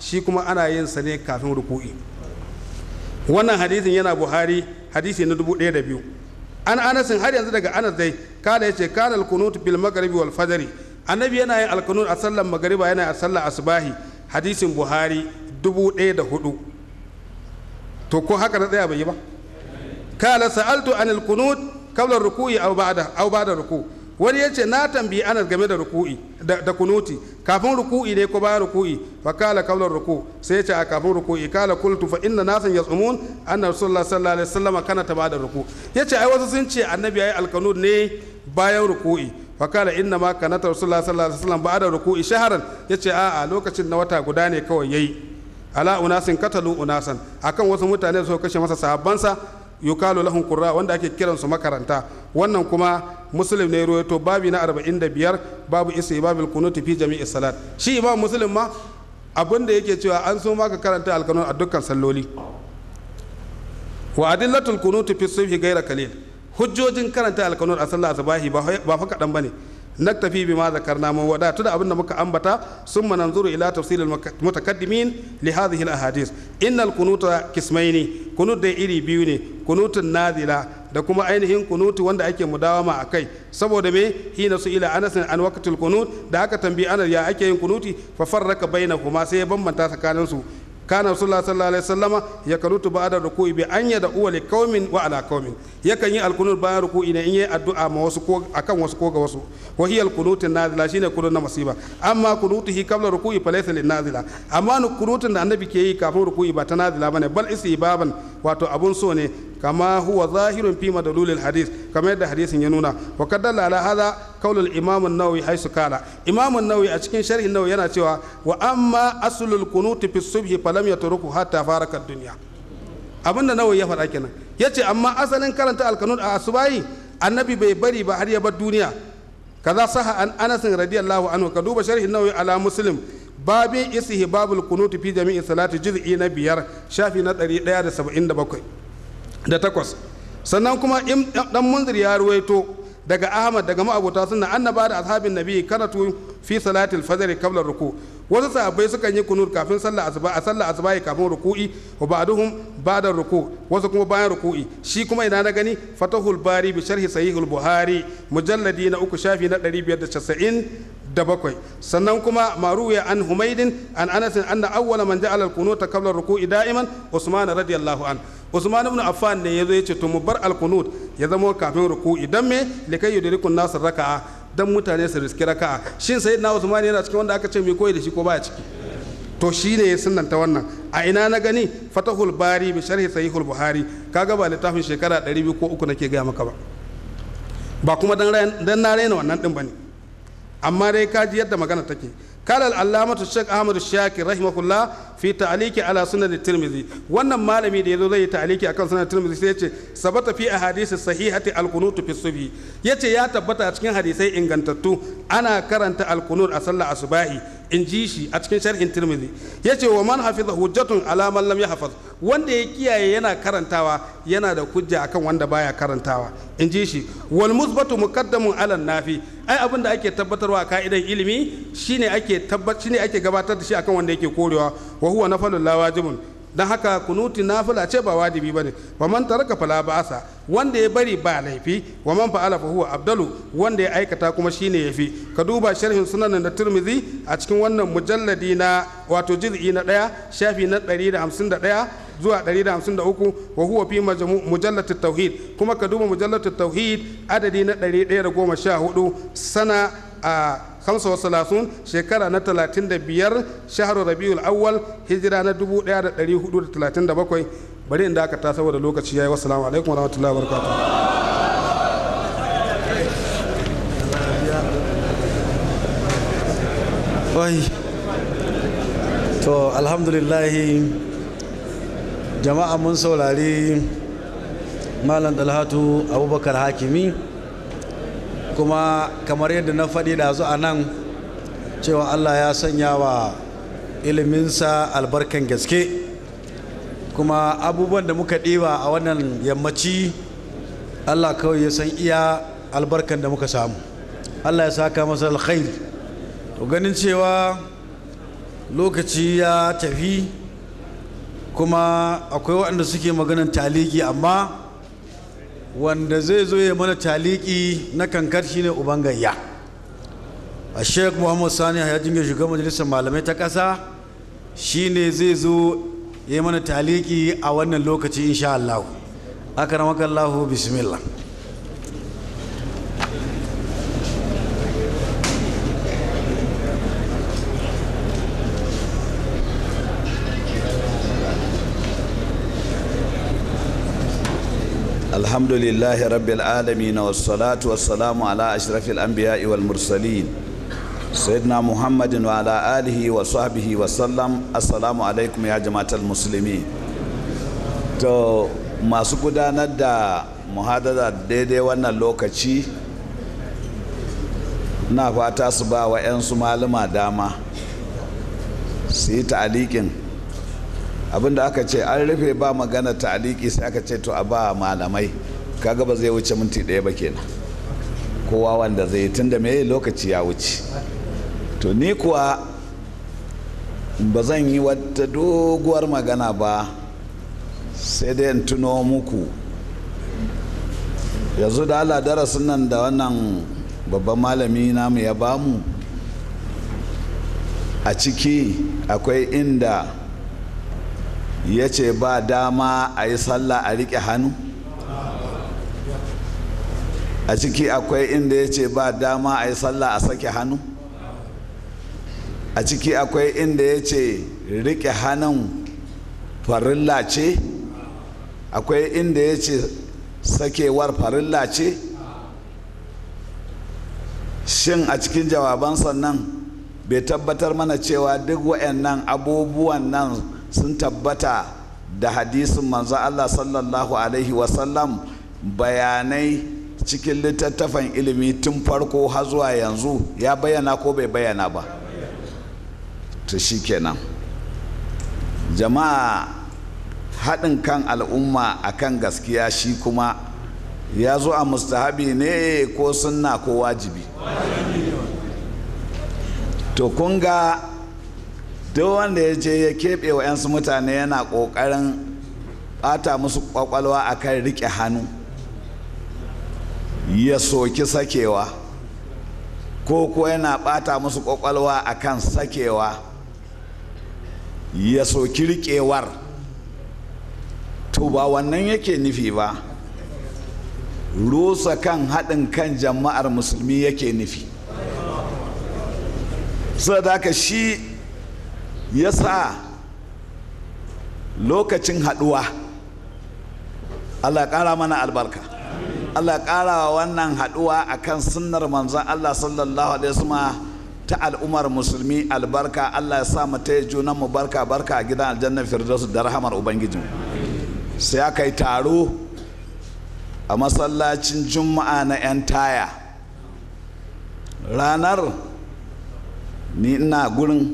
shi kuma ana yin sa ne kafin ruku'i wannan hadisin yana buhari hadisi na dubu ɗaya da biyu an anasin har yanzu daga anas dai kada ya ce kana alkunut bil magharibi wal fajri annabi yana yin alkunut a sallar magariba yana a sallar asbahi hadisin buhari dubu ɗaya da hudu to ko haka na tsaya bai yi ba kala sa'altu anil kunut qabla ruku'i aw ba'da aw ba'da ruku wani yace na tambayi anas game da ruku'i da, da kunuti kafin ruku'i ne ko bayan ruku'i fa kala qabla ruku sai yace a kafin ruku'i kala qultu fa inna nasan yasumun anna rasulullah sallallahu alaihi wasallam kana ta ba'da ruku yace ai wasu sun ce annabi yayi alkanut ne bayan ruku'i fa kala inna ma kana rasulullah sallallahu alaihi wasallam ba'da ruku'i shaharan yace a a lokacin na wata guda ne kawai yayi ala unasin katalu unasan akan wasu mutane su kashe masa sahabbansa yukalu lahum qurra wanda ake kiran su makaranta wannan kuma muslim ne ruwaito babi na 45 babu isa babil kunut fi jami'i salat shi imam muslim ma abin da yake cewa an so maka karanta alkanun a dukkan salloli wa adillatul kunut fi subhi gaira kalil hujjojin karanta alkanun a sallah asbahi ba fa kadan bane naktafi bima zakarna mun wadatu da abin da muka ambata summa nanzuru ila tafsilil mutakaddimin li hadhihi al ahadith innal kunuta kismaini kunut da iri biyu ne kunutun nazila da kuma ainihin kunutu wanda ake mudawama a kai saboda me hina su ila anas an waqtul kunut da aka tambayi anas ya ake yin kunuti fa farraka bainahuma sai ya bambanta tsakanin su kana rasulullah sallallahu alaihi wasallama ya kanutu ba'da ruku'i bi an yada uwa li qaumin wa ala qaumin yakan yi alkunut bayan ruku'i ne in yi addu'a ma wasu ko akan wasu ko ga wasu wa hiya alkunut nazila shine kunut na masiba amma kunutuhi qabla ruku'i fa laysa lin nazila amma kunutun da annabi ke yi kafin ruku'i ba ta nazila bane bal baban wato abun so ne kama huwa zahirun fi madalulil hadis kamar yadda hadisin ya nuna wa kaddala ala hadha qaulul imam an-nawawi haisu kala imam an-nawawi a cikin sharhin nawawi yana cewa wa amma aslul kunut fi subhi falam yatruku hatta faraka ad-dunya abinda nawawi ya faɗa kenan yace amma asalin karanta al-qanun a asubahi annabi bai bari ba har ya bar duniya kaza saha an anas radiyallahu anhu ka duba sharhin nawawi ala muslim babin isihi babul kunut fi jami'i salati juz'i na biyar shafi na 177 da takwas sannan kuma dan munzir ya ruwaito daga ahmad daga ma'abota sunna annaba da ashabin nabi karatu fi salatil fajr qabla ruku wasu sahabbai sukan yi kunur kafin sallah asuba a sallah asuba kafin ruku'i wa ba'duhum ba'da ruku wasu kuma bayan ruku'i shi kuma ina na gani fatahul bari bi sharhi sahihul buhari mujalladi na uku shafi na 590 da bakwai sannan kuma maruya an humaidin an anasin anna awwala man ja'ala al-qunuta qabla ruku'i da'iman usman radiyallahu an usman ibn affan ne yazo yace to mu bar al-qunut ya zama kafin ruku'i dan me likai yudrikun nas raka'a dan mutane su riski raka'a shin sayyidina usman yana cikin wanda aka ce mai koyi da shi ko baya ciki to shine ya sunnanta wannan a ina na gani fatahul bari bi sharhi sahihul buhari kaga ba littafin shekara 200 ko uku nake gaya maka ba ba kuma dan na raina wannan din bane amma dai kaji yadda magana take قال العلامة الشيخ أحمد الشاكر رحمه الله في تعليق على سنة الترمذي wannan malami da yazo zai ta'aliki akan sunan tirmidhi sai yace sabata fi ahadith sahihati al-qunut fi subhi yace ya tabbata a cikin hadisai ingantattu ana karanta al-qunut a sallar asubahi in ji shi a cikin sharhin tirmidhi yace wa man hafiza hujjatun ala man lam yahfaz wanda ya kiyaye yana karantawa yana da hujja akan wanda baya karantawa in ji shi wal musbatu muqaddamun ala nafi ai abin da ake tabbatarwa a ka'idan ilimi shine ake tabbat shine ake gabatar da shi akan wanda yake korewa wa huwa nafalul la wajibun dan haka kunuti nafila ce ba wajibi bane wa man taraka fala ba'asa wanda ya bari ba laifi wa man fa'ala fa huwa abdalu wanda ya aikata kuma shine yafi ka duba sharhin sunan da Tirmidhi a cikin wannan mujalladi na wato juz'i na daya shafi na 151 zuwa 153 wa huwa fi mujallat tauhid kuma ka duba mujallat tauhid adadi na 114 sana a 35 shekara na 35 shahar rabiul awwal hijira na 1437 bari inda aka ta saboda lokaci yayi wassalamu alaikum warahmatullahi wabarakatuh oi to alhamdulillahi jama'a mun saurari malam dalhatu abubakar hakimi kuma kamar yadda na faɗi da zu a nan cewa allah ya sanya wa iliminsa albarkan gaske kuma abubuwan da muka ɗiba a wannan yammaci allah kawai ya san iya albarkan da muka samu allah ya saka masa alkhairi to ganin cewa lokaci ya tafi kuma akwai waɗanda suke maganan taliki amma wanda zai zo ya mana taliki na kankar shine uban gayya a sheik muhammad sani ya jinga shugaban majalisar malamai ta ƙasa shine zai zo ya mana taliki a wannan lokaci insha Allah akramakallahu bismillah الحمد لله رب العالمين والصلاة والسلام على أشرف الأنبياء والمرسلين سيدنا محمد وعلى آله وصحبه وسلم السلام عليكم يا جماعة المسلمين to masu gudanar da muhadara daidai wannan lokaci na fata su ba wa 'yansu malama dama su yi ta'alikin abinda aka ce an rufe ba magana ta'aliki sai aka ce to a ba malamai kaga ba zai wuce minti ɗaya ba kenan kowa wanda zai tun da mai lokaci ya wuce to ni kuwa ba zan yi wata doguwar magana ba sai dai in tuno muku yanzu da ala darasin nan da wannan babban malami namu ya bamu a ciki akwai inda ya ce ba dama a yi sallah a riƙe hannu a ciki akwai inda ya ce ba dama a yi sallah a sake hannu a ciki akwai inda ya ce riƙe hannun farilla ce akwai inda ya ce sakewar farilla ce shin a cikin jawaban sannan bai tabbatar mana cewa duk waɗannan abubuwan nan sun tabbata da hadisin manzo Allah sallallahu alaihi wasallam bayanai cikin littattafan ilimi tun farko har zuwa yanzu ya bayyana ko bai bayyana ba to kenan jama'a haɗin kan al'umma akan gaskiya shi kuma ya zo a mustahabi ne ko sunna ko wajibi to kun ga duk wanda ya je ya keɓe wa 'yansu mutane yana ƙoƙarin ɓata musu ƙwaƙwalwa a kan riƙe hannu ya soki sakewa ko ko yana ɓata musu ƙwaƙwalwa a kan sakewa ya soki riƙewar to ba wannan yake nufi ba rusa kan haɗin kan jama'ar musulmi yake nufi sadaka shi ya sa lokacin haɗuwa allah ƙara mana albarka allah ƙara wa wannan haɗuwa a kan sunnar manzan allah sallallahu alaihi wasallam ta al'ummar musulmi albarka allah ya sa mu ta junan mu barka barka a gidan aljannar firdausu da rahamar ubangiji sai aka yi taro a masallacin juma'a na 'yan taya ranar ni ina gurin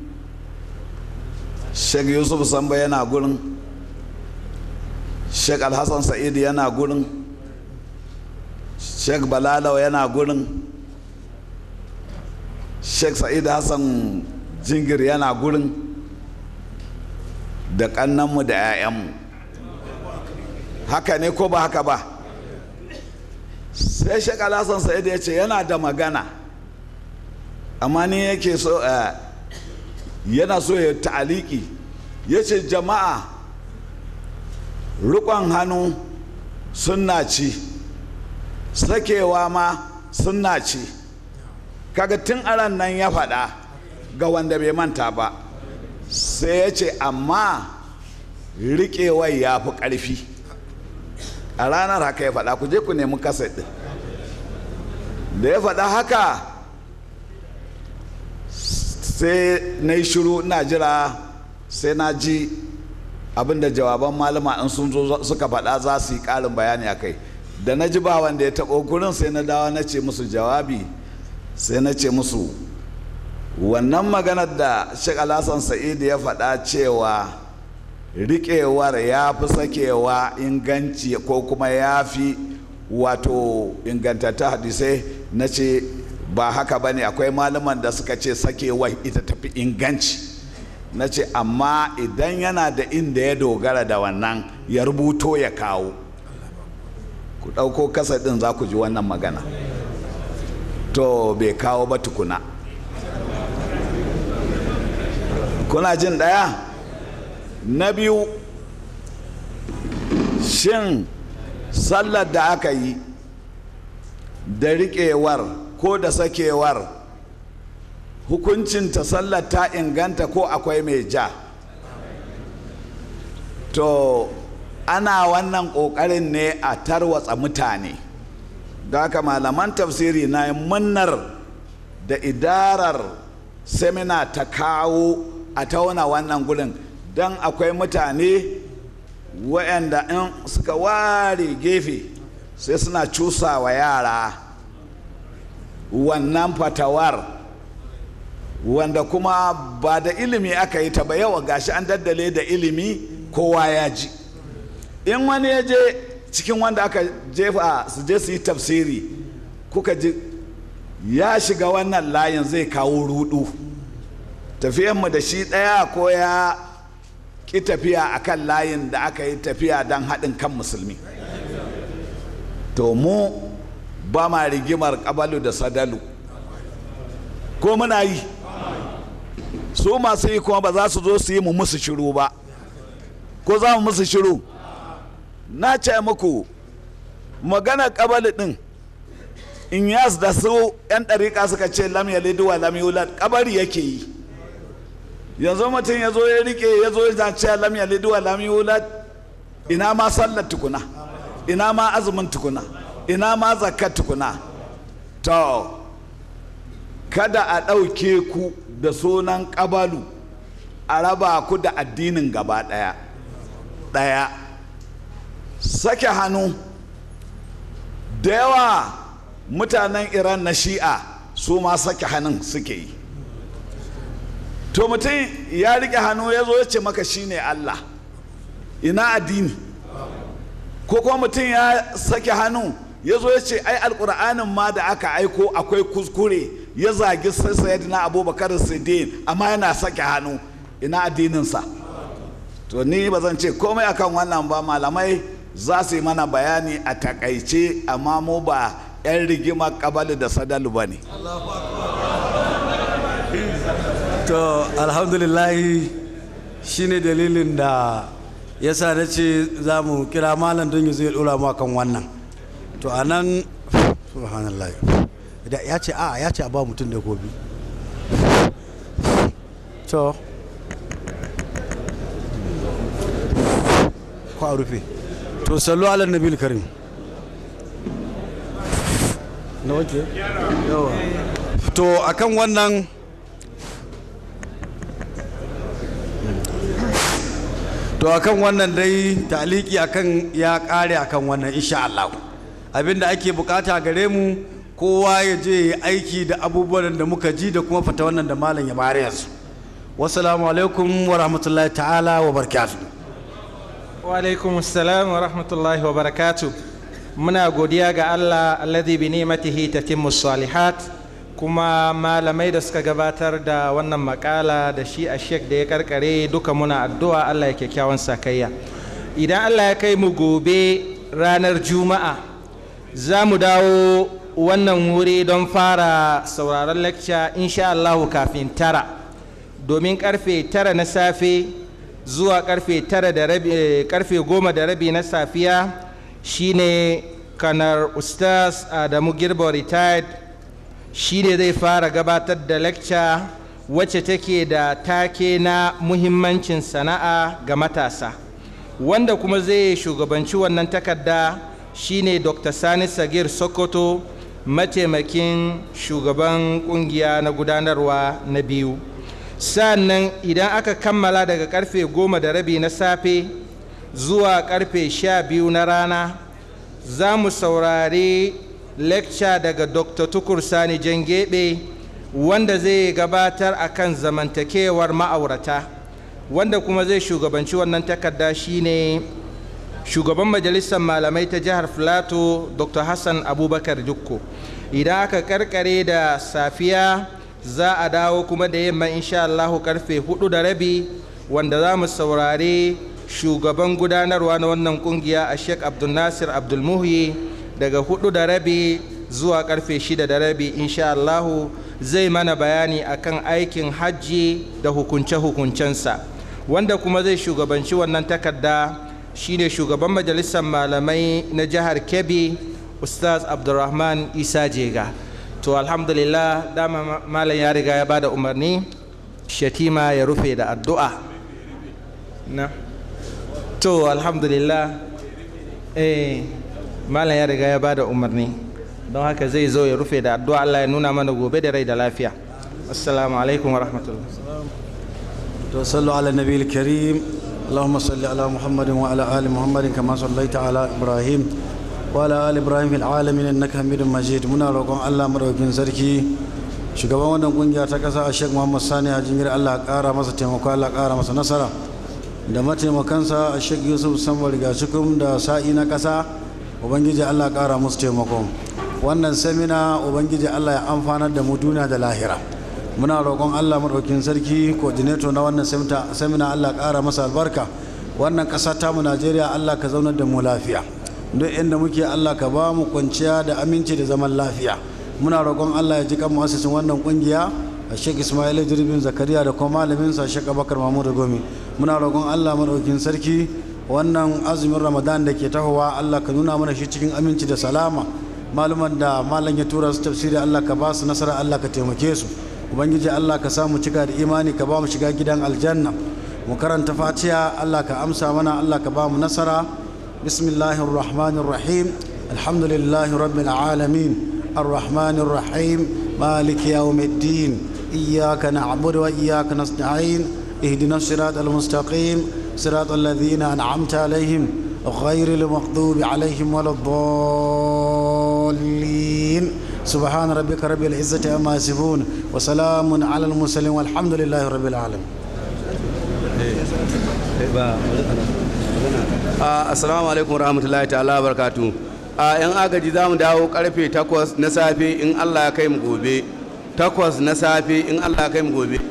sheikh yusuf samba yana gurin sheikh alhassan sa'id yana gurin sheikh balalau yana gurin sheikh sa'id hassan jingir yana gurin da kannanmu da 'ya'yanmu haka ne ko ba haka ba sai sheikh alhassan sa'id ya ce yana da magana amma ni yake so yana so ya ta'aliki ya ce jama'a rukon hannu sunna ci sakewa ma sunna ci kaga tun aran nan ya faɗa ga wanda bai manta ba sai ya ce amma riƙewar ya fi ƙarfi a ranar haka ya faɗa ku je ku nemi kasa ɗin da ya faɗa haka sai na yi shiru ina jira sai na ji abinda jawaban malama in sun zo suka faɗa za su yi ƙarin bayani a kai da na ji ba wanda ya taɓo gurin sai na dawo na ce musu jawabi sai na ce musu wannan maganar da Sheikh Alhassan Sa'idu ya faɗa cewa riƙewar ya fi sakewa inganci ko kuma ya fi wato ingantatta hadisai na ce ba haka ba ne akwai malaman da suka ce sakewa ita tafi inganci na ce amma idan yana da inda ya dogara da wannan ya rubuto ya kawo ku ɗauko kasa ɗin za ku ji wannan magana to bai kawo ba tukuna kuna jin ɗaya na biyu shin sallar da aka yi da riƙewar ko da sakewar hukuncinta sallar ta inganta ko akwai mai ja to ana wannan ƙoƙarin ne a tarwatsa mutane da haka malaman tafsiri na munnar da idarar semina ta kawo a tauna wannan gurin don akwai mutane waɗanda in suka ware gefe sai suna cusa wa yara wannan fatawar wanda kuma ba da ilimi aka yi ta ba yawa gashi an daddale da ilimi kowa ya ji in wani ya je cikin wanda aka jefa su je su yi tafsiri kuka ji ya shiga wannan layin zai kawo rudu tafiyanmu da shi ɗaya ko ya ƙi tafiya a kan layin da aka yi tafiya don haɗin kan musulmi to mu ba ma rigimar ƙabalu da sadalu ko muna yi su masu yi kuma ba za su zo su yi mu musu shiru ba ko za mu musu shiru na ce muku magana ƙabalu ɗin in yas da su 'yan ɗariƙa suka ce lam yalidu wa lam yulad ƙabari yake yi yanzu mutum ya zo ya rike ya zo ya ce lam yalidu wa lam yulad ina ma sallar tukuna ina ma azumin tukuna ina ma zakat tukuna to kada a ɗauke ku da sunan ƙabalu a raba ku da addinin gaba ɗaya ɗaya sake hannu da yawa mutanen iran na shi'a su ma sake hannun suke yi to mutum ya rike hannu ya zo ya ce maka shine Allah ina addini ko kuma mutum ya sake hannu ya zo ya ce ai alkur'anin ma da aka aiko akwai kuskure ya zagi sayyidina abubakar siddiq amma yana sake hannu ina addininsa to ni ba zan ce komai akan wannan ba malamai za su yi mana bayani a takaice amma mu ba 'yan rigima kabalu da sadalu ba ne to alhamdulillahi shine dalilin da ya sa na ce za mu kira malam don yi zai dora mu kan wannan to a nan subhanallah da ya ce a ya ce a ba mutum da gobe to ko a rufe to sallu ala nabil karim na wace yawa to akan wannan to akan wannan dai taliki akan ya kare akan wannan insha Allah abinda ake bukata gare mu kowa ya je ya aiki da abubuwan da muka ji da kuma fata wannan da malam ya bare yanzu wassalamu alaikum wa rahmatullahi ta'ala wa barakatuh wa alaikum assalam wa rahmatullahi wa barakatuh muna godiya ga Allah alladhi bi ni'matihi tatimmu salihat kuma malamai da suka gabatar da wannan makala da shi a shek da ya karkare duka muna addu'a Allah ya kyakkyawan sakayya idan Allah ya kai mu gobe ranar juma'a za mu dawo wannan wuri don fara sauraron lecture insha Allahu kafin tara domin karfe tara na safe zuwa karfe tara da rabi karfe goma da rabi na safiya shine kanar ustaz adamu girbo retired shi ne zai fara gabatar da lecture wacce take da take na muhimmancin sana'a ga matasa wanda kuma zai shugabanci wannan takarda shine dr sani sagir sokoto mataimakin shugaban kungiya na gudanarwa na biyu sannan idan aka kammala daga karfe goma da rabi na safe zuwa karfe sha biyu na rana za mu saurari lecture daga dr tukur sani jangebe wanda zai gabatar akan zamantakewar ma'aurata wanda kuma zai shugabanci wannan takarda shine shugaban majalisar malamai ta jihar filato dr hassan abubakar dukko idan aka karkare da safiya za a dawo kuma da yamma insha Allahu karfe hudu da rabi wanda za mu saurari shugaban gudanarwa na wannan kungiya a sheik abdulnasir abdulmuhi daga hudu da rabi zuwa karfe shida da rabi insha Allahu zai mana bayani akan aikin hajji da hukunce-hukuncensa wanda kuma zai shugabanci wannan takarda shine shugaban majalisar malamai na jihar kebbi ustaz abdulrahman isa jega to alhamdulillah dama malam ya riga ya bada umarni shatima ya rufe da addu'a na to alhamdulillah eh malam ya riga ya bada umarni don haka zai zo ya rufe da addu'a Allah ya nuna mana gobe da rai da lafiya assalamu alaikum wa rahmatullah to sallu ala nabiyil karim اللهم صل على محمد وعلى ال محمد كما صليت على ابراهيم وعلى ال ابراهيم في العالمين انك حميد مجيد muna roƙon Allah madaukakin sarki shugaban wannan kungiya ta kasa a Sheikh Muhammad Sani Hajimir Allah ƙara masa taimako Allah ƙara masa nasara da mataimakansa a Sheikh Yusuf Sambar Gacikum da sa'i na kasa ubangiji Allah ƙara musu taimako wannan semina ubangiji Allah ya amfanar da mu duniya da lahira muna roƙon allah maɗaukin sarki coordinator na wannan semina allah ƙara masa albarka wannan ƙasa tamu najeriya allah ka zaunar da mu lafiya duk inda muke allah ka ba mu kwanciya da aminci da zaman lafiya muna roƙon allah ya ji kan mu'assisin wannan ƙungiya a shek ismail jirbin zakariya da kuma malaminsa shek abakar mahmud gomi muna roƙon allah maɗaukin sarki wannan azumin ramadan da ke tahowa allah ka nuna mana shi cikin aminci da salama maluman da malam ya tura su tafsiri allah ka ba su nasara allah ka taimake su ubangiji allah ka samu cika da imani ka ba mu shiga gidan aljanna mu karanta fatiha allah ka amsa mana allah ka ba mu nasara bismillahir rahmanir rahim alhamdulillahi rabbil alamin arrahmanir rahim maliki yawmiddin iyyaka na'budu wa iyyaka nasta'in اهدنا الصراط المستقيم صراط الذين أنعمت عليهم غير المغضوب عليهم ولا الضالين سبحان ربك رب العزة عما يصفون وسلام على المرسلين والحمد لله رب العالمين assalamu alaikum rahmatullahi ta'ala barkatu a yan agaji za mu dawo karfe 8 na safe in allah ya kai mu gobe 8 na safe in allah ya kai mu gobe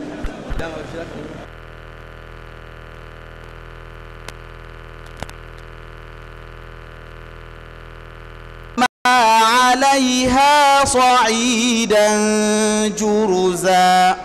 عليها صعيدا جرزا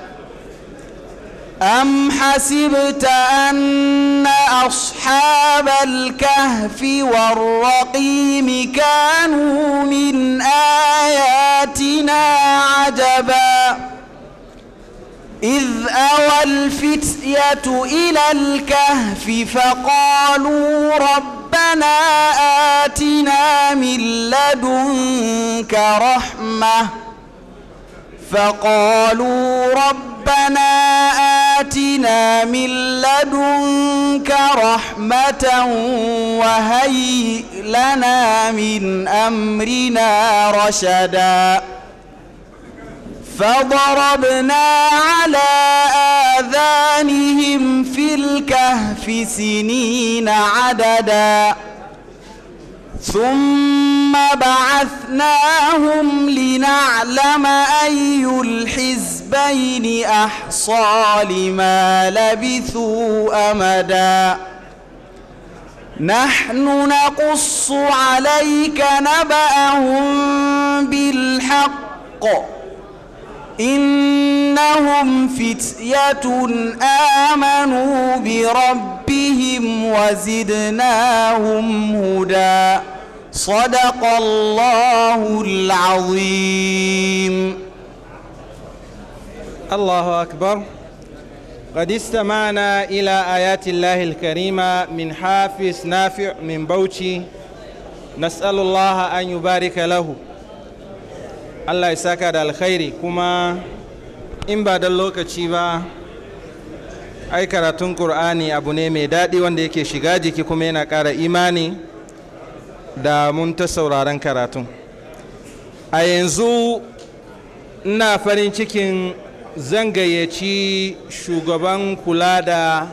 أم حسبت أن أصحاب الكهف والرقيم كانوا من آياتنا عجبا إذ أوى الفتية إلى الكهف فقالوا ربنا آتنا من لدنك رحمة فقالوا ربنا آتنا من لدنك رحمة وهيئ لنا من أمرنا رشدا فضربنا على آذانهم في الكهف سنين عددا ثم بعثناهم لنعلم أي الحزبين أحصى لما لبثوا أمدا نحن نقص عليك نبأهم بالحق إنهم فتية آمنوا بربهم وزدناهم هدى صدق الله العظيم الله أكبر قد استمعنا إلى آيات الله الكريمة من حافظ نافع من بوشي نسأل الله أن يبارك له Allah ya saka da alkhairi kuma in ba don lokaci ba ai karatun ƙur'ani abu ne mai daɗi wanda yake shiga jiki kuma yana ƙara imani da mun ta sauraron karatun a yanzu ina farin cikin zan gayyaci shugaban kula da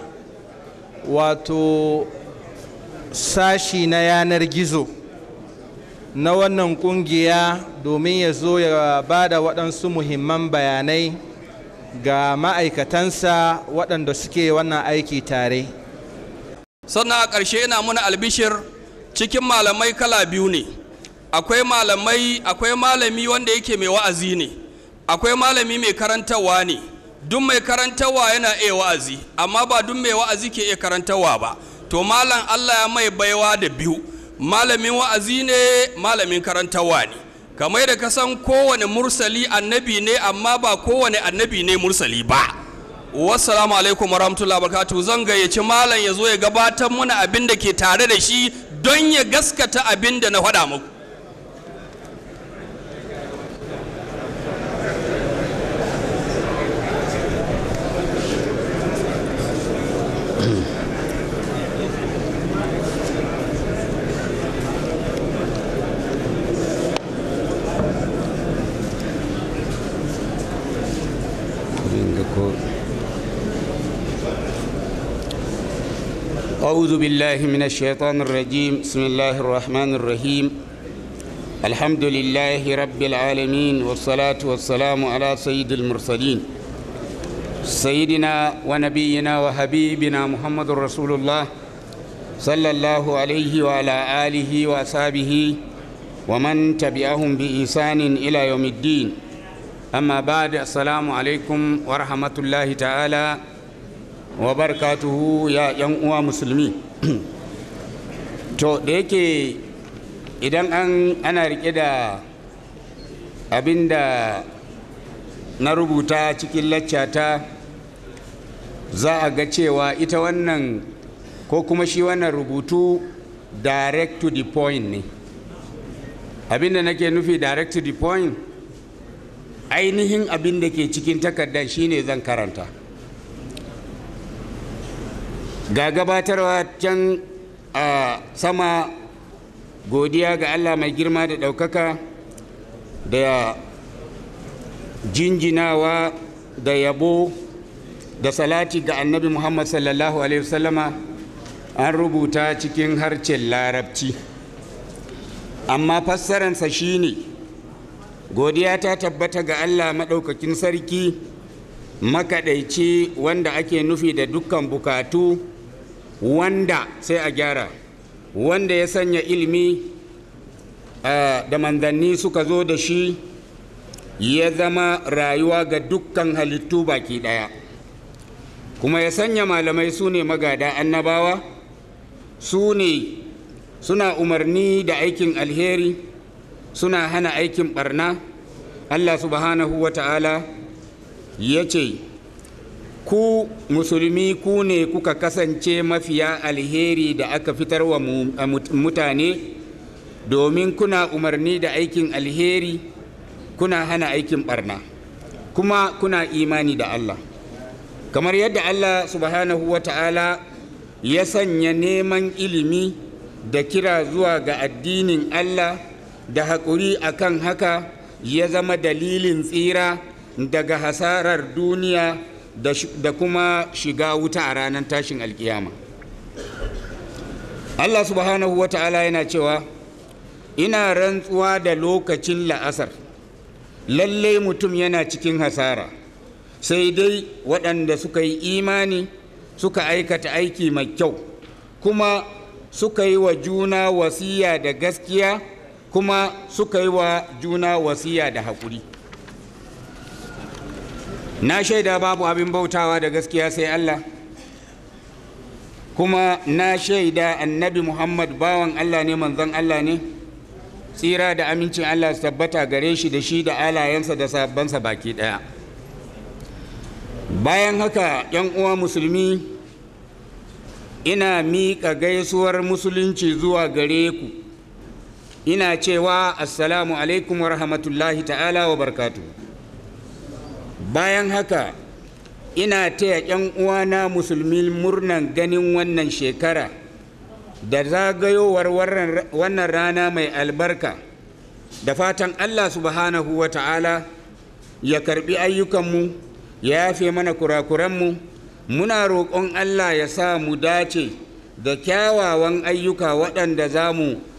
wato sashi na yanar gizo na wannan kungiya domin ya zo ya ba da waɗansu muhimman bayanai ga ma'aikatansa waɗanda suke wannan aiki tare sannan a ƙarshe yana muna albishir cikin malamai kala biyu ne akwai malamai akwai malami wanda yake mai wa'azi ne akwai malami mai karantarwa ne duk mai karantarwa yana iya wa'azi amma ba duk mai wa'azi ke iya karantarwa ba to malam allah ya mai baiwa da biyu malamin wa'azi ne malamin karantarwa ne kamar da ka san kowane mursali annabi ne amma ba kowane annabi ne mursali ba wassalamu alaikum warahmatullahi wabarakatuh zan gayyaci malam ya zo ya gabatar muna abin da ke tare da shi don ya gaskata abin da na faɗa muku أعوذ بالله من الشيطان الرجيم بسم الله الرحمن الرحيم الحمد لله رب العالمين والصلاة والسلام على سيد المرسلين سيدنا ونبينا وحبيبنا محمد رسول الله صلى الله عليه وعلى آله وأصحابه ومن تبعهم بإحسان إلى يوم الدين أما بعد السلام عليكم ورحمة الله تعالى wa barakatuhu ya yan uwa musulmi to da yake idan an ana rike da abinda na rubuta cikin laccata za a ga cewa ita wannan ko kuma shi wannan rubutu direct to the point ne abinda nake nufi direct to the point ainihin abin da ke cikin takardar shine zan karanta ga gabatarwa can a sama godiya ga allah mai girma da ɗaukaka da jinjinawa da yabo da salati ga annabi muhammad sallallahu alaihi wasallama an rubuta cikin harcen larabci amma fassaransa shine godiya ta tabbata ga allah maɗaukakin sarki makaɗaici wanda ake nufi da dukkan bukatu wanda sai a gyara wanda ya sanya ilimi da manzanni suka zo da shi ya zama rayuwa ga dukkan halittu baki ɗaya kuma ya sanya malamai su ne magada annabawa su ne suna umarni da aikin alheri suna hana aikin barna allah subhanahu wa ta'ala ya ce ku musulmi ku ne kuka kasance mafiya alheri da aka fitar wa mutane domin kuna umarni da aikin alheri kuna hana aikin barna kuma kuna imani da Allah kamar yadda Allah subhanahu wa ta'ala ya sanya neman ilimi da kira zuwa ga addinin Allah da haƙuri akan haka ya zama dalilin tsira daga hasarar duniya da kuma shiga wuta a ranar tashin alkiyama Allah subhanahu wa ta'ala yana cewa ina rantsuwa da lokacin la'asar lallai mutum yana cikin hasara sai dai waɗanda suka yi imani suka aikata aiki mai kyau kuma suka yi wa juna wasiya da gaskiya kuma suka yi wa juna wasiya da haƙuri na shaida babu abin bautawa da gaskiya sai Allah kuma na shaida annabi Muhammad bawan Allah ne manzon Allah ne tsira da amincin Allah su tabbata gare shi da shi da alayensa da sabbansa baki ɗaya bayan haka yan uwa musulmi ina miƙa gaisuwar musulunci zuwa gare ku ina cewa assalamu alaikum wa rahmatullahi ta'ala wa barkatu bayan haka ina taya yan uwana musulmi murnan ganin wannan shekara da zagayowar wannan rana mai albarka da fatan allah subhanahu wa ta'ala ya karbi ayyukanmu ya yafe mana kurakuranmu muna roƙon allah ya sa mu dace da kyawawan ayyuka waɗanda za mu